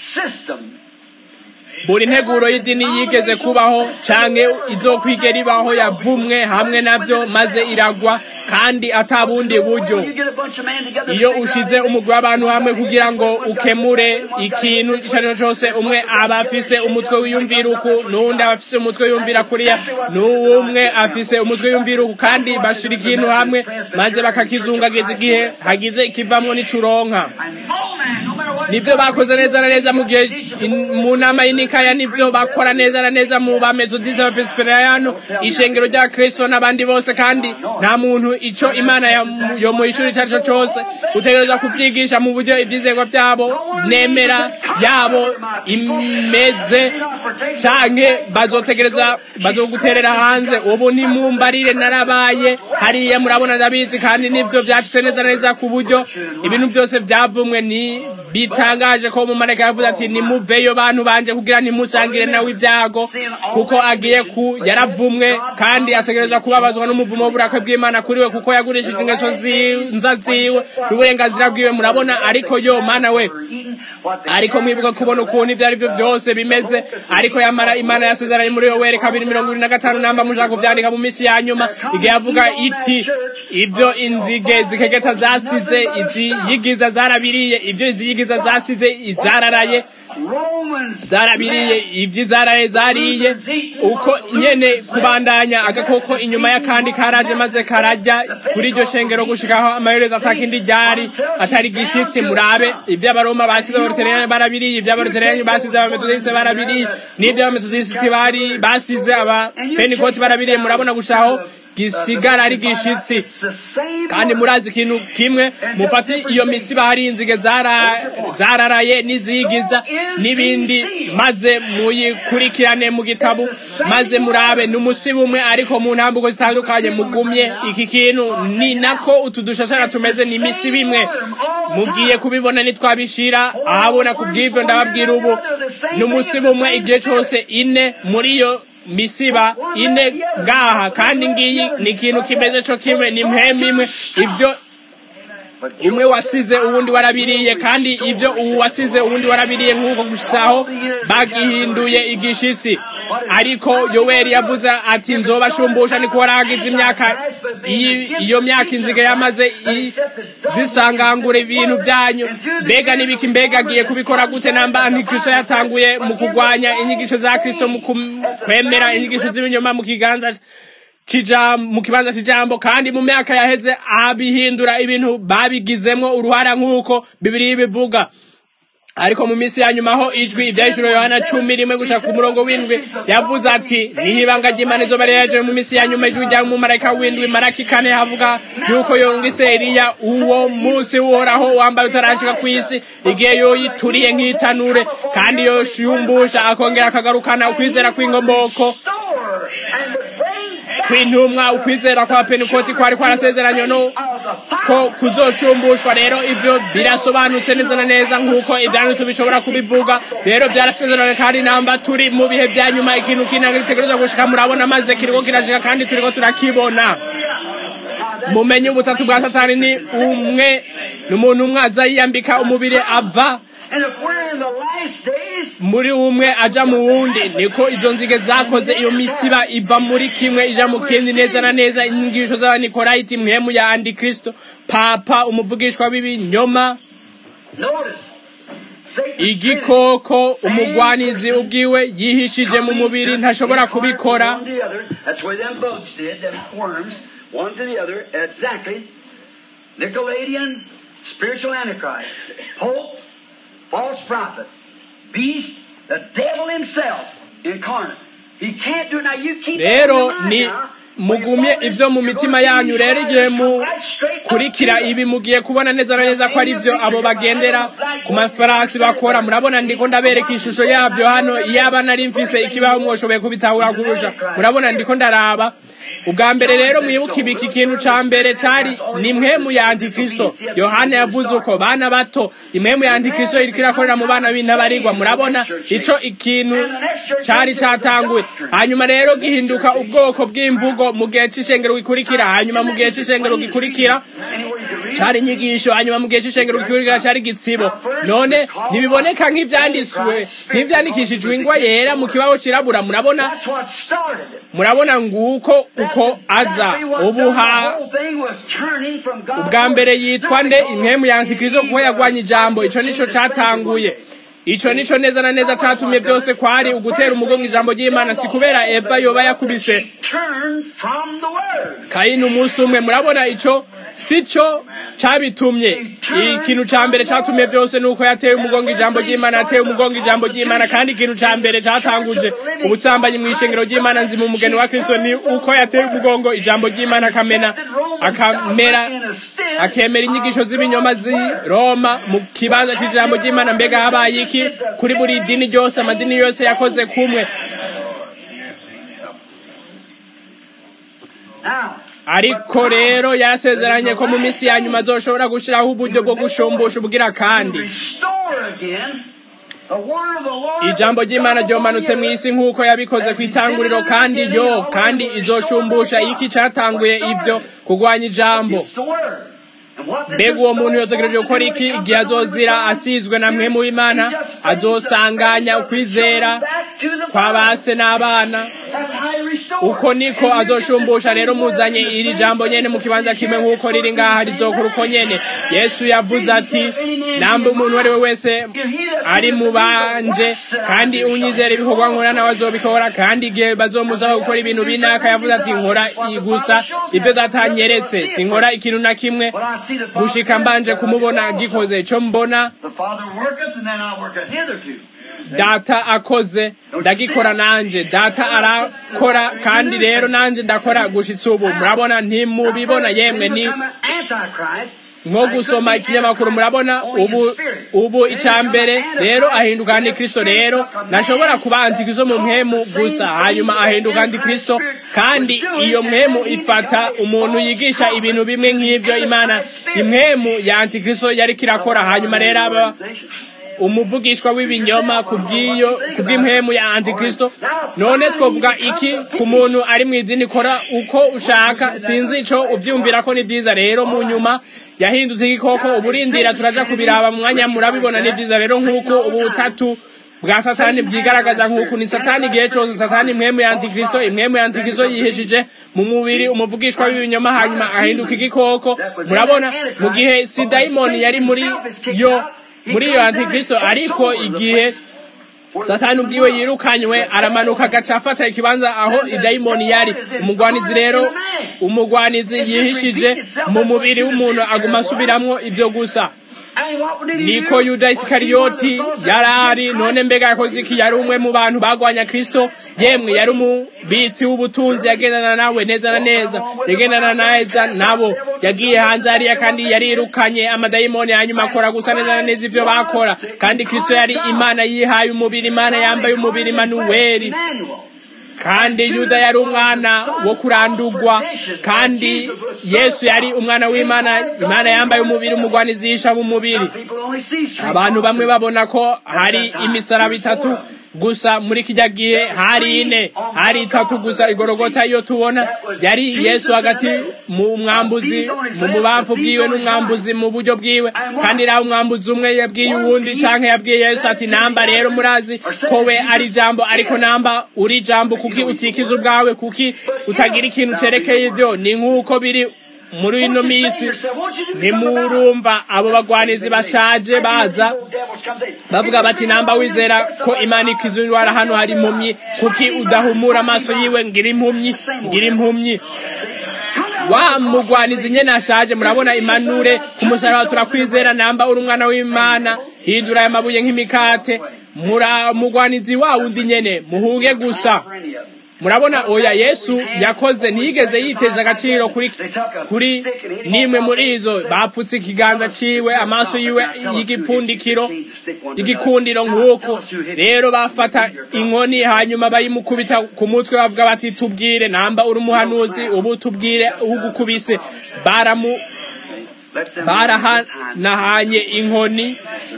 buri nteguro y'idini yigeze kubaho canke izokwigera ibaho yavumwe hamwe navyo maze iragwa kandi ata bundi buryo iyo ushize umugwi w'abantu hamwe kugira ngo ukemure ikintu ico ari cyo cose umwe aba afise umutwe wiyumvira uku n'uwundi aba afise umutwe wiyumvira kuriya n'uwumwe afise umutwe wiyumvira uku kandi bashira ikintu hamwe maze bakakizungagiza igihe hagize ikivamwo n'icuronka nivyo bakoze neza na neza mu gihe mu nama y'inikaya nivyo bakora neza na neza mu bametodisi abapresperiyano ishengero rya kristo n'abandi bose kandi nta muntu ico imana yo mu ishuri ico ari cyo cose utegereza kuvyigisha mu buryo ivyizerwa vyabo nemera yabo imeze canke bazotegereza bazoguterera hanze ubu ntimumbarire narabaye hariya murabona ndabizi kandi nivyo vyacitse neza na neza ku buryo ibintu vyose vyavumwe ni bitangaje ko umumarayika yavuze ati nimuveyo bantu banje kugira ntimusangire nawe ibyago kuko agiye ku yaravumwe kandi ategerezwa kubabazwa n'umuvumo w'uburakwe bw'imana kuri we kuko yagurishije ingeso nza ziwe n'uburenganzira bwiwe murabona ariko yo mana we ariko mwibuka kubona ukuntu ibyo ari byo byose bimeze ariko yamara imana yasezeranye muri yo were kabiri mirongo ibiri na gatanu namba mushaka kuvyandika mu minsi ya nyuma igihe yavuga iti ibyo inzige zikegeta zasize izi yigiza zarabiriye ibyo izi yigiza zasize izararaye zarabiriye ibyo izaraye zariye uko nyene kubandanya agakoko inyuma y'akandi karaje maze karajya kuri iryo shengero gushikaho amaherezo atakindi ryari atari gishitsi murabe ibyo abaroma basize abaluteriyani barabiriye ibyo abaluteriyani basize abametodisite barabiriye n'ibyo abametodisite bari basize abapentikoti barabiriye murabona gushaho gisigara ari gishitsi kandi murazi ikintu kimwe mufate iyo misiba hari inzige zararaye n'izigiza n'ibindi maze muyikurikirane mu gitabo maze murabe ni umusiba umwe ariko mu ntambuko zitandukanye mugumye iki kintu ni nako utu dushashara tumeze ni imisiba imwe mugiye kubibona nitwabishira ahabona ku bw'ibyo ndababwira ubu ni umusiba umwe igihe cyose ine muri iyo misiba ine ngaha kandi ngiyi ni ikintu kimeze cyo kimwe ni mpemu imwe ibyo umwe wasize uwundi warabiriye kandi ibyo uwu wasize uwundi warabiriye nk'uko gusaho bagihinduye igishitsi ariko yoweri yavuze ati nzobashumbusha niko waragize imyaka iyo myaka inzige yamaze zisangangura ibintu byanyu mbega n'ibiki mbega agiye kubikora gute namba antikristo yatanguye mu kurwanya inyigisho za kristo mu kwemera inyigisho z'ibinyoma mu kiganza mu kibanza cy'ijambo kandi mu myaka yaheze abihindura ibintu babigizemwo uruhara nk'uko bibiri bivuga ariko mu minsi ya nyuma aho ijwi ibyahishuro yohana cumi rimwe gushaka ku murongo w'indwi yavuze ati niho ibanga ry'imana izuba rihejeje mu minsi ya nyuma ijwi rya mumarayika w'indwi maraki kane havuga yuko yungise eliya uwo munsi uhoraho wambaye utarashika ku isi igihe yoyituriye nk'itanure kandi yoshyumbusha akongera akagarukana ukwizera kw'inkomoko kw'intumwa ukwizera kwa pentekoti kwari kwarasezeranywe no ko kuzocumbushwa rero ibyo birasobanutse neza na neza nk'uko ibyanditse bishobora kubivuga rero byarasezeranywe kandi namba turi mu bihe bya nyuma ikintu kinanga gitegereza gushika murabona maze kiriko kirashika kandi turiko turakibona mumenye ubutatu bwa satani ni umwe ni umuntu umwe aza yiyambika umubiri ava muri umwe aja mu wundi niko izo nzige zakoze iyo misiba iva muri kimwe ija mu kindi neza na neza inyigisho z'abanikorayiti mwemu ya antikristo papa umuvugishwa w'ibinyoma igikoko umugwanizi ubwiwe yihishije mu mubiri ntashobora kubikora Nicolaitan, spiritual antichrist, Pope, false prophet, beast, the devil himself incarnate. He can't do it. Now you keep rero ni mugumye ibyo mu mitima yanyu rero igihe mukurikira ibi mugiye kubona neza na neza ko ari byo abo bagendera ku mafarasi bakora murabona ndiko ndabereka ishusho yabyo hano iyaba nari mfise ikibaho mwoshoboye kubitahura kurusha murabona ndiko ndaraba ubwa mbere rero mwibuke ibiki ikintu ca mbere cari ni impwemu ya antikristo yohana yavuze uko bana bato impwemu ya antikristo iriko irakorera mu bana b'intabarigwa murabona ico ikintu cari catanguye hanyuma rero gihinduka ubwoko bw'imvugo mu gihe c'ishengero gikurikira hanyuma mu gihe c'ishengero gikurikira cari inyigisho hanyuma mu gihe c'ishengero gikurikira cari igitsibo none ntibiboneka nk'ivyanditswe nk'ivyandikishijwe ingwa yera mu kibaho cirabura murabona murabona nguko uko aza ubuha ubwa mbere yitwa nde impwemu ya antikristo kuko yagwanye ijambo ico nico catanguye ico nico neza na neza catumye byose kwari ugutera umugongo ijambo ry'imana si kubera eva yoba yakubise kayini umunsi umwe murabona ico sico cabitumye ikintu ca mbere catumye byose nuko yateye umugongo ijambo ry'imana yateye umugongo ijambo ry'imana kandi ikintu ca mbere catanguje ubutsambanyi mw'ishengero ry'imana nzi mu mugeni wa kristo ni uko yateye umugongo ijambo ry'imana akamena akamera akemera inyigisho z'ibinyoma zi roma mu kibanza c'ijambo ry'imana mbega habaye iki kuri buri dini ryose amadini yose yakoze kumwe ariko rero yarasezeranye ko mu minsi ya nyuma azoshobora gushiraho uburyo bwo gushumbusha ubwira kandi ijambo ry'imana ryomanutse mu isi nk'uko yabikoze ku itanguriro kandi yo kandi izoshumbusha iki catanguye ibyo kurwanya ijambo mbega uwo muntu yotegereje gukora iki igihe azozira asizwe na mwe mu imana azosanganya ukwizera kwa base n'abana uko niko azoshumbusha rero muzanye iri jambo nyene mu kibanza kimwe nk'uko riri ngaha rizokora uko nyene yesu yavuze ati nambe umuntu uwo ari we wese ari mu banje kandi unyizera ibikorwa nkora nawe azobikora kandi igihe bazomusaba gukora ibintu binaka yavuze ati nkora gusa ibyo datanyeretse sinkora ikintu na kimwe gushika mbanje kumubona gikoze ico mbona data akoze ndagikora nanje data arakora kandi rero nanje ndakora gushitsa ubu murabona ntimubibona yemwe ni nko gusoma ikinyamakuru murabona ubu ubu icambere rero ahinduka antikristo rero ntashobora kuba antikristo mu mpemu gusa hanyuma ahinduka antikristo kandi iyo mpemu ifata umuntu yigisha ibintu bimwe nk'ivyo imana impemu ya antikristo yariko irakora hanyuma rero aba umuvugishwa w'ibinyoma kubw'iyo kubw'impemu ya antikristo none twovuga iki ku muntu ari mu idini kora uko ushaka sinzi ico uvyumvira ko ni byiza rero mu nyuma yahindutse igikoko uburindira turaja kubiraba mu mwanya murabibona ni byiza rero nk'uko ubu butatu bwa satani bwigaragaza nk'uku ni satani igihe cose satani impwemu ya antikristo impwemu ya antikristo yihishije mu mubiri umuvugishwa w'ibinyoma hanyuma ahinduka igikoko murabona mu gihe sidayimoni yari muri yo muri iyo antikristo ariko igihe satani ubwiwe yirukanywe aramanuka agaca afata ikibanza aho idayimoni yari umugwanizi rero umugwanizi yihishije mu mubiri w'umuntu aguma asubiramwo ibyo gusa niko yuda isikariyoti yari ari none mbega yakoze iki yari umwe mu bantu bagwanya kristo yemwe yari umubitsi w'ubutunzi yagendana nawe neza na neza yagendana neza nabo yagiye hanze hariya kandi yarirukanye amadayimoni hanyuma akora gusa neza na neza ivyo bakora kandi kristo yari imana yihaye umubiri imana yambaye umubiri manuweli kandi yuda yari umwana wo kurandurwa kandi yesu yari umwana w'imana imana yambaye umubiri umugwanizisha mu mubiri abantu bamwe babona ko hari imisaraba itatu gusa muri kijya gihe hari ine hari itatu gusa igorogota iyo tubona yari yesu hagati mu mwambuzi mu mubamfu bwiwe n'umwambuzi mu buryo bwiwe kandi raho umwambuzi umwe yabwiye uwundi canke yabwiye yesu ati namba rero murazi ko we ari jambo ariko namba uri jambo kuki utikiza ubwawe kuki utagira ikintu cerekeye ibyo ni nk'uko biri muri ino minsi ntimurumva abo bagwanizi bashaje baza bavuga bati namba wizera ko imana ikiza indwara hano hari impumyi kuki udahumura amaso yiwe ngira impumyi ngira impumyi wa mugwanizi nyene ashaje murabona imanure ku musaraba turakwizera namba uri umwana w'imana hindura aya mabuye nk'imikate mura mugwanizi wa wundi nyene muhunge gusa murabona oya yesu yakoze ntiyigeze yiteje agaciro kuri kuri nimwe muri izo bapfutse ikiganza ciwe amaso yiwe y'igipfundikiro igikundiro nk'uko rero bafata inkoni hanyuma bayimukubita ku mutwe bavuga bati tubwire namba uri umuhanuzi ubu tubwire ugukubise baramu barahanahanye inkoni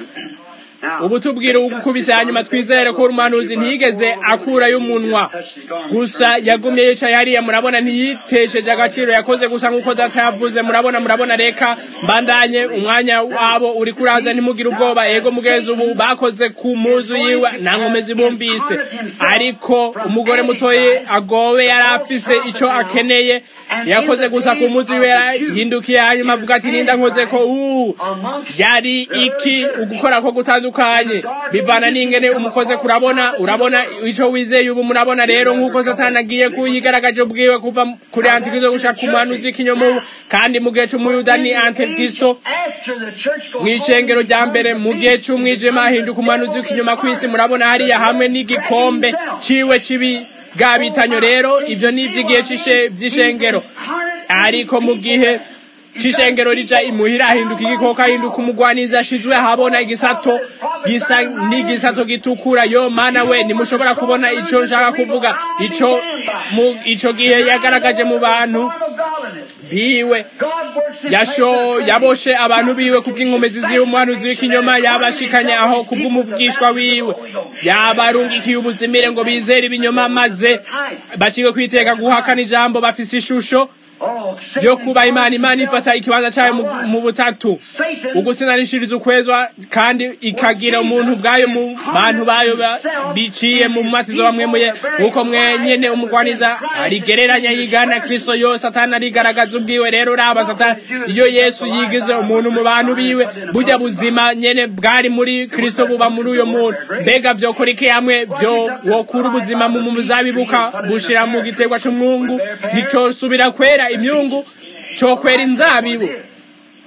ubu tubwire ugukubise hanyuma twizere ko umuhanuzi ntiyigeze akurayo umunwa gusa yagumye yicaye hariya murabona ntiyitesheje agaciro yakoze gusa nk'uko data yavuze murabona murabona reka mbandanye umwanya wabo uri kuraza ntimugire ubwoba ego mugenzi ubu bakoze ku muzu yiwe nta nkomezi bumvise ariko umugore mutoye agowe yari afise ico akeneye yakoze gusa ku muzu yiwe yarahindukiye hanyuma avuga ati ninda nkoze ko uuu yari iki ugukora ko gutandukanye bivana n'ingene umukoze kurabona urabona ico wizeye ubu murabona rero nk'uko satani agiye kuyigaragaje ubwiwe kuva kuri antikristo gushaka umuhanuzi w'ikinyomubu kandi mu gihe c'umuyuda ni antikristo mw'icengero rya mbere mu gihe c'umwijima ahinduka umuhanuzi w'ikinyoma kw'isi murabona hariya hamwe n'igikombe ciwe cibi gabitanyo rero ivyo ni ivy'igihe vy'ishengero ariko mu gihe cishengero rija imuhira ahinduka igikoko ahinduka umugwanizi ashizwe habona igisato gisa n'igisato gitukura yo mana we nimushobora kubona ico nshaka kuvuga ico mu ico gihe yagaragaje mu bantu biwe yasho yaboshe abantu biwe kubw'inkomezi ziwe umuhanuzi w'ikinyoma yabashikanye aho kubw'umuvugishwa wiwe yabarungikiye ubuzimire ngo bizere ibinyoma maze bacike kwiteka guhakana ijambo bafise ishusho yo kuba imana imana ifata ikibanza cyayo mu butatu ugusinanishiriza ukwezwa kandi ikagira umuntu ubwayo mu bantu bayo biciye mu matizo bamwemuye nk'uko mwenyene umugwaniza arigereranya yigana kristo yo satani arigaragaza ubwiwe rero uraba satani iyo yesu yigize umuntu mu bantu biwe burya buzima nyene bwari muri kristo buba muri uyo muntu mbega vyokora iki hamwe vyo wokura ubuzima mu muzabibuka bushira mu giterwa c'umwungu nicosubira kwera imyungu cokwera inzabibu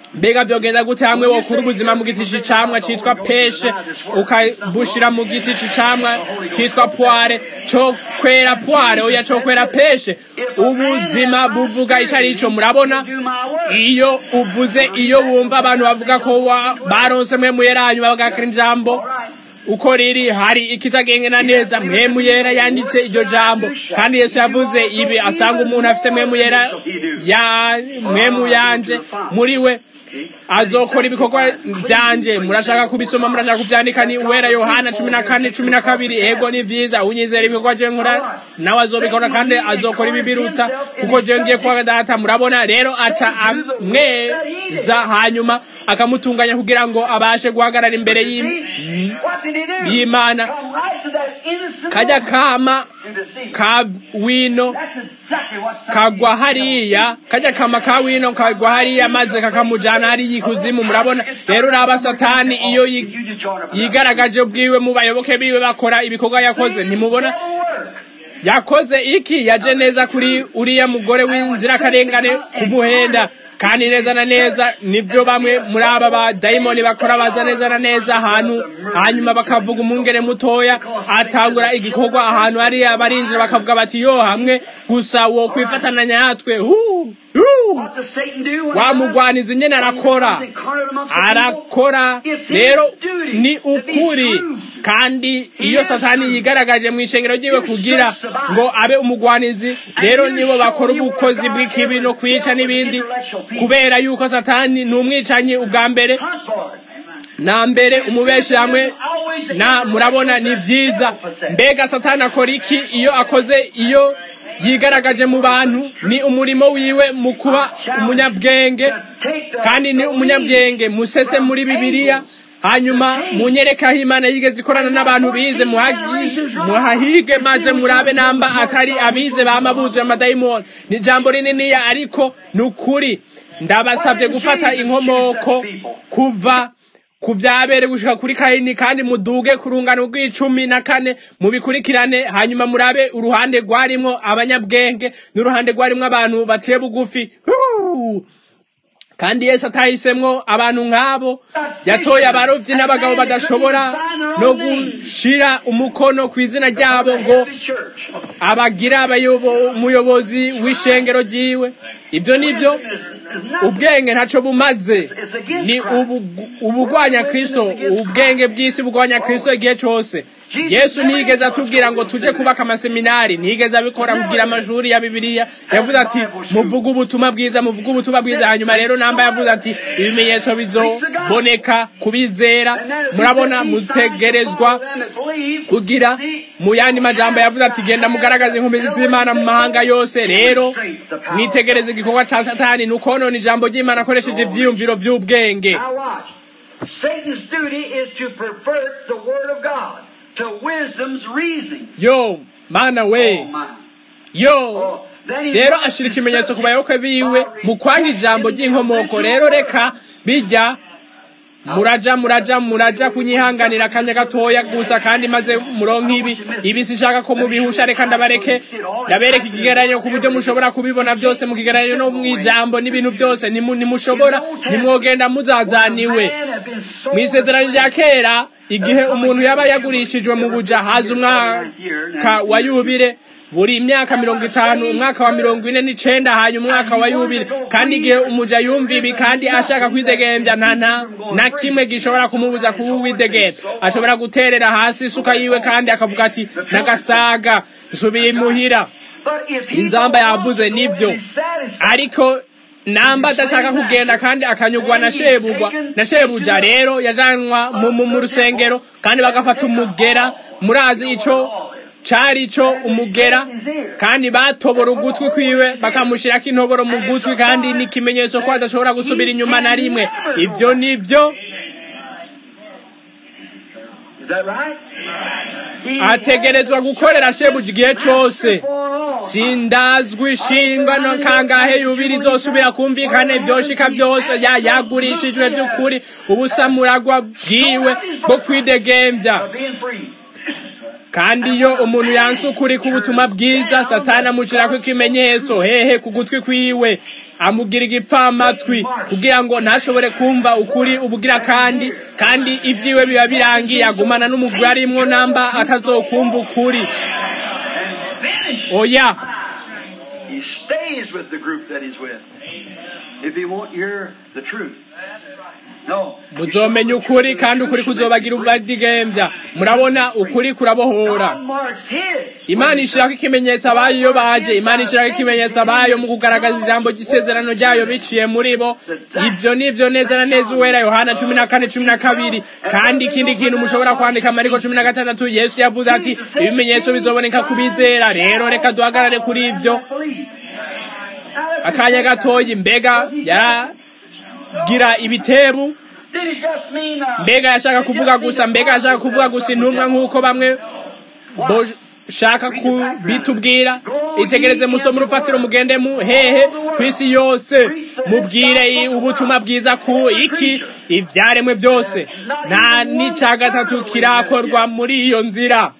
mbega byogenda gute hamwe wokura ubuzima mu giti c'icamwa citwa peshe ukabushira mu giti c'icamwa citwa poire co kwera poire oya co kwera peshe ubuzima buvuga ico ari ico murabona iyo uvuze iyo wumva abantu bavuga ko wa- baronse mwe muyeranyu bagakira ijambo uko riri hari ikitagengena neza mwemu yera yanditse iryo jambo kandi yesu yavuze ibi asanga umuntu afise mwemu yera ya mwemu yanje muri we azokora ibikorwa byanje murashaka kubisoma murashaka kuvyandika ni uwera yohana cumi na kane cumi na kabiri ego ni vyiza unyizera ibikorwa je nkora nawe azobikora kandi azokora ibi biruta kuko je ngiye kwa data murabona rero aca amweza hanyuma akamutunganya kugira ngo abashe guhagarara imbere y'im- y'imana kajya kama ka wino kagwa hariya kajya kama ka wino kagwa hariya maze kakamujana hariya ikuzimu murabona rero uraba satani iyo yi- yigaragaje ubwiwe mu bayoboke biwe bakora ibikorwa yakoze ntimubona yakoze iki yaje neza kuri uriya mugore w'inzirakarengane kumuhenda kandi neza na neza nibyo bamwe muri aba ba dayimoni bakora baza neza na neza ahantu hanyuma bakavuga umwungere mutoya atangura igikorwa ahantu hariya barinjira bakavuga bati yo hamwe gusa wo kwifatana natwe hu hu wa mugwanizi nyene arakora arakora rero ni ukuri kandi iyo satani yigaragaje mu ishengero ryiwe kugira ngo abe umugwanizi rero nibo bakora ubukozi bw'ikibi no kwica n'ibindi kubera yuko satani ni umwicanyi ubwa mbere na mbere umubeshi hamwe na murabona ni vyiza mbega satani akora iki iyo akoze iyo yigaragaje mu bantu ni umurimo wiwe mu kuba umunyabwenge kandi ni umunyabwenge musese muri bibiliya hanyuma munyereka aho imana yigeze ikorana n'abantu bize muhagi- muhahige maze murabe namba atari abize bama buzuye amadayimoni ni ijambo rininiya ariko ni ukuri ndabasabye gufata inkomoko kuva ku byabere gushika kuri kayini kandi muduge ku rungano rw'icumi na kane mubikurikirane hanyuma murabe uruhande rwarimwo abanyabwenge n'uruhande rwarimwo abantu baciye bugufi Huu! kandi yesu atahisemwo abantu nk'abo yatoye abarovyi n'abagabo badashobora no gushira umukono ku izina ryabo ngo abagira abayobo- umuyobozi w'ishengero ryiwe ibyo nibyo ubwenge ntaco bumaze ni ubu- ubugwanya kristo ubwenge bw'isi bugwanya kristo igihe cose yesu ntiyigeze atubwira ngo tuje kubaka amaseminari ntiyigeze abikora kugira amashuri ya bibiliya yavuze ati muvuge ubutumwa bwiza muvuge ubutumwa bwiza hanyuma rero namba yavuze ati ibimenyetso bizoboneka kubizera murabona mutegerezwa kugira mu yandi majambo yavuze ati genda mugaragaze inkomezi z'imana mu mahanga yose rero mwitegereze igikorwa ca satani ni ukonona ijambo ry'imana akoresheje ivyiyumviro vy'ubwenge Now watch. Satan's duty is to pervert the Word of God to wisdom's reasoning. yo mana Oh, we my. yo Oh, then he rero wants ashira to ikimenyetso ku subject bayoboke biwe by mu kwanga ijambo rejecting ry'inkomoko the rero original reka word. bijya muraja muraja muraja kunyihanganira akanya gatoya gusa kandi maze muronka ibi ibi sishaka ko mubihusha reka ndabareke ndabereka ikigereranyo ku buryo mushobora kubibona byose mu kigereranyo no mu ijambo n'ibintu byose Nimu- nimushobora nimwogenda muzazaniwe mu isezerano rya kera igihe umuntu yaba yagurishijwe mu buja haza umwaka wa yubire buri myaka mirongo itanu umwaka wa mirongo ine n'icenda hanyuma umwaka wa yubire kandi igihe umuja yumva ibi kandi ashaka kwidegembya nta nta na kimwe gishobora kumubuza kuba uwidegembya ashobora guterera hasi isuka yiwe kandi akavuga ati nagasaga nsubiye imuhira inzamba yavuze nibyo ariko namba adashaka kugenda kandi akanyugwa na shebugwa na shebuja rero yajanwa mu, mu, mu rusengero kandi bagafata umugera murazi ico cari ico umugera kandi batobora ugutwi kwiwe bakamushirako intoboro mu gutwi kandi n'ikimenyetso ko adashobora gusubira inyuma na rimwe ivyo nivyo Is that right? He ategerezwa gukorera shebuja igihe cose sindazwi ishingano kangahe yubiri izosubira kumvikana ibyoshika byose ya yagurishijwe by'ukuri ubusamuragwa bwiwe bwo kwidegembya being free. kandi iyo umuntu yanse ukuri k'ubutumwa bwiza satani amushirako ikimenyetso hehe ku gutwi kwiwe amugira igipfamatwi kugira ngo ntashobore kumva ukuri ubugira kandi kandi ibyiwe biba birangiye agumana n'umugore arimwo namba atazokumva ukuri And it's finished. oya He stays with the group that he's with. If he won't hear the truth. No. muzomenya ukuri kandi ukuri kuzobagira ubwadigembya murabona ukuri kurabohora God marks his. imana ishirako ikimenyetso abayo iyo baje imana ishirako ikimenyetso abayo mu kugaragaza ijambo ry'isezerano ryayo biciye muri bo ibyo nivyo neza na neza uwera yohana cumi na kane cumi na kabiri kandi ikindi kintu mushobora kwandika mariko cumi na gatandatu yesu yavuze ati ibimenyetso bizoboneka ku bizera rero reka duhagarare kuri ibyo akanya gatoyi mbega yaragira ibitebu Did he just mean, uh, mbega yashaka kuvuga gusa mbega yashaka kuvuga gusa intumwa nk'uko bamwe boshaka kubitubwira itegereze musome urufatiro mugende mu hehe ku isi yose mubwire i- ubutumwa bwiza ku iki ibyaremwe byose nta n'icya gatatu kirakorwa muri iyo nzira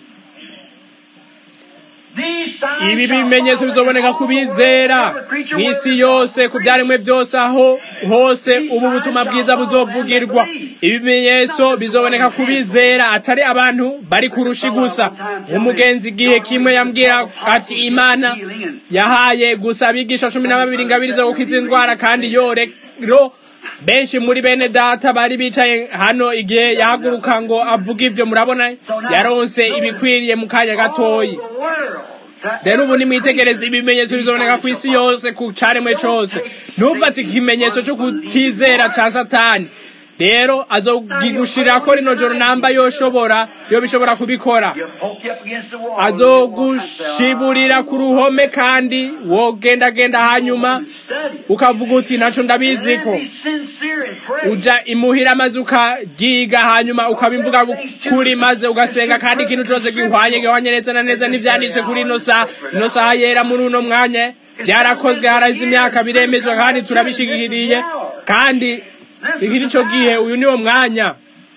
these signs ibi shall bimenyetso follow bizoboneka all ku the bizera every creature mu where isi there's yose God. ku byaremwe byose aho hose ubu butumwa bwiza buzovugirwa ibimenyetso bizoboneka ku bizera atari abantu bari kurushi gusa umugenzi igihe kimwe yambwira ati imana yahaye gusa abigisha cumi na babiri ingabiri zo gukiza indwara kandi yo rero benshi muri bene data bari bicaye hano igihe yahaguruka ngo avuge ibyo murabona yaronse ibikwiriye mu kanya gatoyi The world. That- rero ubu nimwitegereze ibimenyetso bizoboneka ku isi yose ku caremwe cose ntufate ikimenyetso cyo kutizera ca satani rero azogigushirako rino joro namba yoshobora yo bishobora kubikora You poke you up against the wall. azogushiburira ku ruhome kandi wogendagenda hanyuma Study. ukavuga uti naco ndabiziko And be sincere and pray. uja imuhira maze ukagiga hanyuma ukabimvuga kuri maze ugasenga kandi ikintu cose gihwanye gihwanye neza na neza n'ivyanditswe kuri ino saha ino saha yera muri uno mwanya byarakozwe harahize imyaka biremezwa kandi turabishigikiriye kandi iki nico gihe uyu niwo mwanya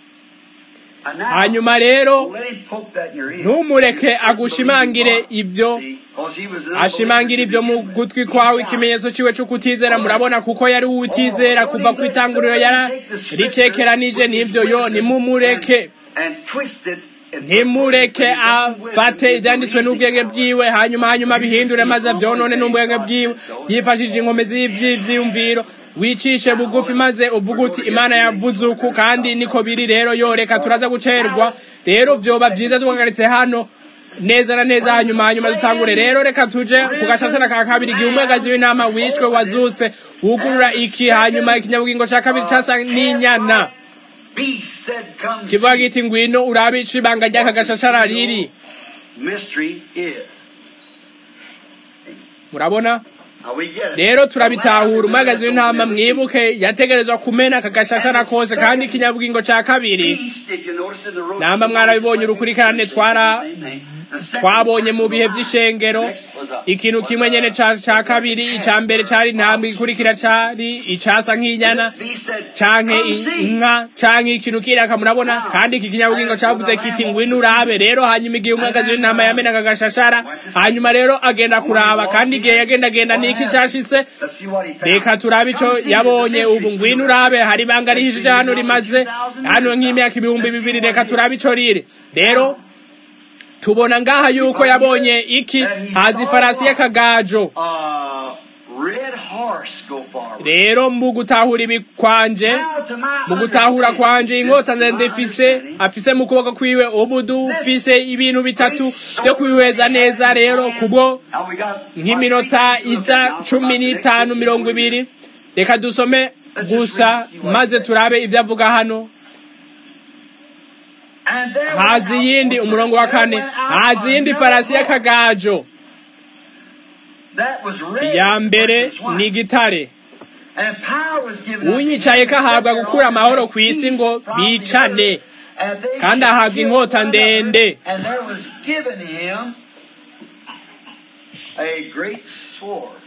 And now, hanyuma rero let him poke that in your ear. ntumureke agushimangire ibyo See, 'cause he was an ashimangira ibyo mu gutwi kwawe ikimenyetso ciwe cyo kutizera murabona kuko yari uwutizera kuva ku itanguriro yararikekeranije n'ibyo yo nimumureke and twisted and ntimureke afate ibyanditswe n'ubwenge bwiwe hanyuma hanyuma bihindure maze abyonone n'ubwenge bwiwe yifashishije inkomezi y'ibyiyumviro wicishe bugufi maze uvuga uti imana yavuze uku kandi niko biri rero yo reka turaza gucerwa rero byoba byiza duhagaritse hano neza na neza hanyuma hanyuma dutangure rero reka tuje ku gashashara ka kabiri igihe umwagazi w'intama wishwe wazutse wugurura iki hanyuma ikinyabugingo cya kabiri casa n'inyana beast said, Come kivuga see. giti ngwino urabe ico ibanga ry'aka gashashara riri Mystery is. murabona Now we get it. rero turabitahura umwagazi w'intama mwibuke yategerezwa kumena aka gashashara kose kandi ikinyabugingo ca kabiri Beast, did you notice in the road? namba mwarabibonye urukurikirane twara twabonye mu bihe vy'ishengero ikintu kimwe nyene ca ca kabiri ica mbere cari intambwe igikurikira cari icasa nk'inyana canke i- inka canke ikintu kiraka murabona kandi iki kinyabugingo cavuze kiti ngwino urabe rero hanyuma igihe umwagazi w'intama yamenaga agashashara hanyuma rero agenda kuraba kandi igihe yagendagenda niki cashitse reka turabe ico yabonye ubu ngwino urabe hari ibanga rihishije hano rimaze hano nk'imyaka ibihumbi bibiri reka turabe ico riri rero tubona ngaha yuko yabonye iki haza ifarasi y'akagajo red horse go forward. rero mu gutahura ibi kwanje Now, to my mu gutahura kwanje understanding, inkota this is ndende my ifise understanding, afise mu kuboko kwiwe ubu dufise ibintu bitatu byo kwihweza neza rero kubwo Now we got nk'iminota iza cumi n'itanu mirongo ibiri reka dusome gusa maze turabe ibyo avuga hano And there went haza out- iyindi umurongo wa kane there went out haza iyindi another farasi horse y'akagajo that was red iya mbere versus white. ni igitare And power was given unto unyicaye ko them ahabwa that gukura all amahoro had ku isi ngo peace from the bicane earth, and they kandi should ahabwa kill inkota one another, ndende. And there was given him a great sword.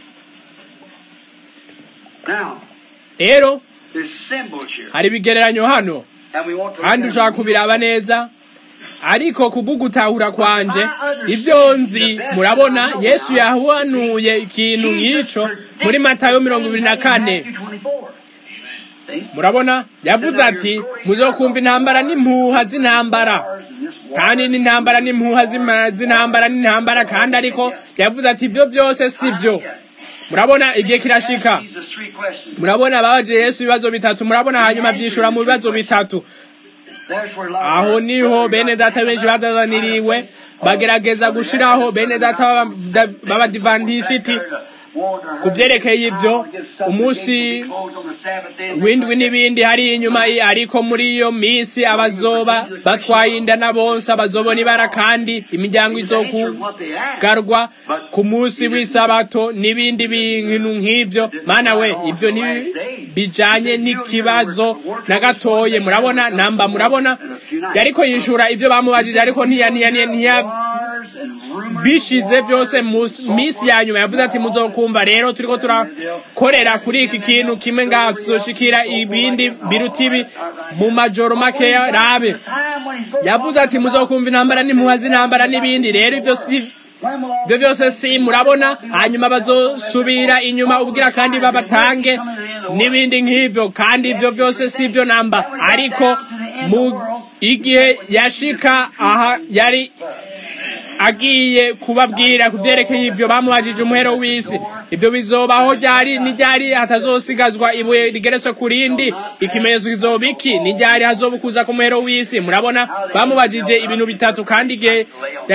Now, rero there's symbols here. hari ibigereranyo hano And we want to kandi look ushaka at them. kubiraba neza ariko kubw'ugutahura kwanje ibyo nzi murabona yesu yahanuye ikintu nk'ico muri matayo mirongo ibiri na kane murabona yavuze ati muzokumva intambara n'impuha z'intambara kandi n'intambara n'impuha z'intambara n'intambara kandi ariko yavuze ati ibyo byose si byo murabona igihe kirashika murabona babaje yesu ibibazo bitatu murabona hanyuma byishura mu bibazo bitatu aho niho bene data benshi bazazaniriwe bagerageza gushiraho bene data b'abadivantisiti ku byerekeye ibyo umunsi w'indwi n'ibindi hari inyuma ariko muri iyo minsi abazoba batwaye inda na bonse abazobona ibara kandi imiryango izokugarwa ku munsi w'isabato n'ibindi bintu nk'ibyo mana we ibyo bijanye n'ikibazo na gatoye murabona namba murabona yariko yishura ibyo bamubajije ariko ntiya bishize byose minsi ya nyuma yavuze ati muzokumva rero turiko turakorera kuri iki kintu kimwe ngaha tuzoshikira ibindi biruta ibi mu majoro makeya rabe yavuze ati muzokumva intambara n'impuha z'intambara n'ibindi rero ivyo si ibyo byose si murabona hanyuma bazosubira inyuma ubwira kandi babatange n'ibindi nk'ibyo kandi ibyo byose si ibyo namba ariko mu igihe yashika aha yari agiye kubabwira ku byerekeye ibyo bamubajije umuhero w'isi ibyo bizobaho ryari n'iryari hatazosigazwa ibuye rigeretse ku rindi ikimenyetso kizoba iki n'iryari hazobukuza ku muhero w'isi murabona bamubajije ibintu bitatu kandi igihe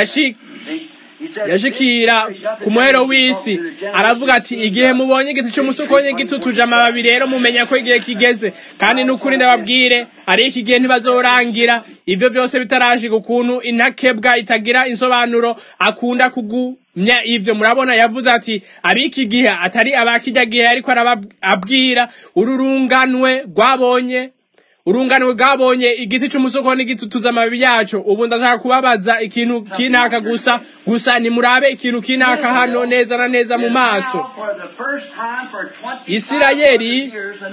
yashikira ku muhero w'isi aravuga ati igihe mubonye igiti cy'umusukonye gitutuje amababi rero mumenya ko igihe kigeze kandi n'ukuri ndababwire ari iki gihe ntibazorangira ibyo byose bitarashika ukuntu intakebwa itagira insobanuro akunda kugumya ibyo murabona yavuze ati abiki gihe atari abakijya gihe ariko arababwira ururunganwe rwabonye urunganwe rwabonye igiti cy'umusoko n'igitutuza amababi yacu ubu ndashaka kubabaza ikintu kinaka gusa gusa nimurabe ikintu kinaka hano neza na neza mu maso isirayeli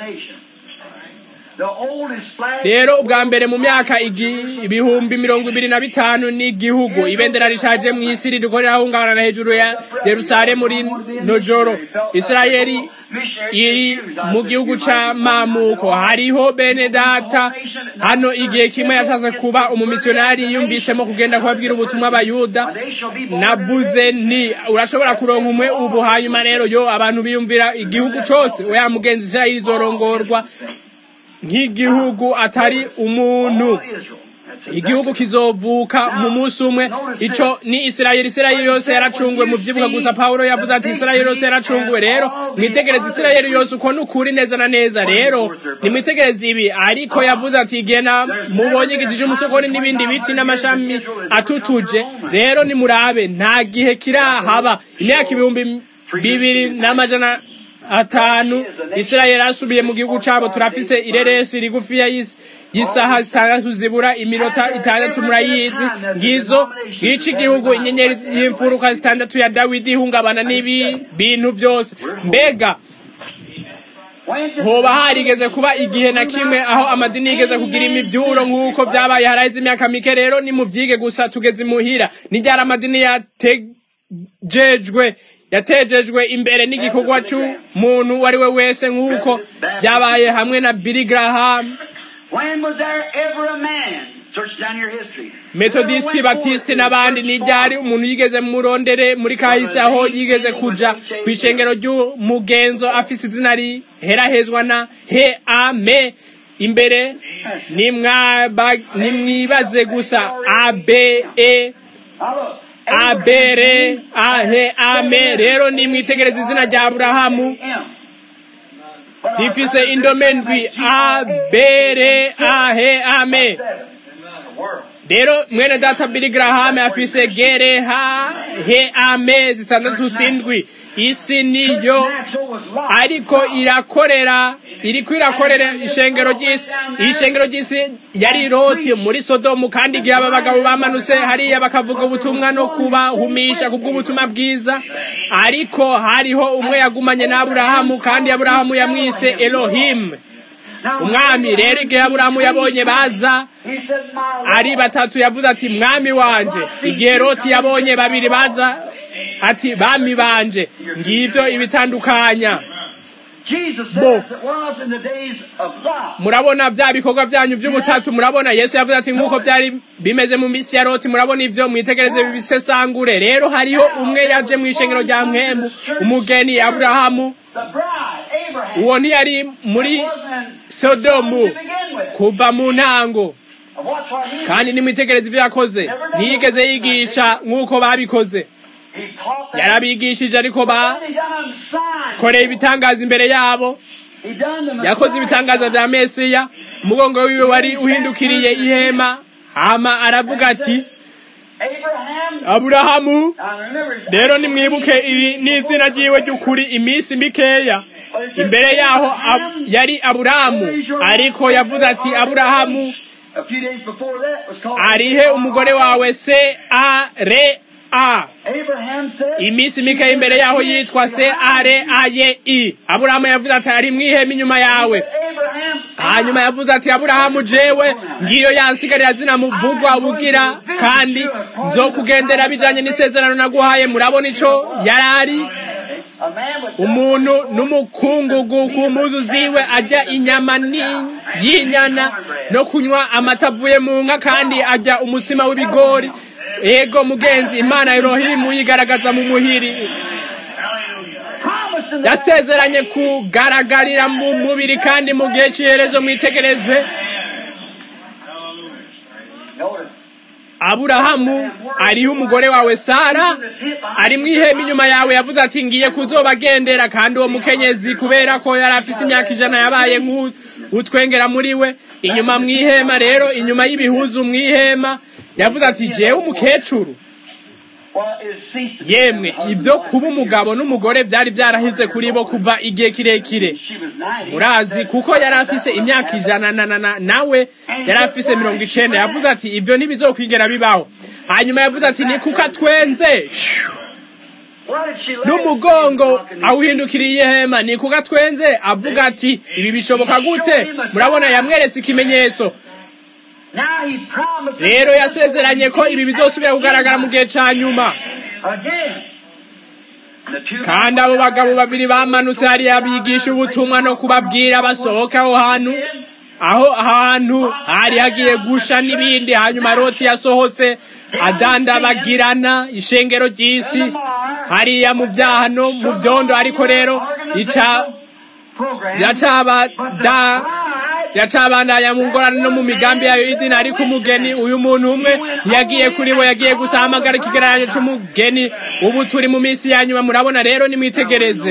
rero ubwa mbere mu myaka ibihumbi mirongo ibiri na bitanu n'igihugu ibendera rishaje mu isi ririko rirahungabana hejuru ya yerusalemu rino joro isirayeli iri mu gihugu c'amamuko hariho bene data hano igihe kimwe yashatse kuba umumisiyonari yiyumvisemo kugenda kubabwira ubutumwa abayuda navuze nti urashobora kuronka umwe ubu hanyuma rero yo abantu biyumvira igihugu cose oya mugenzi isirayeli izorongorwa nk'igihugu atari umuntu igihugu kizovuka mu munsi umwe ico ni isirayeli isirayeli yose yaracunguwe mu vyibuka gusa pawulo yavuze ati isirayeli yose yaracunguwe rero mwitegereze isirayeli yose uko nukuri neza na neza rero nimwitegereze ibi ariko yavuze ati igihe na mubonye igiti c'umusokoni n'ibindi biti n'amashami atutuje rero nimurabe nta gihe kirahaba imyaka ibihumbi bibiri n'amajana atanu isirayeli asubiye mu gihugu cabo turafise ireresi rigufiya y'isaha zitandatu zibura iminota itandatu murayizi ngizo ngico igihugu inyenyeri y'imfuruka zitandatu ya dawidi ihungabana n'ibi bintu byose mbega hoba harigeze kuba igihe na kimwe aho amadini yigeze kugira imivyuro nk'uko vyabaye haraheze imyaka mike rero ni muvyige gusa tugeze imuhira niryari amadini yatejejwe yatejejwe imbere n'igikorwa c'umuntu uwo ari we wese nk'uko byabaye hamwe na Billy Graham metodisti batisti n'abandi n'iryari umuntu yigeze murondere muri kahise aho yigeze kuja ku ishengero ry'umugenzo afise izina riherahezwa na he ame imbere nimwibaze gusa abe abere ahe ame rero nimwitegereza izina rya aburahamu rifise indome ndwi abere ahe ame rero mwene data Billy Graham afise gere ha he ame zitandatu sindwi isi niyo ariko irakorera iriko irakorera ishengero ry'isi ishengero ry'isi yari roti muri sodomu kandi igihe aba bagabo bamanutse hariya bakavuga ubutumwa no kubahumisha kubw'ubutumwa bwiza ariko hariho umwe yagumanye na aburahamu kandi aburahamu yamwise elohimu umwami rero igihe aburahamu yabonye baza ari batatu yavuze ati mwami wanje igihe loti yabonye babiri baza ati bami banje ngibyo ibitandukanya bo murabona bya bikorwa byanyu by'ubutatu murabona yesu yavuze ati nk'uko byari bimeze mu minsi ya loti murabona ibyo mwitegereze bibisesangure rero hariho umwe yaje mu ishengero rya mwembu umugeni aburahamu uwo ntiyari muri sodomu kuva mu ntango kandi nimwitegereze ibyo yakoze ntiyigeze yigisha nk'uko babikoze yarabigishije ariko bakoreye ibitangaza imbere yabo yakoze ibitangaza bya mesiya umugongo wiwe wari uhindukiriye ihema hama aravuga ati aburahamu rero nimwibuke iri ni izina ryiwe ry'ukuri iminsi mikeya imbere yaho yari aburahamu ariko yavuze ati aburahamu arihe umugore wawe se a re a iminsi mikeya imbere yaho yitwa se a re a ye i aburahamu yavuze ati ari mwihema inyuma yawe hanyuma yavuze ati aburahamu jewe ngiyo yansigarira zina muvugwa bugira kandi nzokugendera bijanye n'isezerano naguhaye murabona ico yarari umuntu n'umukungugu ku mpuzu ziwe ajya inyama y'inyana no kunywa amata avuye mu nka kandi ajya umutsima w'ibigori ego mugenzi imana erohimu yigaragaza mu muhiri yasezeranye kugaragarira mu mubiri kandi mu gihe cy'iherezo mwitegereze aburahamu ariho umugore wawe sara ari mu ihema inyuma yawe yavuze ati ngiye kuzobagendera kandi uwo mukenyezi kubera ko yari afise imyaka ijana yabaye nk'utwengera muri we inyuma mu ihema rero inyuma y'ibihuzu mu ihema yavuze ati jewe umukecuru yemwe ibyo kuba umugabo n'umugore byari byarahize kuri bo kuva igihe kirekire murazi kuko yari afise imyaka ijana na nawe yari afise mirongo icenda yavuze ati ibyo ntibizokwigera bibaho hanyuma yavuze ati ni kuko atwenze n'umugongo awuhindukiriye ihema ni kuko atwenze avuga ati ibi bishoboka gute murabona yamweretse ikimenyetso rero yasezeranye ko ibi bizosubira kugaragara mu gihe cya nyuma kandi abo bagabo babiri bamanutse hariya bigisha ubutumwa no kubabwira basohoka aho hantu aho hantu hari hagiye gusha n'ibindi hanyuma roti yasohotse adandabagirana ishengero ry'isi hariya mu byaha no mu byondo ariko rero ica yacabada yacabandanya mu ngorane no mu migambi yayo y'idini ariko umugeni uyu muntu umwe yagiye kuri bo yagiye gusa hamagara ikigereranyo c'umugeni ubu turi mu minsi ya nyuma murabona rero nimwitegereze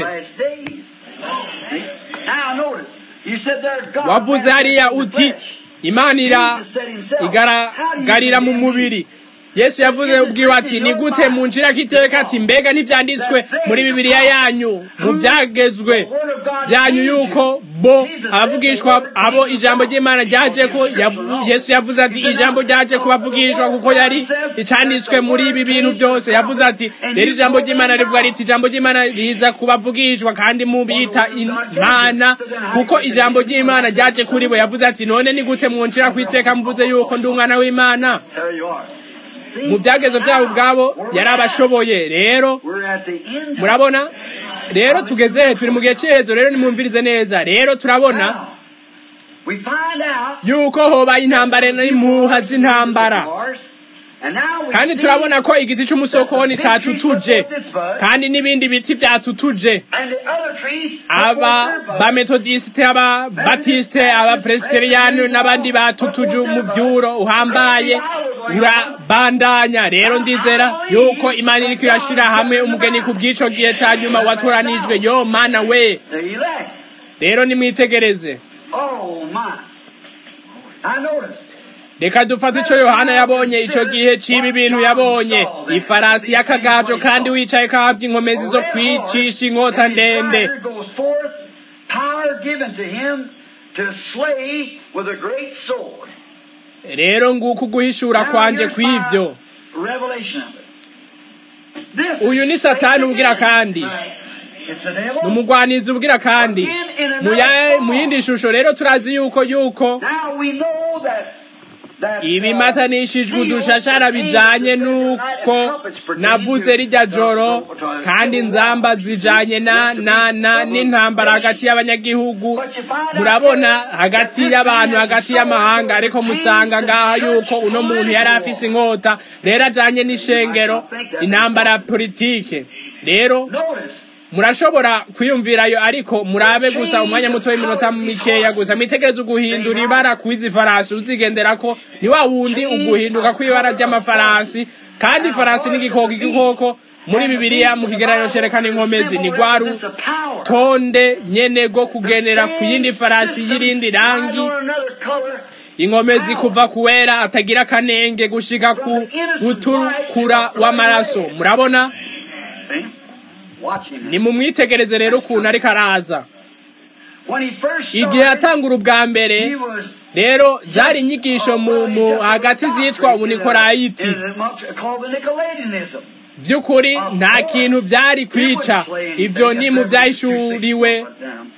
wavuze hariya uti imana ira igaragarira mu mubiri yesu yavuze ubwiwe ati ni gute munjira kiteka ati mbega ntibyanditswe muri bibiliya yanyu mu byagezwe byanyu yuko bo abavugishwa abo ijambo ry'imana ryaje ko yesu yavuze ati ijambo ryaje kubavugishwa kuko yari icanditswe muri ibi bintu byose yavuze ati rero ijambo ry'imana rivuga riti ijambo ry'imana riza kubavugishwa kandi mubita imana kuko ijambo ry'imana ryaje kuri bo yavuze ati none ni gute mwunjira kwiteka mvuze yuko ndi umwana w'imana mu byagezo byabo ubwabo yari abashoboye rero murabona rero tugeze turi mu gihe cy'iherezo rero nimwumvirize neza rero turabona yuko hobaye intambara n'impuha z'intambara kandi turabona ko igiti cy'umusokoni cyatutuje kandi n'ibindi biti byatutuje aba bametodisite aba batisite aba presbyteriani n'abandi batutuje umuvyuro uhambaye urabandanya rero ndizera yuko imana iriko irashira hamwe umugeni ku bw'ico gihe ca nyuma watoranijwe yo mana we rero nimwitegereze reka dufate ico yohana yabonye ico gihe c'ibi bintu yabonye ifarasi y'akagajo kandi wicaye kahabwa inkomezi zo kwicisha inkota ndende rero nguko uguhishura kwanje kw'ivyo uyu ni satani ubwira kandi It's a devil. ni umugwanizi ubwira kandi mu ya- mu yindi shusho rero turazi yuko yuko Now we know that that ibimatanishijwe udushashara bijanye n'uko navuze rijya joro kandi inzamba zijanye na na na n'intambara hagati y'abanyagihugu murabona hagati y'abantu hagati y'amahanga ariko musanga ngaha yuko uno muntu yari afise inkota rero ajanye n'ishengero intambara ya politike rero Notice murashobora kwiyumvirayo ariko murabe gusa umwanya muto w'iminota mikeya gusa mwitegereze uguhindura ibara kw'izi farasi uzigenderako ni wa wundi uguhinduka kw'ibara ry'amafarasi kandi farasi n'igikoko igikoko muri bibiliya mu kigereranyo cerekana inkomezi ni rwa It's a power. rutonde nyene rwo kugenera ku yindi farasi y'irindi rangi Or another color. inkomezi kuva ku wera atagira akanenge gushika ku gutukura w'amaraso murabona See? Watch him. ni mumwitegereze rero ukuntu ariko araza When he first igihe started, yatangura ubwa mbere he was rero zari inyigisho mu mu hagati zitwa ubunikorayiti called the Nicolaitanism. by'ukuri nta kintu byari kwica ibyo ni mu byahishuriwe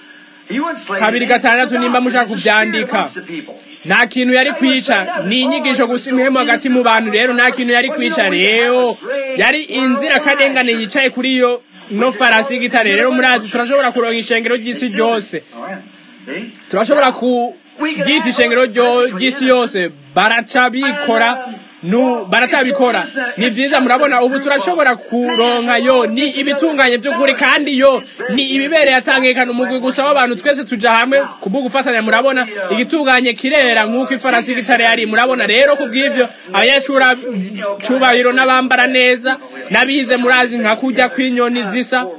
kabiri gatandatu nimba mushaka kubyandika nta kintu yari kwica ni inyigisho gusa imwemo hagati mu bantu rero nta kintu yari kwica rero yari inzirakarengane yicaye kuri iyo no farasi y'igitare rero murazi turashobora kuronka ishengero ry'isi ryose turashobora kuryita ishengero ryo- ry'isi yose baraca bikora nu baracabikora ni byiza murabona ubu turashobora kuronka yo ni ibitunganye by'ukuri kandi yo ni ibibereye atangekana umugwi gusa w'abantu twese tuja hamwe kubwo gufatanya murabona igitunganye kirera nk'uko ifarasi y'igitare yari murabona rero kubw'ivyo abanyacura cubahiro n'abambara neza n'abize murazi nka kurya kw'inyoni zisa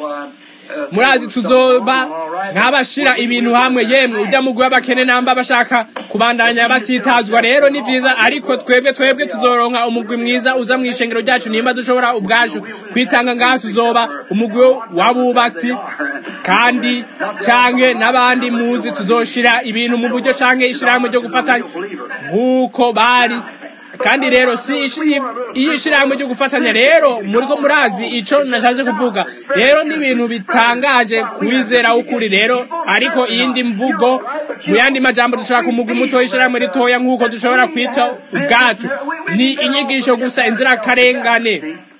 murazi tuzoba nk'abashira ibintu hamwe yemwe ujya mugwi w'abakene namba bashaka kubandanya batsitazwa rero ni vyiza ariko twebwe twebwe tuzoronka umugwi mwiza uza mu ishengero ryacu nimba dushobora ubwacu kwitanga ngaha tuzoba umugwi w'abubatsi kandi canke n'abandi muzi tuzoshira ibintu mu buryo canke ishirahamwe ryo gufatanya nk'uko bari kandi rero si ishi- iyo ishirahamwe ryo gufatanya rero muriko murazi ico nashatse kuvuga rero ni ibintu bitangaje kwizera ukuri rero ariko iyindi mvugo mu yandi majambo dushobora kumugwa umuto w'ishirahamwe ritoya nk'uko dushobora kwita ubwacu ni inyigisho gusa inzirakarengane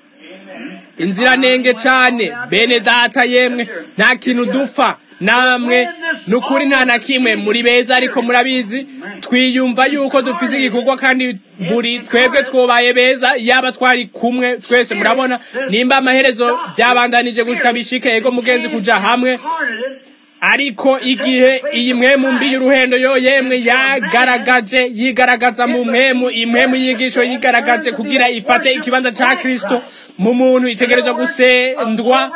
inziranenge cane bene data yemwe nta kintu dupfa namwe nukuri nta na kimwe muri beza ariko murabizi twiyumva yuko dufise igikorwa kandi buri twebwe twobaye beza yaba twari kumwe twese murabona nimba amaherezo byabandanije gushika bishike ego mugenzi kuja hamwe ariko igihe iyi mwemu mbi y'uruhendo yo yemwe yagaragaje yigaragaza mu mwemu imwemu yigisho yigaragaje kugira ifate ikibanza ca kristo mu muntu itegerezwa gusendwa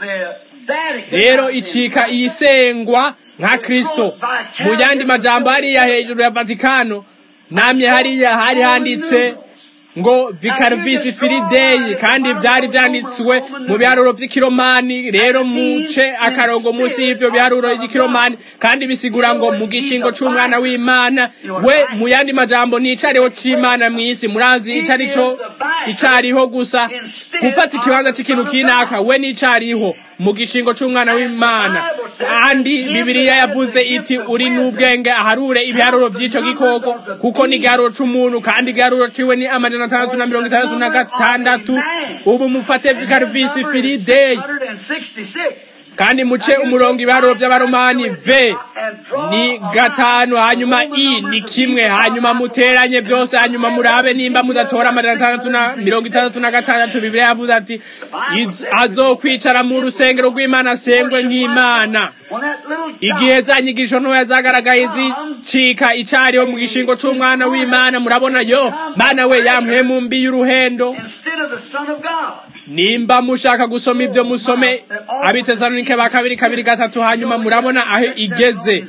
rero icika iyisengwa nka kristo mu yandi majambo hariya hejuru ya vatikano namye hariya hari handitse ngo vicarvis filideyi kandi byari byanditswe mu biharuro by'ikiromani rero muce akarongo munsi y'ivyo biharuro by'ikiromani kandi bisigura ngo mu gishingo c'umwana w'imana we mu yandi majambo ni icariho c'imana mw'isi murazi ico arico icariho gusa gufata ikibanza c'ikintu kinaka we n'icariho mu gishingo c'umwana w'imana kandi bibiliya yavuze iti uri n'ubwenge aharure ibiharuro by'ico gikoko kuko ni igiharuro c'umuntu kandi igiharuro ciwe ni amajana atandatu na mirongo itandatu na gatandatu ubu mufate vikarvisi filideyi kandi muce umurongo ibiharuro by'abaromani v ni gatanu hanyuma i ni kimwe hanyuma muteranye byose hanyuma murabe nimba mudatora amajana atandatu na mirongo itandatu na gatandatu bibiliya yavuze ati "Iz- azokwicara mu rusengero rw'imana asengwe nk'imana igihe za nyigisho ntoya zagaragaye zicika icariho mu gishingo c'umwana w'imana murabona yo mana we yamwe mu mbi y'uruhendo Instead of the Son of God. nimba mushaka gusoma ibyo musome abitesalonike ba kabiri kabiri gatatu hanyuma murabona aho igeze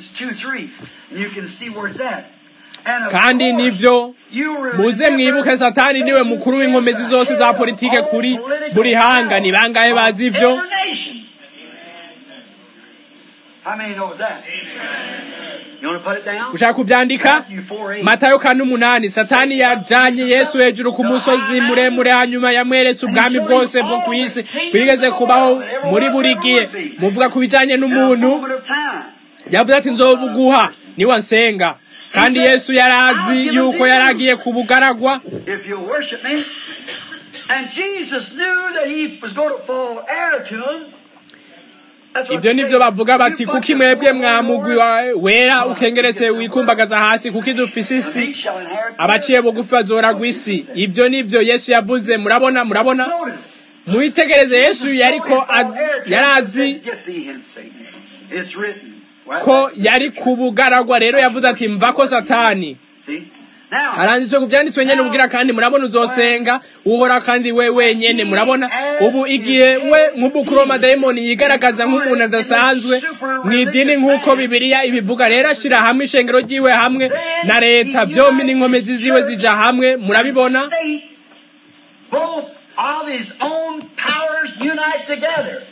kandi nivyo muze mwibuke satani niwe mukuru w'inkomezi zose za politike kuri buri hanga ni bangahe bazi ivyo How many knows that? You want to put it down? ushaka kuvyandika Matthew 4 8. matayo kane umunani satani yajanye yesu hejuru ku musozi muremure hanyuma yamweretse ubwami bwose bwo ku isi bwigeze kubaho muri buri gihe muvuga ku bijanye n'umuntu Moment of time. yavuze ati nzobuguha niwe nsenga kandi yesu yari azi yuko yari agiye kubugaragwa If you worship me. And Jesus knew that he was going to fall heir to him. That's what ibyo he nivyo said. bavuga bati You kuko put imwebwe your mwamugwi Lord, wawe wera ukengeretse wikumbagaza hasi kuko idufise and isi he shall inherit the abaciye bugufi bazoragwa isi ibyo nivyo yesu yavuze murabona murabona Notice. mwitegereze yesu yariko azi yari azi Get thee hence, Satan. It's written. Well, ko yari kubugaragwa rero yavuze ati mvako satani See? Now, haranditswe ku vyanditswe nyene ubwira kandi murabona uzosenga uhora kandi we wenyene murabona ubu igihe we nk'ubukuru w'amadayimoni yigaragaza nk'umuntu adasanzwe mu idini nk'uko bibiliya ibivuga rero ashira hamwe ishengero ryiwe hamwe na leta vyompi n'inkomezi ziwe zija hamwe murabibona state, both of his own powers unite together.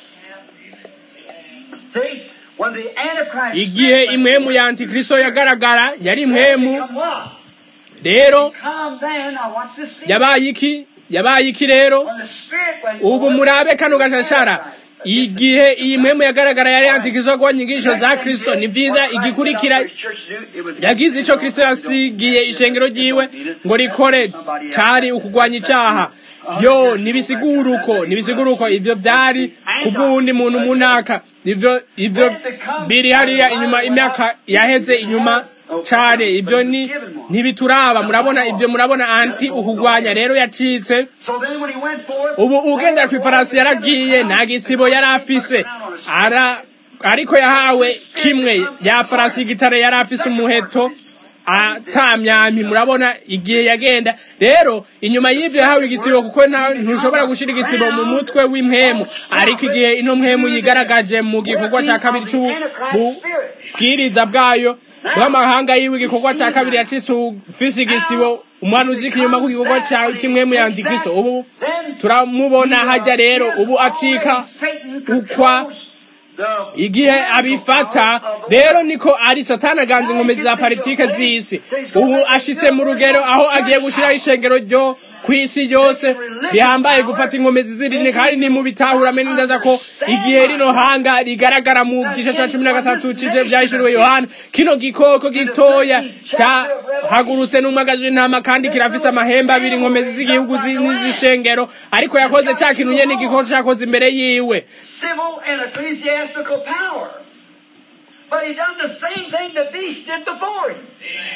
See? When the Antichrist igihe imwemu ya antikristo yagaragara yari imwemu come what? rero Come then, now watch this thing. yabaye iki yabaye iki rero When the Spirit went ubu forth, murabe kano gashashara igihe iyi mpemu yagaragara yari yantikizwa kuba inyigisho za kristo ni vyiza igikurikira yagize ico kristo yasigiye ishengero ryiwe ngo rikore cari ukugwanya icaha yo nibisigura uko nibisigura uko ivyo vyari kubw'uwundi muntu munaka ivyo ivyo biri hariya inyuma imyaka yaheze inyuma cane ivyo ni ntibituraba murabona ivyo murabona anti ukugwanya rero yacitse So then when he went forth, ubu ugendera kw'ifarasi yaragiye nta gitsibo yari afise ara ariko yahawe kimwe ya farasi y'igitare yari afise umuheto atamyampi murabona igihe yagenda rero inyuma y'ibyo yahawe igitsibo kuko nta- ntushobora gushira igisibo mu mutwe w'impemu ariko igihe ino mpemu yigaragaje mu gikorwa cya kabiri c'ububwiriza bwayo bw'amahanga yiwe igikorwa cya kabiri yacitse ufise igisibo umwana uzika inyuma ku gikorwa ca- c'imwemu ya antikristo ubu turamubona hajya rero ubu acika ukwa igihe abifata rero niko ari satani aganza inkomezi za politike z'isi ubu ashitse mu rugero aho agiye gushiraho ishengero ryo ku isi ryose rihambaye gufata inkomezi z'irini kandi nimubitahura mene neza ko igihe rino hanga rigaragara mu gice ca cumi na gatatu cice vyahishuriwe yohana kino gikoko gitoya cahagurutse n'umwagaje intama kandi kirafise amahembe abiri inkomezi z'igihugu zi- n'izishengero ariko yakoze ca kintu nyene igikoko cakoze imbere yiwe civil and ecclesiastical power. But he done the same thing the beast did before him.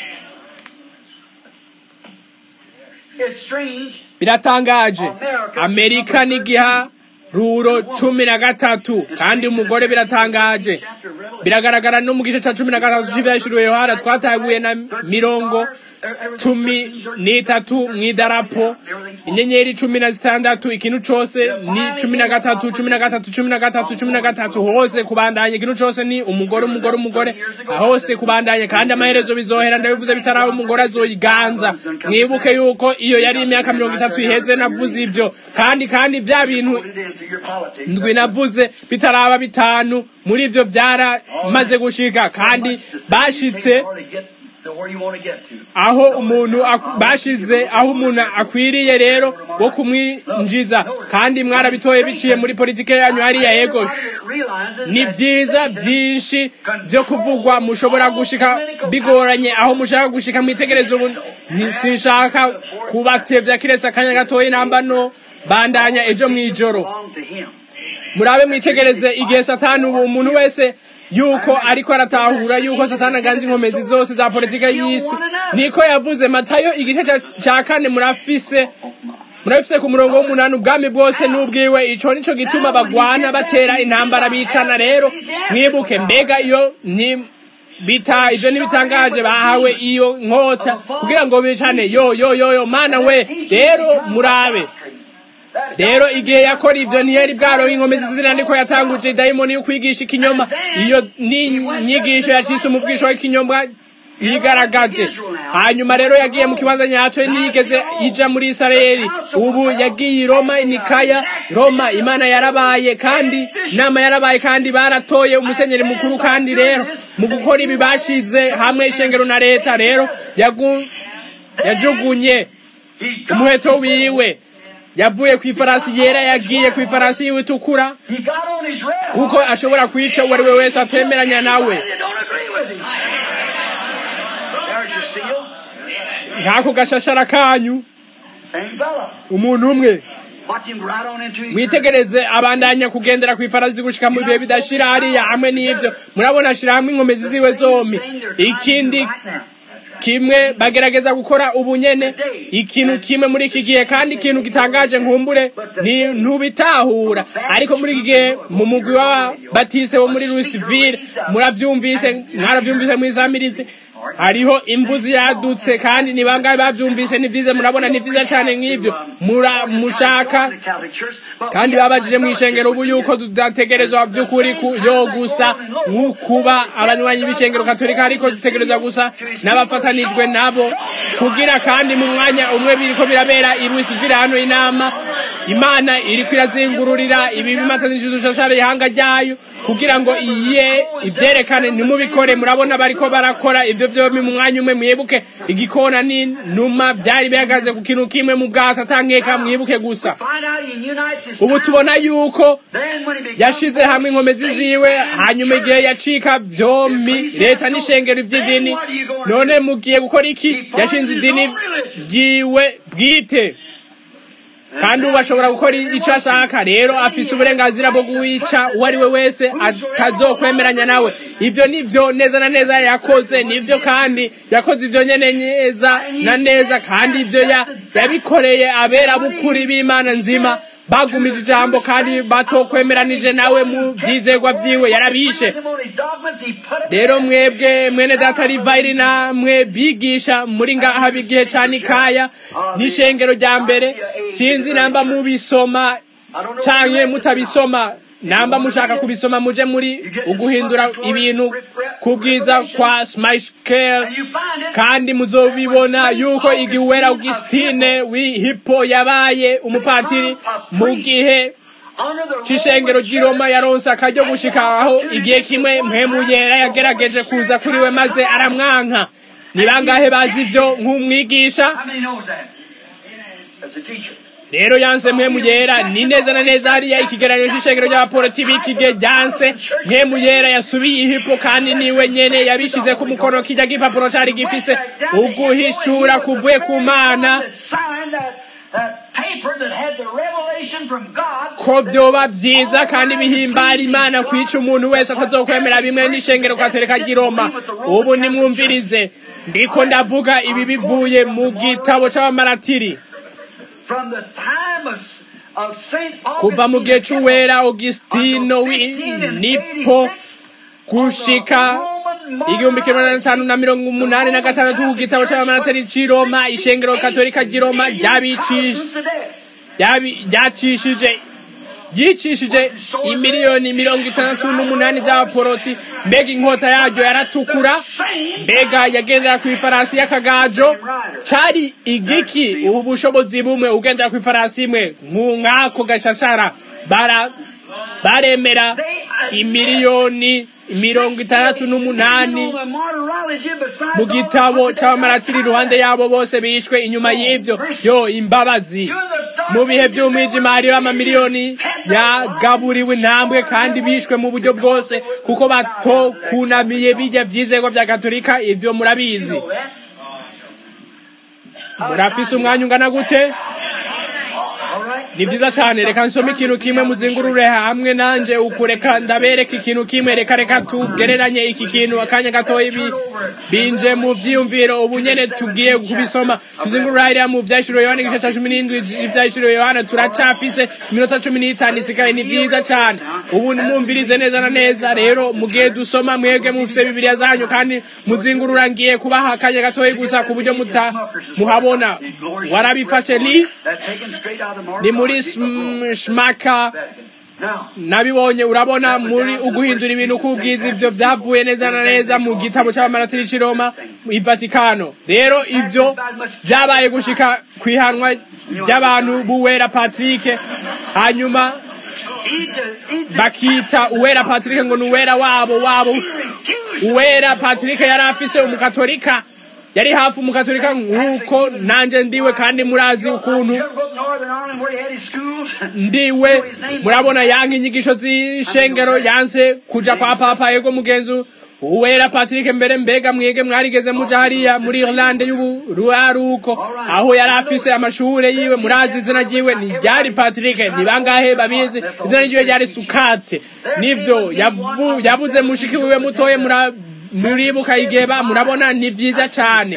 It's strange. biratangaje amerika n'igiharuro cumi na gatatu kandi umugore biratangaje Chapter of Revelation. biragaragara no mu gice ca cumi na gatatu c'ivyahishuriwe yohana twataguye na mirongo cumi n'itatu mw'idarapo inyenyeri cumi na zitandatu ikintu cose ni cumi na gatatu cumi na gatatu cumi na gatatu cumi na gatatu hose kubandanya ikintu cose ni umugore umugore umugore hose kubandanya kandi amaherezo bizohera ndabivuze bitaraba umugore azoyiganza mwibuke yuko iyo yari imyaka mirongo itatu iheze navuze ivyo kandi kandi vya bintu Put it into your politics. ndwi navuze bitaraba bitanu muri ivyo byaramaze gushika kandi bashitse To where you want to get to. aho umuntu ak- bashize aho umuntu akwiriye rero wo kumwinjiza kandi mwarabitoye biciye muri politike yanyu hariya yego ni byiza byinshi byo kuvugwa mushobora gushika bigoranye aho mushaka gushika mwitegereza ubu ntisinshaka kubatevya kiretse akanya gatoya namba no bandanya ejo mw'ijoro Belong to him. murabe mwitegereze igihe satani ubu umuntu wese yuko ariko aratahura yuko satani aganza inkomezi zose za politike y'isi niko yavuze matayo igice ca- ca kane murafise murabifise ku murongo w'umunani ubwami bwose n'ubwiwe ico nico gituma bagwana batera intambara bicana rero mwibuke mbega iyo ni bita ivyo ntibitangaje bahawe iyo nkota kugira ngo bicane yo yo yo yo mana we rero murabe rero igihe yakora ivyo ntiyari bwaro inkomezi zina niko yatanguje idayimoni yo kwigisha ikinyoma iyo ni inyigisho yacitse umubwisho w'ikinyoma yigaragaje hanyuma rero yagiye mu kibanza nyacyo ntiyigeze ija muri isirayeli ubu yagiye i roma nikaya roma imana yarabaye kandi inama yarabaye kandi baratoye umusenyeri mukuru kandi rero mu gukora ibi bashize hamwe ishengero na leta rero yagu- yajugunye umuheto wiwe yavuye ku ifarasi yera yagiye ku ifarasi yiwe itukura He got on his red kuko ashobora kwica uwo ari we wese atemeranya nawe You don't agree with him. There's your seal. nk'ako gashashara kanyu Same fella. umuntu umwe Watch him right on into his mwitegereze abandanya kugendera ku ifarasi gushika mu bihe bidashira hariya hamwe n'ivyo murabona ashira hamwe inkomezi ziwe zombi ikindi kimwe bagerageza gukora ubunyene ikintu kimwe muri iki gihe kandi ikintu gitangaje nkumbure ni ntubitahura ariko muri iki gihe mu mugwi w'ababatiste bo muri Louisville muravyumvise mwaravyumvise mw'isamirizi hariho imbuzi yadutse kandi ni bangahe bavyumvise ni vyiza murabona ni vyiza cane nk'ivyo mura mushaka kandi babajije mu ishengero ubu yuko tudategerezwa by'ukuri ku yo gusa nk'ukuba abanywanyi b'ishengero katolika ariko dutegerezwa gusa n'abafatanijwe nabo kugira kandi mu mwanya umwe biriko birabera i Louisville hano inama imana iriko irazingururira ibi bimatanije udushashara ihanga ryayo kugira ngo iye ibyerekane ntimubikore murabona bariko barakora ivyo vyombi mu mwanya umwe mwibuke igikona n'inuma byari bihagaze ku kintu kimwe mu bwato atankeka mwibuke gusa ubu tubona yuko yashize hamwe inkomezi ziwe hanyuma igihe yacika vyombi leta n'ishengero ivy'idini none mugiye gukora iki yashinze idini ryiwe bwite kandi ubu ashobora gukora icyo ashaka rero afise uburenganzira bwo guwica uwo ari we wese atazokwemeranya nawe ibyo nivyo neza na neza yakoze nivyo kandi yakoze ivyo nyene neza na neza kandi ivyo yabikoreye abera bukuri b'imana nzima bagumije ijambo kandi batokwemeranije nawe mu vyizegwa vyiwe yarabishe rero mwebwe mwene data rivayiri namwe bigisha muri ngaha bigihe ca nikaya n'ishengero rya mbere sinzi namba mubisoma canke mutabisoma namba mushaka kubisoma muje muri uguhindura ibintu kubwiza kwa smashkel kandi muzobibona yuko igihe uwera augustine w'ihipo yabaye umupatiri mu gihe c'ishengero ry'i roma yaronse akaryo gushika aho igihe kimwe mpemu yera yagerageje kuza kuri we maze aramwanka ni bangahe bazi ivyo nk'umwigisha rero yanse mpemu yera ni neza na neza hariya ikigereranyo c'ishengero ry'abaporoti b'iki gihe ryanse mpemu yera yasubiye ihipo kandi niwe nyene yabishize ku mukono kirya gipapuro cari gifise uguhishura kuvuye ku mana ko vyoba vyiza kandi bihimbara imana kwica umuntu wese atazokwemera bimwe n'ishengero katereka ry'iroma ubu nimwumvirize ndiko ndavuga ibi bivuye mu gitabo c'abamaratiri kuva mu gihe c'uwera augustino w'inipo gushika igihumbi kimwe magana atanu na mirongo umunani na gatandatu ku gitabo c'abamaratiri c'i roma ishengero katolika ry'i roma ryacishije yicishije imiliyoni mirongo itandatu n'umunani z'abaporoti mbega inkota yaryo yaratukura mbega yagendera ku ifarasi y'akagajo cari igiki ubu bushobozi bumwe ugendera ku ifarasi imwe nk'ako gashashara bara baremera imiliyoni mirongo itandatu n'umunani mu gitabo c'abamaratiri iruhande yabo bose bishwe inyuma y'ivyo yo imbabazi mu bihe vy'umwijima hariho amamiliyoni yagaburiwe intambwe kandi bishwe mu buryo bwose kuko batokunamiye bijya vyizego vya katolika ivyo murabizi murafise umwanya ungana gute ni vyiza cane reka nsome ikintu kimwe muzingurure hamwe nanje ukureka ndabereka ikintu kimwe reka reka tugereranye iki kintu akanya gatoya binje mu vyiyumviro ubu nyene tugiye kubisoma tuzingurura hariya mu vyahishuriwe yohana igice ca cumi n'indwi ivyahishuriwe yohana turacafise iminota cumi n'itanu isigaye ni vyiza cane ubu mwumvirize neza na neza rero mugihe dusoma mwebwe mufise bibiriya zanyu kandi muzingurura ngiye kubaha akanya gatoya gusa ku buryo muhabona warabifashe ni ni muri shmaka nabibonye urabona muri uguhindura ibintu k'ubwiza ibyo byavuye neza na neza mu gitabo cy'abamaratiri cy'i Roma i Vatikano rero ivyo byabaye gushika kwihanwa ry'abantu b'uwera Patrick hanyuma bakita uwera Patrick ngo ni uwera wabo wabo uwera Patrick yari afise umukatolika yari hafi umukatolika nk'uko nanjye ndiwe kandi murazi ukuntu ndiwe murabona yanka inyigisho z'ishengero yanse kuja kwa papa yego mugenzi uwera Patrick mbere mbega mwege mwarigeze muja hariya muri Irlande y'uburuaruko aho yari afise amashure yiwe murazi izina ryiwe ni ryari Patrick ni bangahe babizi izina ryiwe ryari Sukate nivyo yavu yabuze mushiki wiwe mutoye mura muribuka igeba murabona ni vyiza cane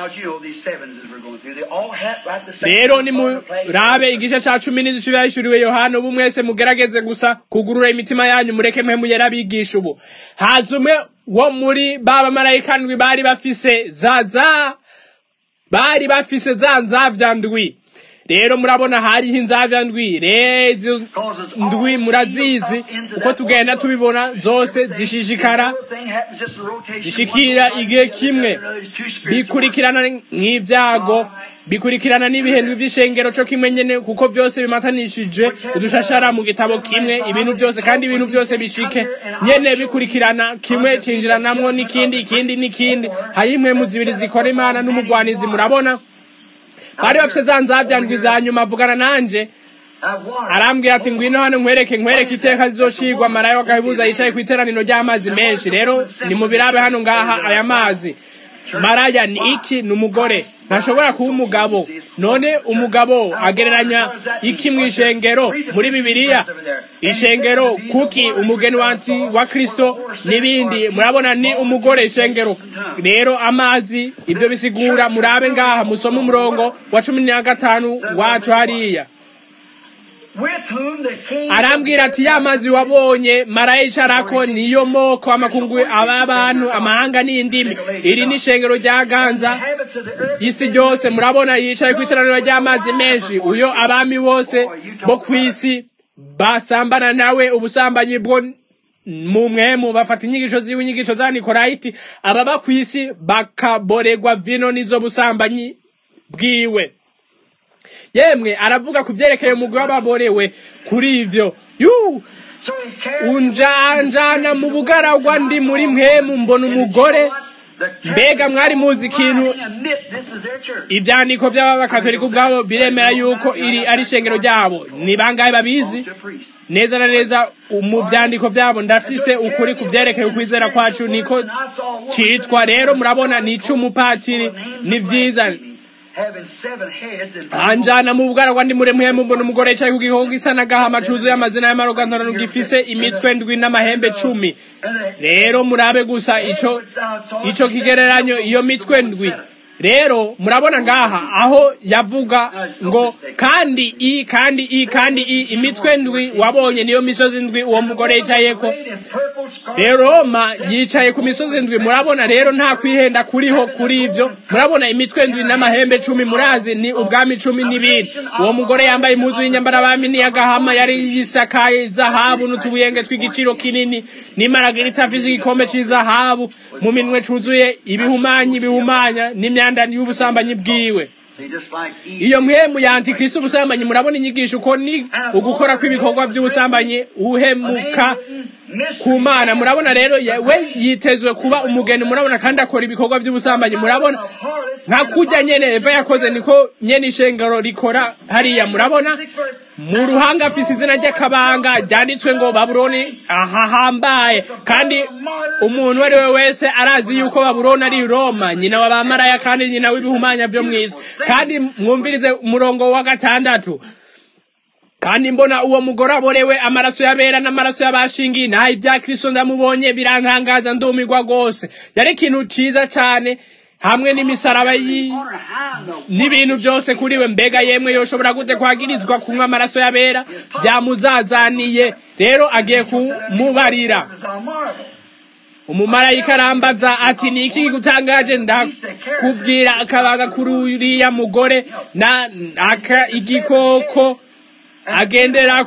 rero ni murabe igice ca cumi n'igice yahishuriwe yohana ubu mwese mugerageze gusa kugurura imitima yanyu mureke mpemu yarabigisha ubu haza umwe wo muri ba bamarayika ndwi bari bafise za za bari bafise za nzavya ndwi rero murabona hariho inzavya ndwi rezo ndwi murazizi uko tugenda tubibona zose zishishikara zishikira igihe kimwe bikurikirana nk'ibyago bikurikirana n'ibihendwe vy'ishengero co kimwe nyene kuko byose bimatanishije udushashara mu gitabo kimwe ibintu byose kandi ibintu byose bishike nyene bikurikirana kimwe cinjiranamwo n'ikindi ikindi n'ikindi hari impwemu zibiri zikora imana n'umugwanizi murabona bari bafise za nzavya ndwi za nyuma avugana nanje arambwira ati ngwino hano nkwereke nkwereke iteka zizoshigwa marayo wagahibuza yicaye ku iteraniro ry'amazi menshi rero ni mu birabe hano ngaha aya mazi maraya ni iki ni umugore ntashobora kuba umugabo none umugabo agereranya iki mu ishengero muri bibiliya ishengero kuki umugeni wanti wa kristo n'ibindi murabona ni umugore ishengero rero amazi ibyo bisigura murabe ngaha musome umurongo wa cumi na gatanu wacu hariya arambwira ati ya mazi wabonye marayicarako niyo moko amakungu aba bantu amahanga n'indimi iri ni ishengero rya ganza isi ryose murabona yicaye ku iteraniro ry'amazi menshi uyo abami bose bo ku isi basambana nawe ubusambanyi bwo mu mwemu bafata inyigisho ziwe inyigisho za nikorayiti ababa ku isi bakaboregwa vino n'izo busambanyi bwiwe yemwe aravuga ku byerekeye umugwi w'ababorewe kuri ivyo yu unjanjana mu bugaragwa ndi muri mwemu mbona umugore mbega mwari muzi ikintu ibyandiko by'abakatolika ubwabo biremera yuko iri ari ishengero ryabo ni bangahe babizi neza na neza mu byandiko byabo ndafise ukuri ku byerekeye ukwizera kwacu niko citwa rero murabona ni ic'umupatiri ni vyiza anjana mu bwaragwa ndi muremwe mbona umugore yicaye ku gikoko gisa n'agahama cuzuye amazina y'amarogantorano gifise imitwe ndwi n'amahembe cumi rero murabe gusa ico ico kigereranyo iyo mitwe ndwi rero murabona ngaha aho yavuga ngo kandi i kandi i kandi i imitwe ndwi wabonye niyo misozi ndwi uwo mugore yicayeko rero roma yicaye ku misozi ndwi murabona rero nta kwihenda kuriho kuri ibyo murabona imitwe ndwi n'amahembe cumi murazi ni ubwami cumi n'ibindi uwo mugore yambaye impuzu y'inyambarabami n'iy'agahama yari yisakaye zahabu n'utubuyenge tw'igiciro kinini n'imaragira itafise igikombe cy'izahabu mu minwe cuzuye ibihumanyi bihumanya n'imyanda y'ubusambanyi bwiwe iyo mwemu ya antikristo ubusambanyi murabona inyigisho uko ni ugukora kw'ibikorwa by'ubusambanyi uhemuka ku mana murabona rero we yitezwe kuba umugeni murabona kandi akora ibikorwa by'ubusambanyi murabona nka kujya nyene eva yakoze niko nyene ishengero rikora hariya murabona mu ruhanga afise izina ry'akabanga ryanditswe ngo babuloni ahahambaye kandi umuntu uwo ari we wese arazi yuko babuloni ari roma nyina wa bamaraya kandi nyina w'ibihumanya byo mw'isi kandi mwumvirize umurongo wa gatandatu kandi mbona uwo mugore aborewe amaraso y'abera n'amaraso y'abashingiye naho ibya kristo ndamubonye birantangaza ndumirwa rwose yari ikintu ciza cane hamwe n'imisaraba n'ibintu byose kuri we mbega yemwe yoshobora gute kwagirizwa kunywa amaraso y'abera byamuzazaniye rero agiye kumubarira umumarayika arambaza ati ni iki gutangaje ndakubwira akabaga kuri uriya mugore na aka igikoko agenderako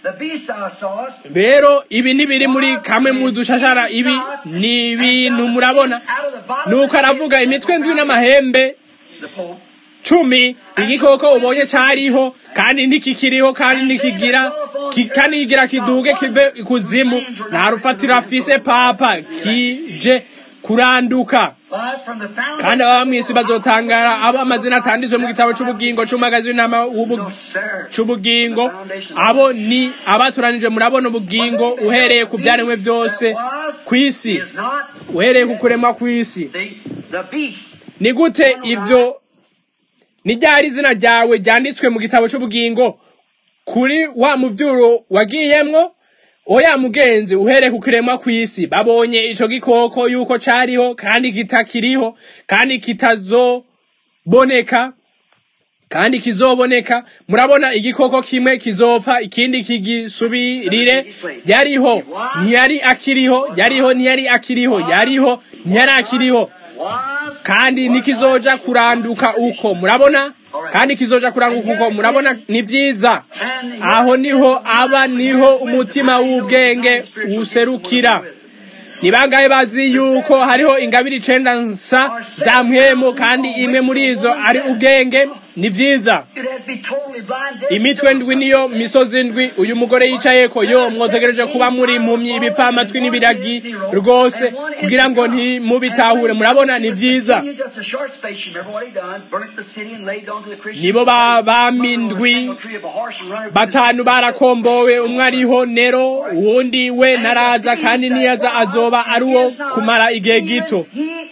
the beast thou sawest, rero ibi ntibiri muri kamwe mu dushashara ibi ni ibintu murabona nuko aravuga imitwe ndwi n'amahembe the Pope, cumi igikoko ubonye cariho kandi ntikikiriho kandi ntikigira ki- kandi kigira kiduge kive ikuzimu nta rufatiro afise papa kije kuranduka but from the fountain kandi ababa mw'isi bazotangara abo amazina atanditswe mu gitabo c'ubugingo c'umagazi w'intama w'ubu- no, sir. c'ubugingo abo ni abatoranijwe murabona ubugingo uhereye ku byaremwe byose ku isi is not uhereye ku kuremwa kw'isi the, the beast. ni gute ibyo ni ryari izina ryawe ryanditswe mu gitabo c'ubugingo kuri wa muvyuro wagiyemwo oya mugenzi uhereye ku kiremwa kw'isi babonye ico gikoko yuko cariho kandi kitakiriho kandi kitazoboneka kandi kizoboneka murabona igikoko kimwe kizopfa ikindi kigisubirire yariho ntiyari akiriho yariho ntiyari akiriho yariho ntiyari akiriho Was kandi nikizoja kuranduka uko murabona kandi kizoja kuranduka uko murabona ni vyiza and aho niho aba niho umutima w'ubwenge userukira ni bangahe bazi yuko hariho ingabire icenda nsa za mpwemu kandi imwe muri izo ari ubwenge ni vyiza You'd have to be totally blind. deaf, imitwe ndwi niyo misozi ndwi uyu mugore yicayeko yo mwotegereje kuba muri impumyi ibipfamatwi n'ibiragi rwose kugira ngo ntimubitahure murabona ni vyiza Just a short space, you remember what he done? Burnt the city and laid on to the Christians. nibo ba bami ndwi batanu barakombowe umwe ariho nero uwundi we naraza kandi niyaza azoba ari uwo kumara igihe gito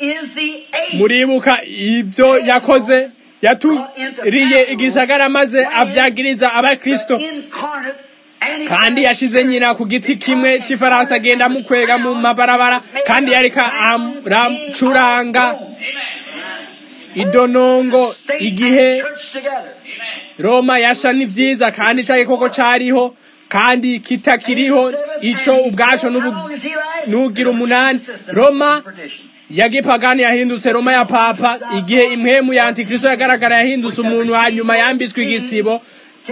muribuka ibyo yakoze yaturiye igisagara maze abyagiriza abakristo kandi yashize nyina ku giti kimwe c'ifarasi agenda amukwega mu mabarabara kandi yareka aracuranga idonongo igihe roma yasha ni vyiza kandi ca gikoko cariho kandi kitakiriho ico ubwaco n'ubu- n'ugira umunani roma ya gipagani yahindutse roma ya papa igihe impwemu ya antikristo yagaragara yahindutse umuntu hanyuma yambitswe igisibo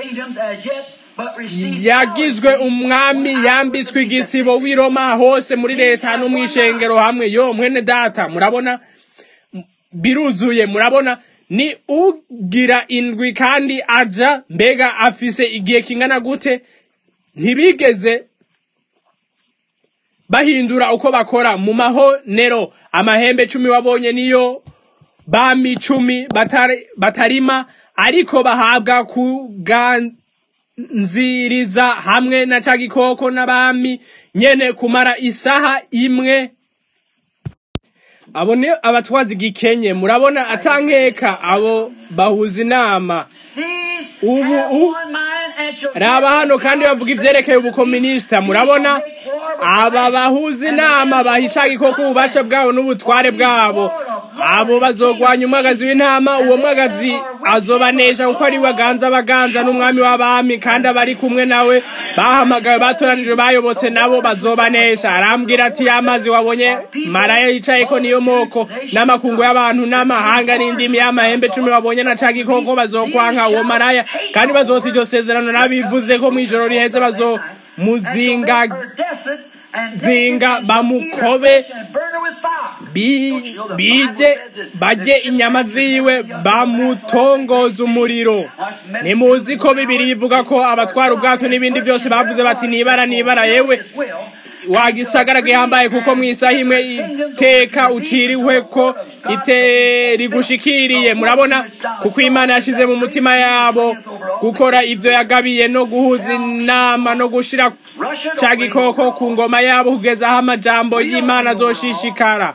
yagizwe umwami yambitswe igisibo w'i roma hose muri leta no mw'ishengero hamwe yo mwene data murabona biruzuye murabona ni ugira indwi kandi aja mbega afise igihe kingana gute ntibigeze bahindura uko bakora mu mahonero amahembe cumi wabonye niyo bami cumi batari- batarima ariko bahabwa kuganziriza hamwe na ca gikoko n'abami nyene kumara isaha imwe abo ni abatwazi gikenye murabona atankeka abo bahuza inama ubu u raba hano kandi bavuga ivyerekeye ubukominisita murabona aba bahuza inama bahisha gikoko ububasha bwabo n'ubutware bwabo abo bazogwanya umwagazi w'intama uwo mwagazi azobanesha kuko ari we aganza abaganza n'umwami w'abami kandi abari kumwe nawe bahamagawe batoranijwe bayobotse nabo bazobanesha arambwira ati y'amazi wabonye maraya yicayeko niyo moko n'amakungu y'abantu n'amahanga n'indimi y'amahembe cumi wabonye na ca gikoko bazokwanka uwo maraya kandi bazota iryo sezerano n'abivuze ko mw'ijoro riheze bazomuzinga zinga bamukobe bi- bije bajye inyama ziwe bamutongoza umuriro nimuzi ko bibiri ivuga ko abatwara ubwato n'ibindi byose bavuze bati nibara nibara yewe wagisagara gihambaye kuko mu isaha imwe iteka uciriwe ko ite rigushikiriye murabona kuko imana yashize mu mutima yabo gukora ibyo yagabiye no guhuza inama no gushira ca gikoko ku ngoma yabo kugeza aho amajambo y'imana azoshishikara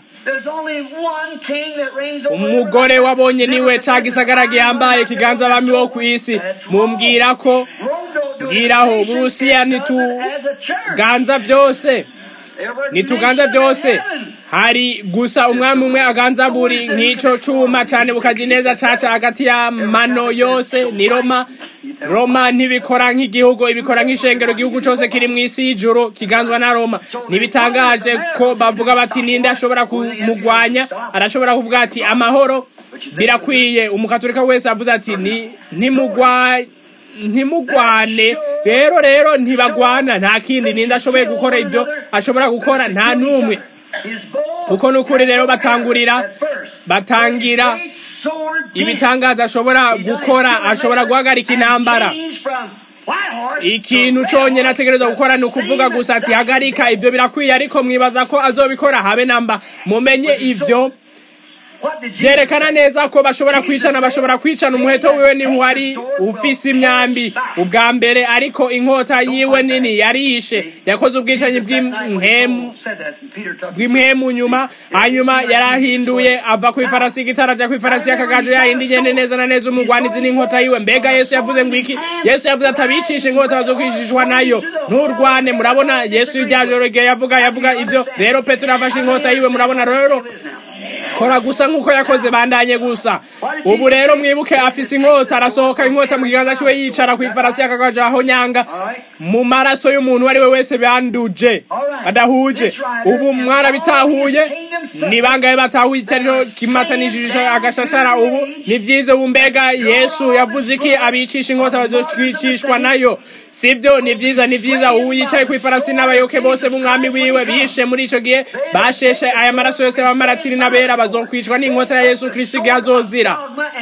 umugore wabonye niwe ca gisagara gihambaye kiganza abami bo ku isi mumbwira ko mbwiraho uburusiya ntituganza byose ntituganza byose hari gusa umwami umwe aganza buri nk'ico cuma cane bukagira neza caca hagati ya mano yose ni roma roma ntibikora nk'igihugu ibikora nk'ishengero igihugu cose kiri mw'isi y'ijuru kiganzwa na roma ntibitangaje ko bavuga bati ninde ashobora kumugwanya arashobora kuvuga ati amahoro birakwiye umukatolika wese avuze ati ni ntimugwa ntimugwane rero rero ntibagwana nta kindi ninde ashoboye gukora ibyo ashobora gukora nta n'umwe kuko n'ukuri rero batangurira batangira ibitangaza ashobora gukora ashobora guhagarika intambara ikintu cyonyine ategereza gukora ni ukuvuga gusa ati hagarika ibyo birakwiye ariko mwibaza ko azobikora habe namba mumenye ibyo byerekana neza ko bashobora kwicana bashobora kwicana umuheto wiwe ni wari ufise imyambi ubwa mbere ariko inkota yiwe nini yarishe yakoze ubwicanyi bw'impemu bw'impemu nyuma hanyuma yarahinduye ava ku ifarasi y'igitara aja ku ifarasi y'akagajo yahindi igende neza na neza umugwanizi n'inkota yiwe mbega yesu yavuze ngo iki yesu yavuze atabicisha inkota bazokwishishwa nayo nturwane murabona yesu iryajoro igihe yavuga yavuga ibyo rero petero yafashe inkota yiwe murabona rero kora gusa nk'uko yakoze bandanye gusa ubu rero mwibuke afise inkota arasohoka inkota mu kiganza ciwe yicara ku ifarasi y'akagajo aho nyanga mu maraso y'umuntu uwo ari we wese banduje badahuje ubu mwarabitahuye ni bangahe batahuye icyo kimatanishije agashashara ubu ni byiza ubu mbega yesu yavuze iki abicisha inkota bazocwicishwa nayo sibyo ni byiza ni byiza ubu yicaye ku ifarasi n'abayoke bose b'umwami wiwe bishe muri ico gihe basheshe aya maraso yose b'amaratiri n'abera bazokwicwa n'inkota ya yesu kristo igihe azozira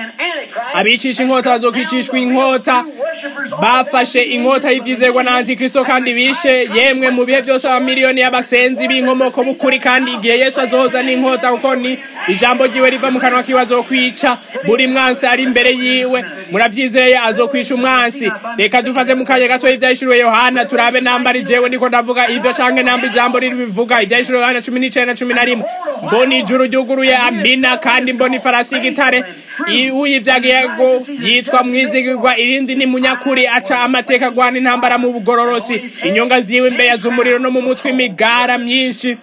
abicisha inkota bazokwicishwa inkota bafashe inkota y'ivyizerwa na antikristo kandi bishe yemwe mu bihe byose abamiliyoni y'abasenzi b'inkomoko b'ukuri kandi igihe yesu azoza n'inkota kuko ni ijambo ryiwe riva mu kanwa kiwe azokwica buri mwansi ari imbere yiwe muravyizeye azokwica umwansi reka dufate mu kanya gato ivyahishuriwe yohana turabe namba ari jewe ndiko ndavuga ivyo canke namba ijambo riri bivuga ivyahishuriwe yohana cumi n'icenda cumi na rimwe mbona ijuru ryuguruye amina kandi mbona ifarasi y'igitare uyivyagiyego yitwa mwizigirwa irindi ni munyakuri aca amateka agwana intambara mu bugororosi inyonga ziwe imbeya z'umuriro no mu mutwe imigara myinshi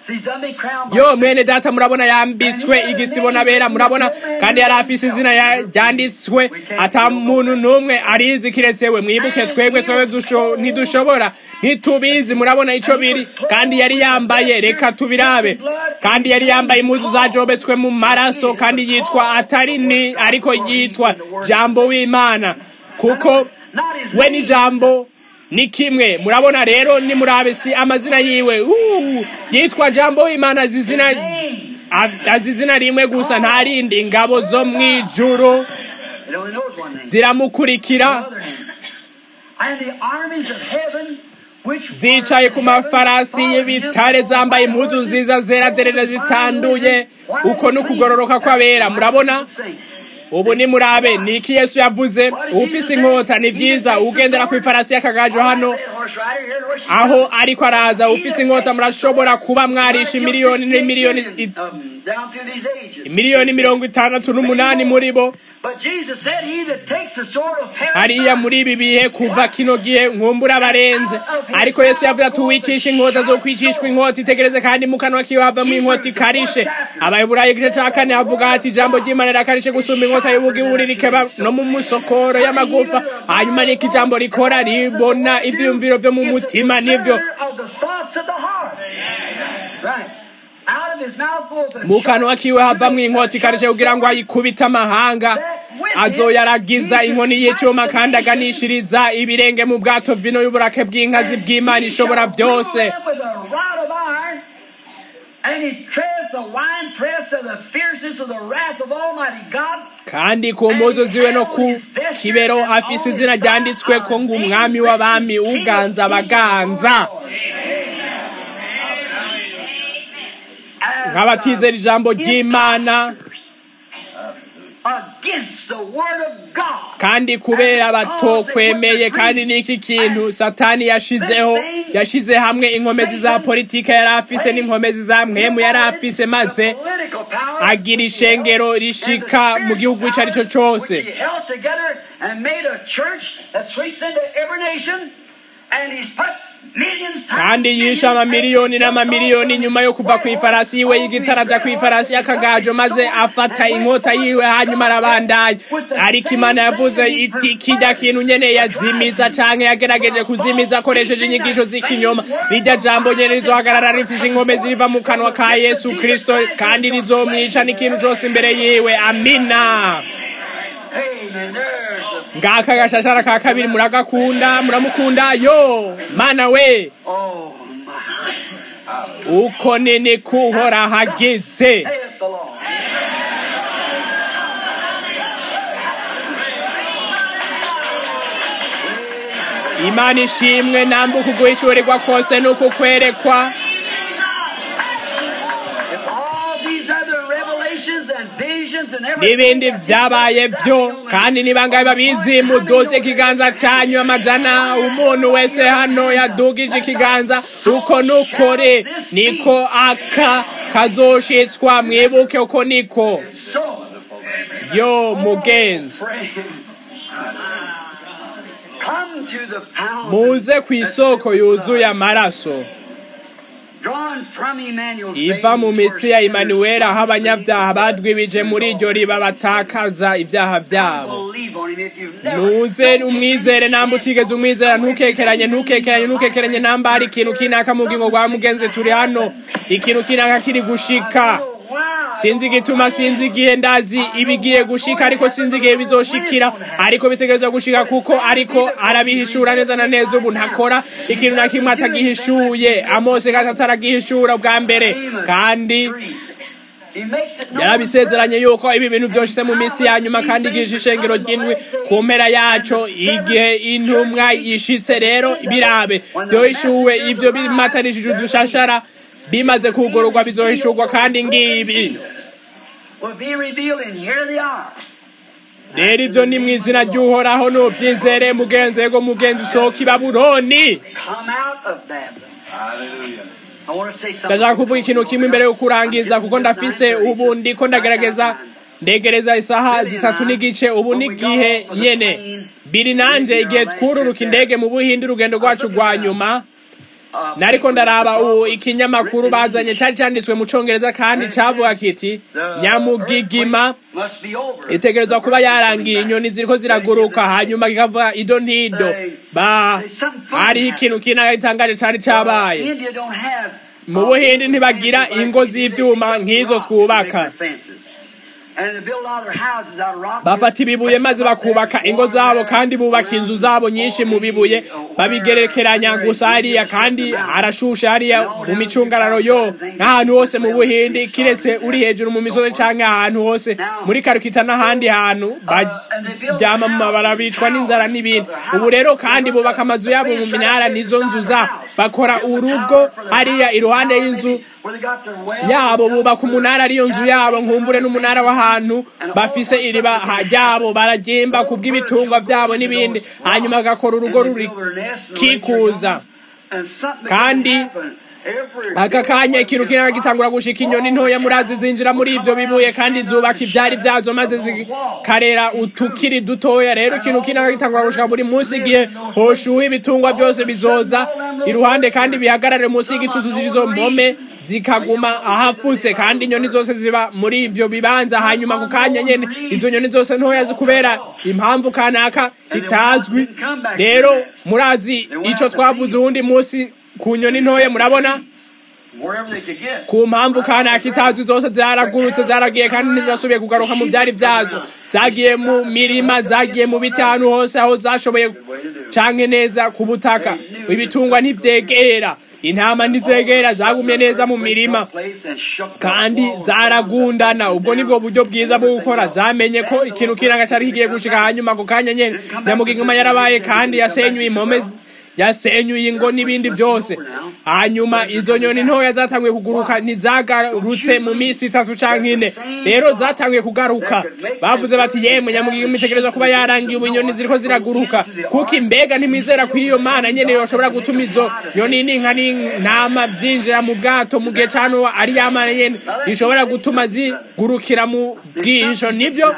yo mwene data murabona yambitswe igitsibo n'abera murabona kandi yari afise izina ryanditswe ata muntu n'umwe arizi kiretse we mwibuke twebwe twebwe ntidushobora ntitubizi murabona ico biri kandi yari yambaye reka tubirabe kandi yari yambaye impuzu zajobetswe mu maraso kandi yitwa atari ni ariko yitwa jambo w'imana kuko we ni jambo ni kimwe murabona rero ni murabe si amazina yiwe uh, yitwa jambo w'imana azizina azizina rimwe gusa nta rindi ingabo zo mwijuru ziramukurikira zicaye ku mafarasi y'ibitare zambaye impuzu nziza zera derere zitanduye uko no kugororoka kw'abera murabona ubu ni murabe niki yesu yavuze ufise inkota ni vyiza ugendera ku ifarasi y'akagajo hano aho ariko araza ufise inkota murashobora kuba mwarisha imiliyoni n'imiliyoni imiliyoni mirongo itandatu n'umunani muri bo hariya muri ibi bihe kuva kino gihe nkumbura abarenze ariko yesu yavuze ati uwicisha inkota zo kwicishwa inkota itegereze kandi mu kanwa kiwe havamo inkota ikarishe abayiburayi igice ca kane havuga ati ijambo ry'imana rirakarishye gusumba inkota y'ubugibu rikeba no mu musokoro y'amagufa hanyuma niko ijambo rikora ribona ivyiyumviro vyo mu mutima nivyo mu kanwa kiwe havamwo inkota ikarishe kugira ngo ayikubite amahanga azoyaragiza inkoni y'icuma kandi aganishiriza ibirenge mu bwato vino y'uburake bw'inkazi bw'imana ishobora byose kandi ku mpuzu ziwe no ku kibero afise izina ryanditswe ko ngo umwami w'abami uganza abaganza nk'abatizera ijambo ry'imana kandi kubera batokwemeye kandi n'iki kintu satani yashizeho yashize hamwe inkomezi za politika yari afise n'inkomezi za mwemu yari afise maze agira ishengero rishika mu gihugu ico ari cyo cose kandi yishe amamiliyoni n'amamiliyoni nyuma yo kuva ku ifarasi yiwe y'igitara aja ku ifarasi y'akagajo maze afata inkota yiwe hanyuma arabandanya ariko imana yavuze iti kijya kintu nyene yazimiza canke yagerageje kuzimiza akoresheje inyigisho z'ikinyoma rirya jambo nyene rizohagarara rifise inkome ziriva mu kanwa ka yesu kristo kandi rizomwica n'ikintu cose imbere yiwe amina Amen. There's the. ngaka agashashara ka kabiri muragakunda muramukunda yo mana we Oh, my. uko nini kuhora hageze Saith the Lord. imana ishimwe namba ukuguhishurirwa kose nuko kwerekwa If all these other revelations and visions and n'ibindi everything vyabaye vyo kandi niba ngabe babizi muduze ikiganza canyu amajana umuntu wese hano yadugije ikiganza uko nukore niko aka kazoshitswa mwibuke uko niko so yo mugenzi pray. Come to the fountain muze ku isoko yuzuye amaraso drawn from Emmanuel's iva mu veins, misi ya where Imanuweli aho abanyabyaha badwibije muri iryo riba batakaza ibyaha byabo Believe on him if you've never. nuze umwizere namba utigeze umwizera ntukekeranye ntukekeranye ntukekeranye namba hari ikintu kinaka mu bugingo bwa mugenzi turi hano ikintu kinaka kiri gushika sinzi igituma sinzi igihe ndazi ibigiye gushika ariko sinzi igihe bizoshikira ariko bitegerezwa gushika kuko ariko arabihishura neza na neza ubu ntakora ikintu na kimwe atagihishuye amose gatatu aragihishura bwa mbere kandi He makes it known yarabisezeranye yuko ibi bintu byose mu minsi ya nyuma kandi igihe ishengero ry'indwi ku mpera yaco igihe intumwa yishitse rero birabe byohishuwe ibyo bimatanishije udushashara bimaze kugororwa bizohishurwa kandi ngibi will be revealed, and here they are. rero ibyo ni mu izina ry'uhoraho nubyizere mugenzi yego mugenzi sohoka i babuloni Come out of Babylon. I want to say something. ndashaka kuvuga ikintu kimwe imbere yo kurangiza kuko ndafise ubu ndiko ndagerageza ndegereza isaha zitatu n'igice ubu n'igihe nyene biri nanje igihe twururuka indege mu buhindi urugendo rwacu rwa nyuma Uh, nariko ndaraba ubu ikinyamakuru bazanye cari canditswe mu congereza kandi cavuga kiti nyamugigima must be over. itegerezwa kuba yarangiye inyoni ziriko ziraguruka hanyuma kikavuga ido ntido ba hariho ikintu kinaka gitangaje cari cabaye India don't have. mu buhindi ntibagira ingo z'ivyuma nk'izo twubaka And they build all their houses out of rock. bafata ibibuye maze bakubaka ingo zabo kandi bubaka inzu zabo nyinshi mu bibuye babigerekeranya gusa hariya kandi harashushe hariya mu micungararo yo n'ahantu hose mu buhindi kiretse uri hejuru mu misozi canke ahantu hose muri karukita n'ahandi hantu baryama mu mabara bicwa n'inzara n'ibindi ubu rero kandi bubaka amazu yabo mu minara nizo nzu za bakora urugo hariya iruhande y'inzu Where they got their well. yabo bubaka umunara ariyo nzu yabo nkumbure n'umunara w'ahantu bafise iriba ha- ryabo baragimba ku bw'ibitungwa byabo n'ibindi hanyuma bagakora urugo ruri kikuza kandi aka kanya ikintu kinaka gitangura gushika inyoni ntoya murazi zinjira muri ivyo bibuye kandi zubaka ivyari vyazo maze zikarera utukiri dutoya rero ikintu kinaka gitangura gushika buri munsi igihe hoshuha ibitungwa byose bizoza iruhande kandi bihagarare munsi y'igitutu z'izo mpome zikaguma ahafuse kandi inyoni zose ziba muri ivyo bibanza hanyuma ku kanya nyene izo nyoni zose ntoya zikubera impamvu kanaka itazwi rero murazi ico twavuze uwundi munsi ku nyoni ntoya murabona Wherever they could get. ku mpamvu kanaka itazwi zose zaragurutse zaragiye kandi ntizasubiye kugaruka mu byari byazo zagiye mu mirima zagiye mu biti ahantu hose aho zashoboye canke neza ku butaka ibitungwa ntivyegera intama ntizegera zagumye neza mu mirima kandi zaragundana ubwo nibwo buryo bwiza bwo gukora zamenye ko ikintu kiranga cyari kigiye gushika hanyuma ako kanya nyene nyamugigima yarabaye kandi yasenyuye impome z- yasenyuye ingo n'ibindi byose hanyuma izo nyoni ntoya zatanguye kuguruka ntizagarutse mu minsi itatu canke ine rero zatanguye kugaruka bavuze bati yemwe nyamugigima itegerezwa kuba yarangiye ubu inyoni ziriko ziraguruka kuko imbega ntimwizera ko iyo mana nyene yoshobora gutuma izo nyoni n'inka n'intama byinjira mu bwato mu gihe ca nowa ari ya mana nyene ishobora gutuma zigurukira mu bwihisho nibyo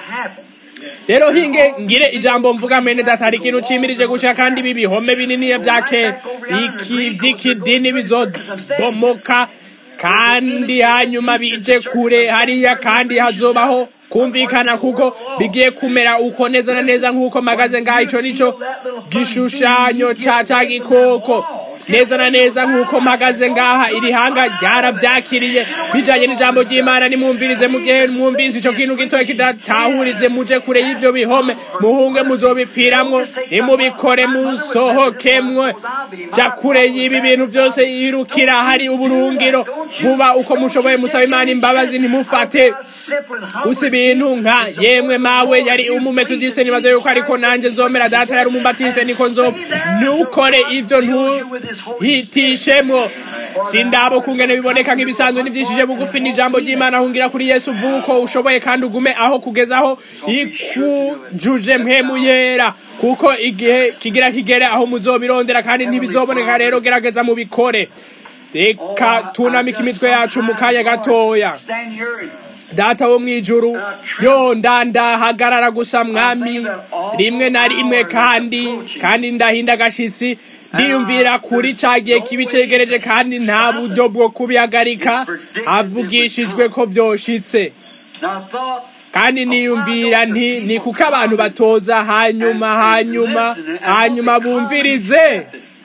rero hinge ngire ijambo mvuga mene data hari ikintu cimirije gushika kandi ibi bihome binini vyake iki vy'ikidini bizobomoka kandi hanyuma bije kure hariya kandi hazobaho kumvikana kuko bigiye kumera uko neza na neza nk'uko magaze ngaho ico nico gishushanyo ca ca gikoko neza na neza nk'uko mpagaze ngaha iri hanga ryarabyakiriye bijanye n'ijambo ry'imana nimwumvirize mu gihe mwumvise ico kintu gitoya kidatahurize muje kure y'ivyo bihome muhunge muzobipfiramwo nimubikore musohokemwo ja kure y'ibi bintu byose yirukira hari uburungiro vuba uko mushoboye musaba imana imbabazi ntimufate gusa ibintu nka yemwe mawe yari umumetodiste nibaza yuko ariko nanje nzomera data yari umumbatiste niko nzoba ntukore ivyo ntuhitishemwo sindabo kungene biboneka nk'ibisanzwe n'ivyishije bugufi n'ijambo ry'imana hungira kuri yesu vuba uko ushoboye kandi ugume aho kugeza aho ikujuje mpemu yera kuko igihe kigira kigere aho muzobirondera kandi ntibizoboneka rero gerageza mubikore reka tunamika imitwe yacu mu kanya gatoya data wo mwijuru yo ndandahagarara gusa mwami rimwe na rimwe kandi kandi ndahinda agashitsi ndiyumvira kuri ca gihe kibi cegereje kandi nta buryo bwo kubihagarika havugishijwe ko vyoshitse kandi niyumvira nti ni kuko abantu batoza hanyuma hanyuma hanyuma bumvirize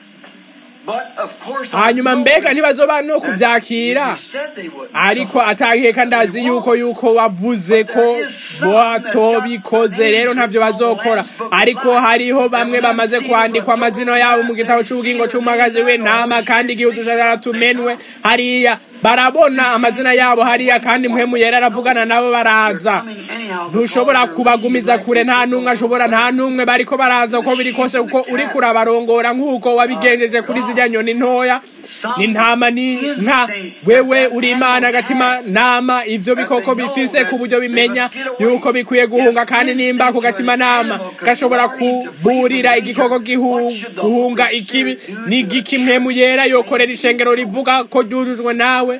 hanyuma mbega ntibazoba no kubyakira ariko ataheka ndazi yuko yuko wavuze ko batobikoze rero ntabyo bazokora ariko hariho bamwe bamaze kwandikwa amazina yabo mu gitabo cy'ubugingo cy'umwagazi w'intama kandi igihe udushagara tumenwe hariya barabona amazina yabo hariya kandi muhemu yera aravugana nabo baraza ntushobora kubagumiza kure nta n'umwe ashobora nta n'umwe bariko baraza uko biri kose kuko uri kurabarongora nk'uko wabigenjeje kuri zirya nyoni ntoya n'intama ni nka wewe uri imana agatima nama ivyo bikoko bifise ku buryo bimenya yuko bikwiye guhunga kandi nimba ku gatima nama gashobora kuburira igikoko guhunga ikibi n'igiki mpemu yera yokorera ishengero rivuga ko ryujujwe nawe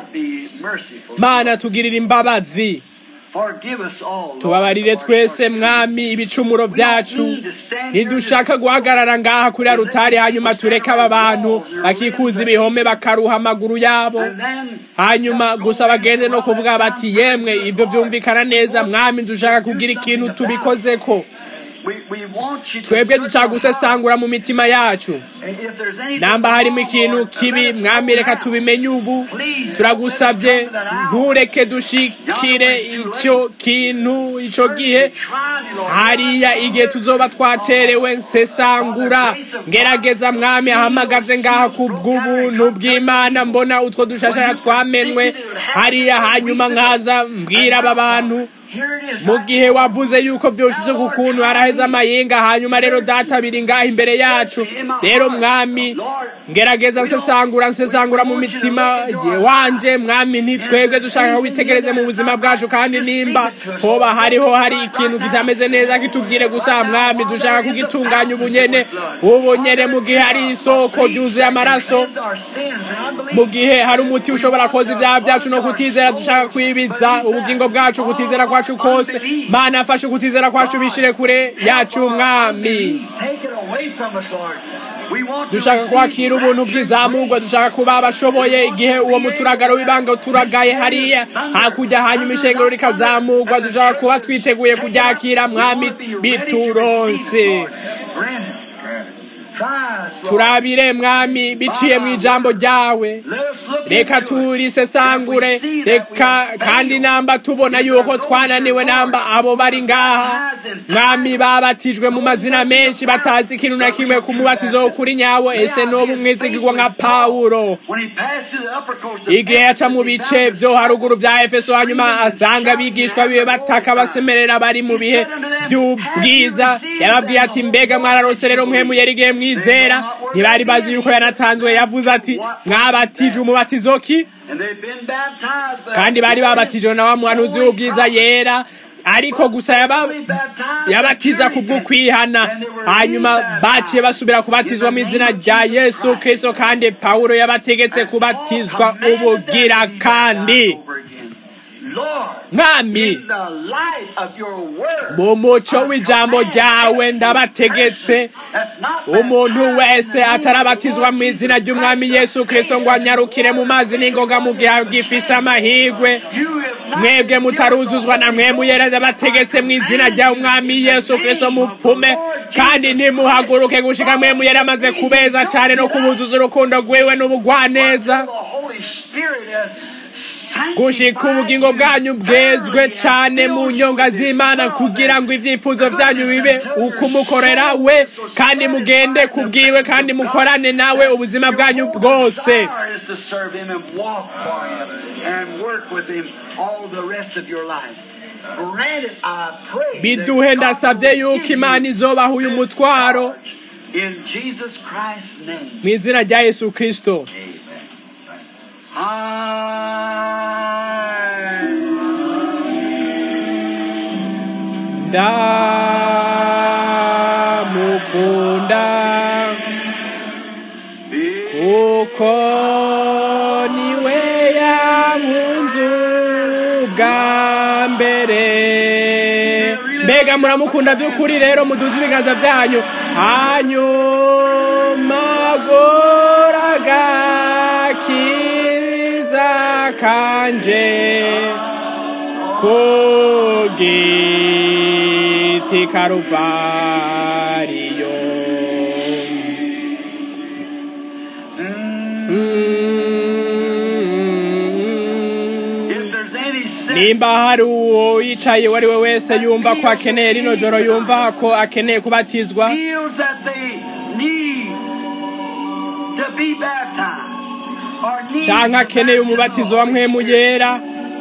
mana tugirira imbabazi tubabarire twese mwami ibicumuro byacu nidushaka guhagarara ngaha kuri arutari hanyuma tureke aba bantu bakikuza ibihome bakaruha amaguru yabo hanyuma gusa bagende no kuvuga bati yemwe ibyo byumvikana neza mwami dushaka kugira ikintu tubikozeko twebwe dushaka gusesangura mu mitima yacu namba harimo ikintu kibi mwami reka tubimenye ubu turagusabye ntureke dushikire icyo kintu icyo gihe hariya igihe tuzoba twacerewe nsesangura ngerageza mwami ahamagaze ngaha ku bw'ubuntu bw'imana mbona utwo dushashara twamenwe hariya hanyuma nkaza mbwira aba bantu mu gihe wavuze yuko byoshize ku kuntu haraheze amayinga hanyuma rero data biri ngaha imbere yacu rero mwami ngerageza nsesangura nsesangura mu mitima wanje mwami ntitwebwe dushaka witegereze mu buzima bwacu kandi nimba hoba hariho hari ikintu kitameze neza kitubwire gusa mwami dushaka kugitunganya ubunyene ubunyene mu gihe hari isoko ryuzuye amaraso mu gihe hari umuti ushobora koza ibyaha byacu no kutizera dushaka kwibiza ubugingo bwacu kutizera kwacu kose mana afashe kutizera kwacu bishire kure yacu mwami dushaka kwakira ubuntu bw'izamurwa dushaka kuba abashoboye igihe uwo muturagaro w'ibanga uturagaye hariya hakurya hanyuma ishengero rikazamurwa dushaka kuba twiteguye kuryakira mwami bituronse turabire mwami biciye mu ijambo ryawe reka turisesangure reka kandi namba tubona yuko twananiwe namba abo bari ngaha mwami babatijwe mu mazina menshi batazi ikintu na kimwe ku mubatizo kuri nyawo ese n'ubu umwizigirwa nka pawulo igihe yaca mu bice byo haruguru bya efeso hanyuma asanga abigishwa biwe bataka basemerera bari mu bihe by'ubwiza yababwiye ati mbega mwararose rero mwe muyerigiye mwizera ntibari bazi yuko yanatanzwe yavuze ati mwabatije umubatizo ki kandi bari babatijwe na wa muhanuzi w'ubwiza yera ariko gusa yabatiza kubw'ukwihana hanyuma baciye basubira kubatizwa mu izina rya yesu kirisito kandi pawulo yabategetse kubatizwa ubugira kandi mwami mu muco w'ijambo ryawe ndabategetse umuntu wese atarabatizwa mu izina ry'umwami yesu kirisito ngo anyarukire mu mazi n'ingoga mu gihe agifise amahirwe mwebwe mutaruzuzwa na mwemu yera ndabategetse mu izina rya umwami yesu kristo mupfume kandi ntimuhaguruke gushika mwemu yera amaze kubeza cyane no kubuzuza urukundo rwiwe n'ubugwaneza gushika ubugingo bwanyu bwezwe cyane mu nyonga z'imana kugira ngo ibyifuzo byanyu bibe ukumukorera we kandi mugende kubwiwe kandi mukorane nawe ubuzima bwanyu bwose biduhe ndasabye yuko imana izobaha uyu mutwaro mu izina rya yesu kirisito ndamukunda kuko niwe yankunze ubwa mbere mbega muramukunda by'ukuri rero muduze ibiganza byanyu hanyuma goraga kiza kanje ku giti karuvariyo nimba hari uwo yicaye uwo ari we wese yumva ko akeneye rino joro yumva ko akeneye kubatizwa cyangwa akeneye umubatizo wa mwemu yera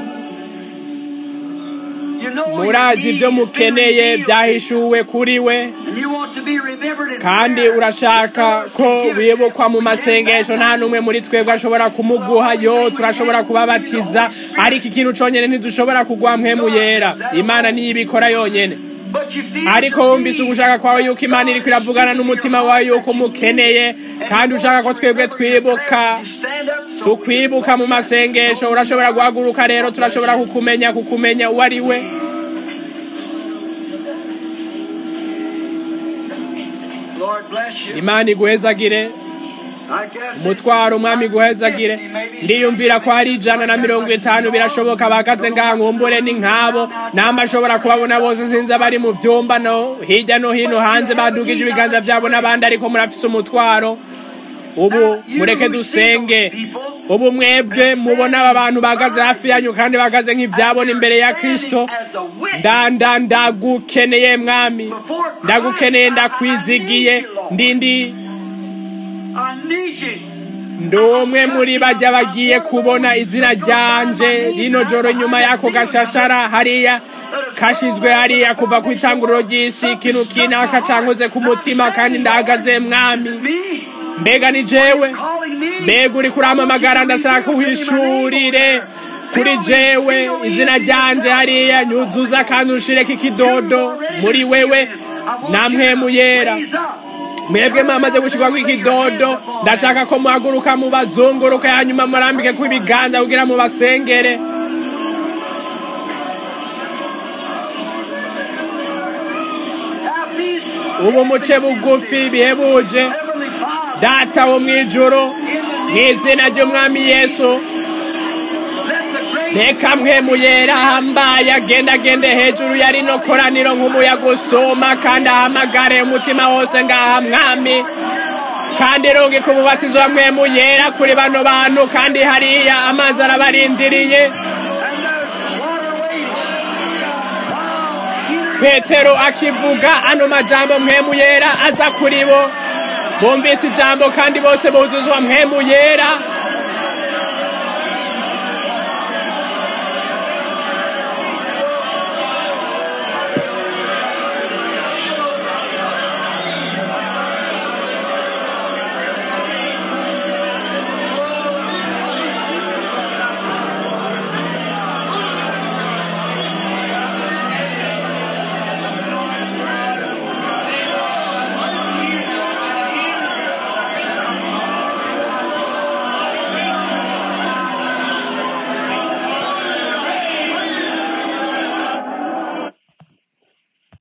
murazi ibyo mukeneye byahishuwe kuri we kandi urashaka ko wibukwa mu masengesho nta n'umwe muri twebwe ashobora kumuguha yo turashobora kubabatiza ariko ikintu cyonyine ntidushobora kugwa mwemu yera imana niyo ibikora yonyine ariko wumvise ugushaka kwawe yuko imana iri iravugana n'umutima wawe yuko umukeneye kandi ushaka ko twebwe twibuka tukwibuka mu masengesho urashobora guhaguruka rero turashobora kukumenya kukumenya uwo ari we imana iguhezagire umutwaro umwami guhezagire ndiyumvira ko hari ijana na mirongo itanu birashoboka bahagaze ngaha nkumbure ni nk'abo namba ashobora kubabona bose sinzi abari mu byumba no hirya no hino hanze badugije ibiganza byabo n'abandi ariko murafise umutwaro ubu mureke dusenge ubu mwebwe mubona aba bantu bahagaze hafi yanyu kandi bahagaze nk'ibyabona imbere ya kirisito ndanda ndagukeneye mwami ndagukeneye ndakwizigiye ndindi ndi umwe muri bajya bagiye kubona izina ryanje rino joro nyuma y'ako gashashara hariya kashizwe hariya kuva ku itanguriro ry'isi ikintu kinaka cankoze ku mutima kandi ndahagaze mwami mbega ni jewe mbega uri kuramamagara ndashaka uhishurire kuri jewe izina ryanje hariya nyuzuza kandi ushireko ikidodo muri wewe namwe muyera mwebwe mwamaze gushirwako ikidodo ndashaka ko muhaguruka mubazunguruke hanyuma murambike ko ibiganza kugira mubasengere ubu muce bugufi bihebuje data wo mu ijoro mu izina ry'umwami yesu reka mwe muyera ahambaye agenda agende hejuru ya rino koraniro nk'umuyaga usuma kandi ahamagare umutima wose ngaha mwami kandi rungi ku mubatizo wa mwe muyera kuri bano bantu kandi hariya amazi arabarindiriye petero akivuga ano majambo mwemu yera aza kuri bo bumvise ijambo kandi bose buzuzwa mwemu yera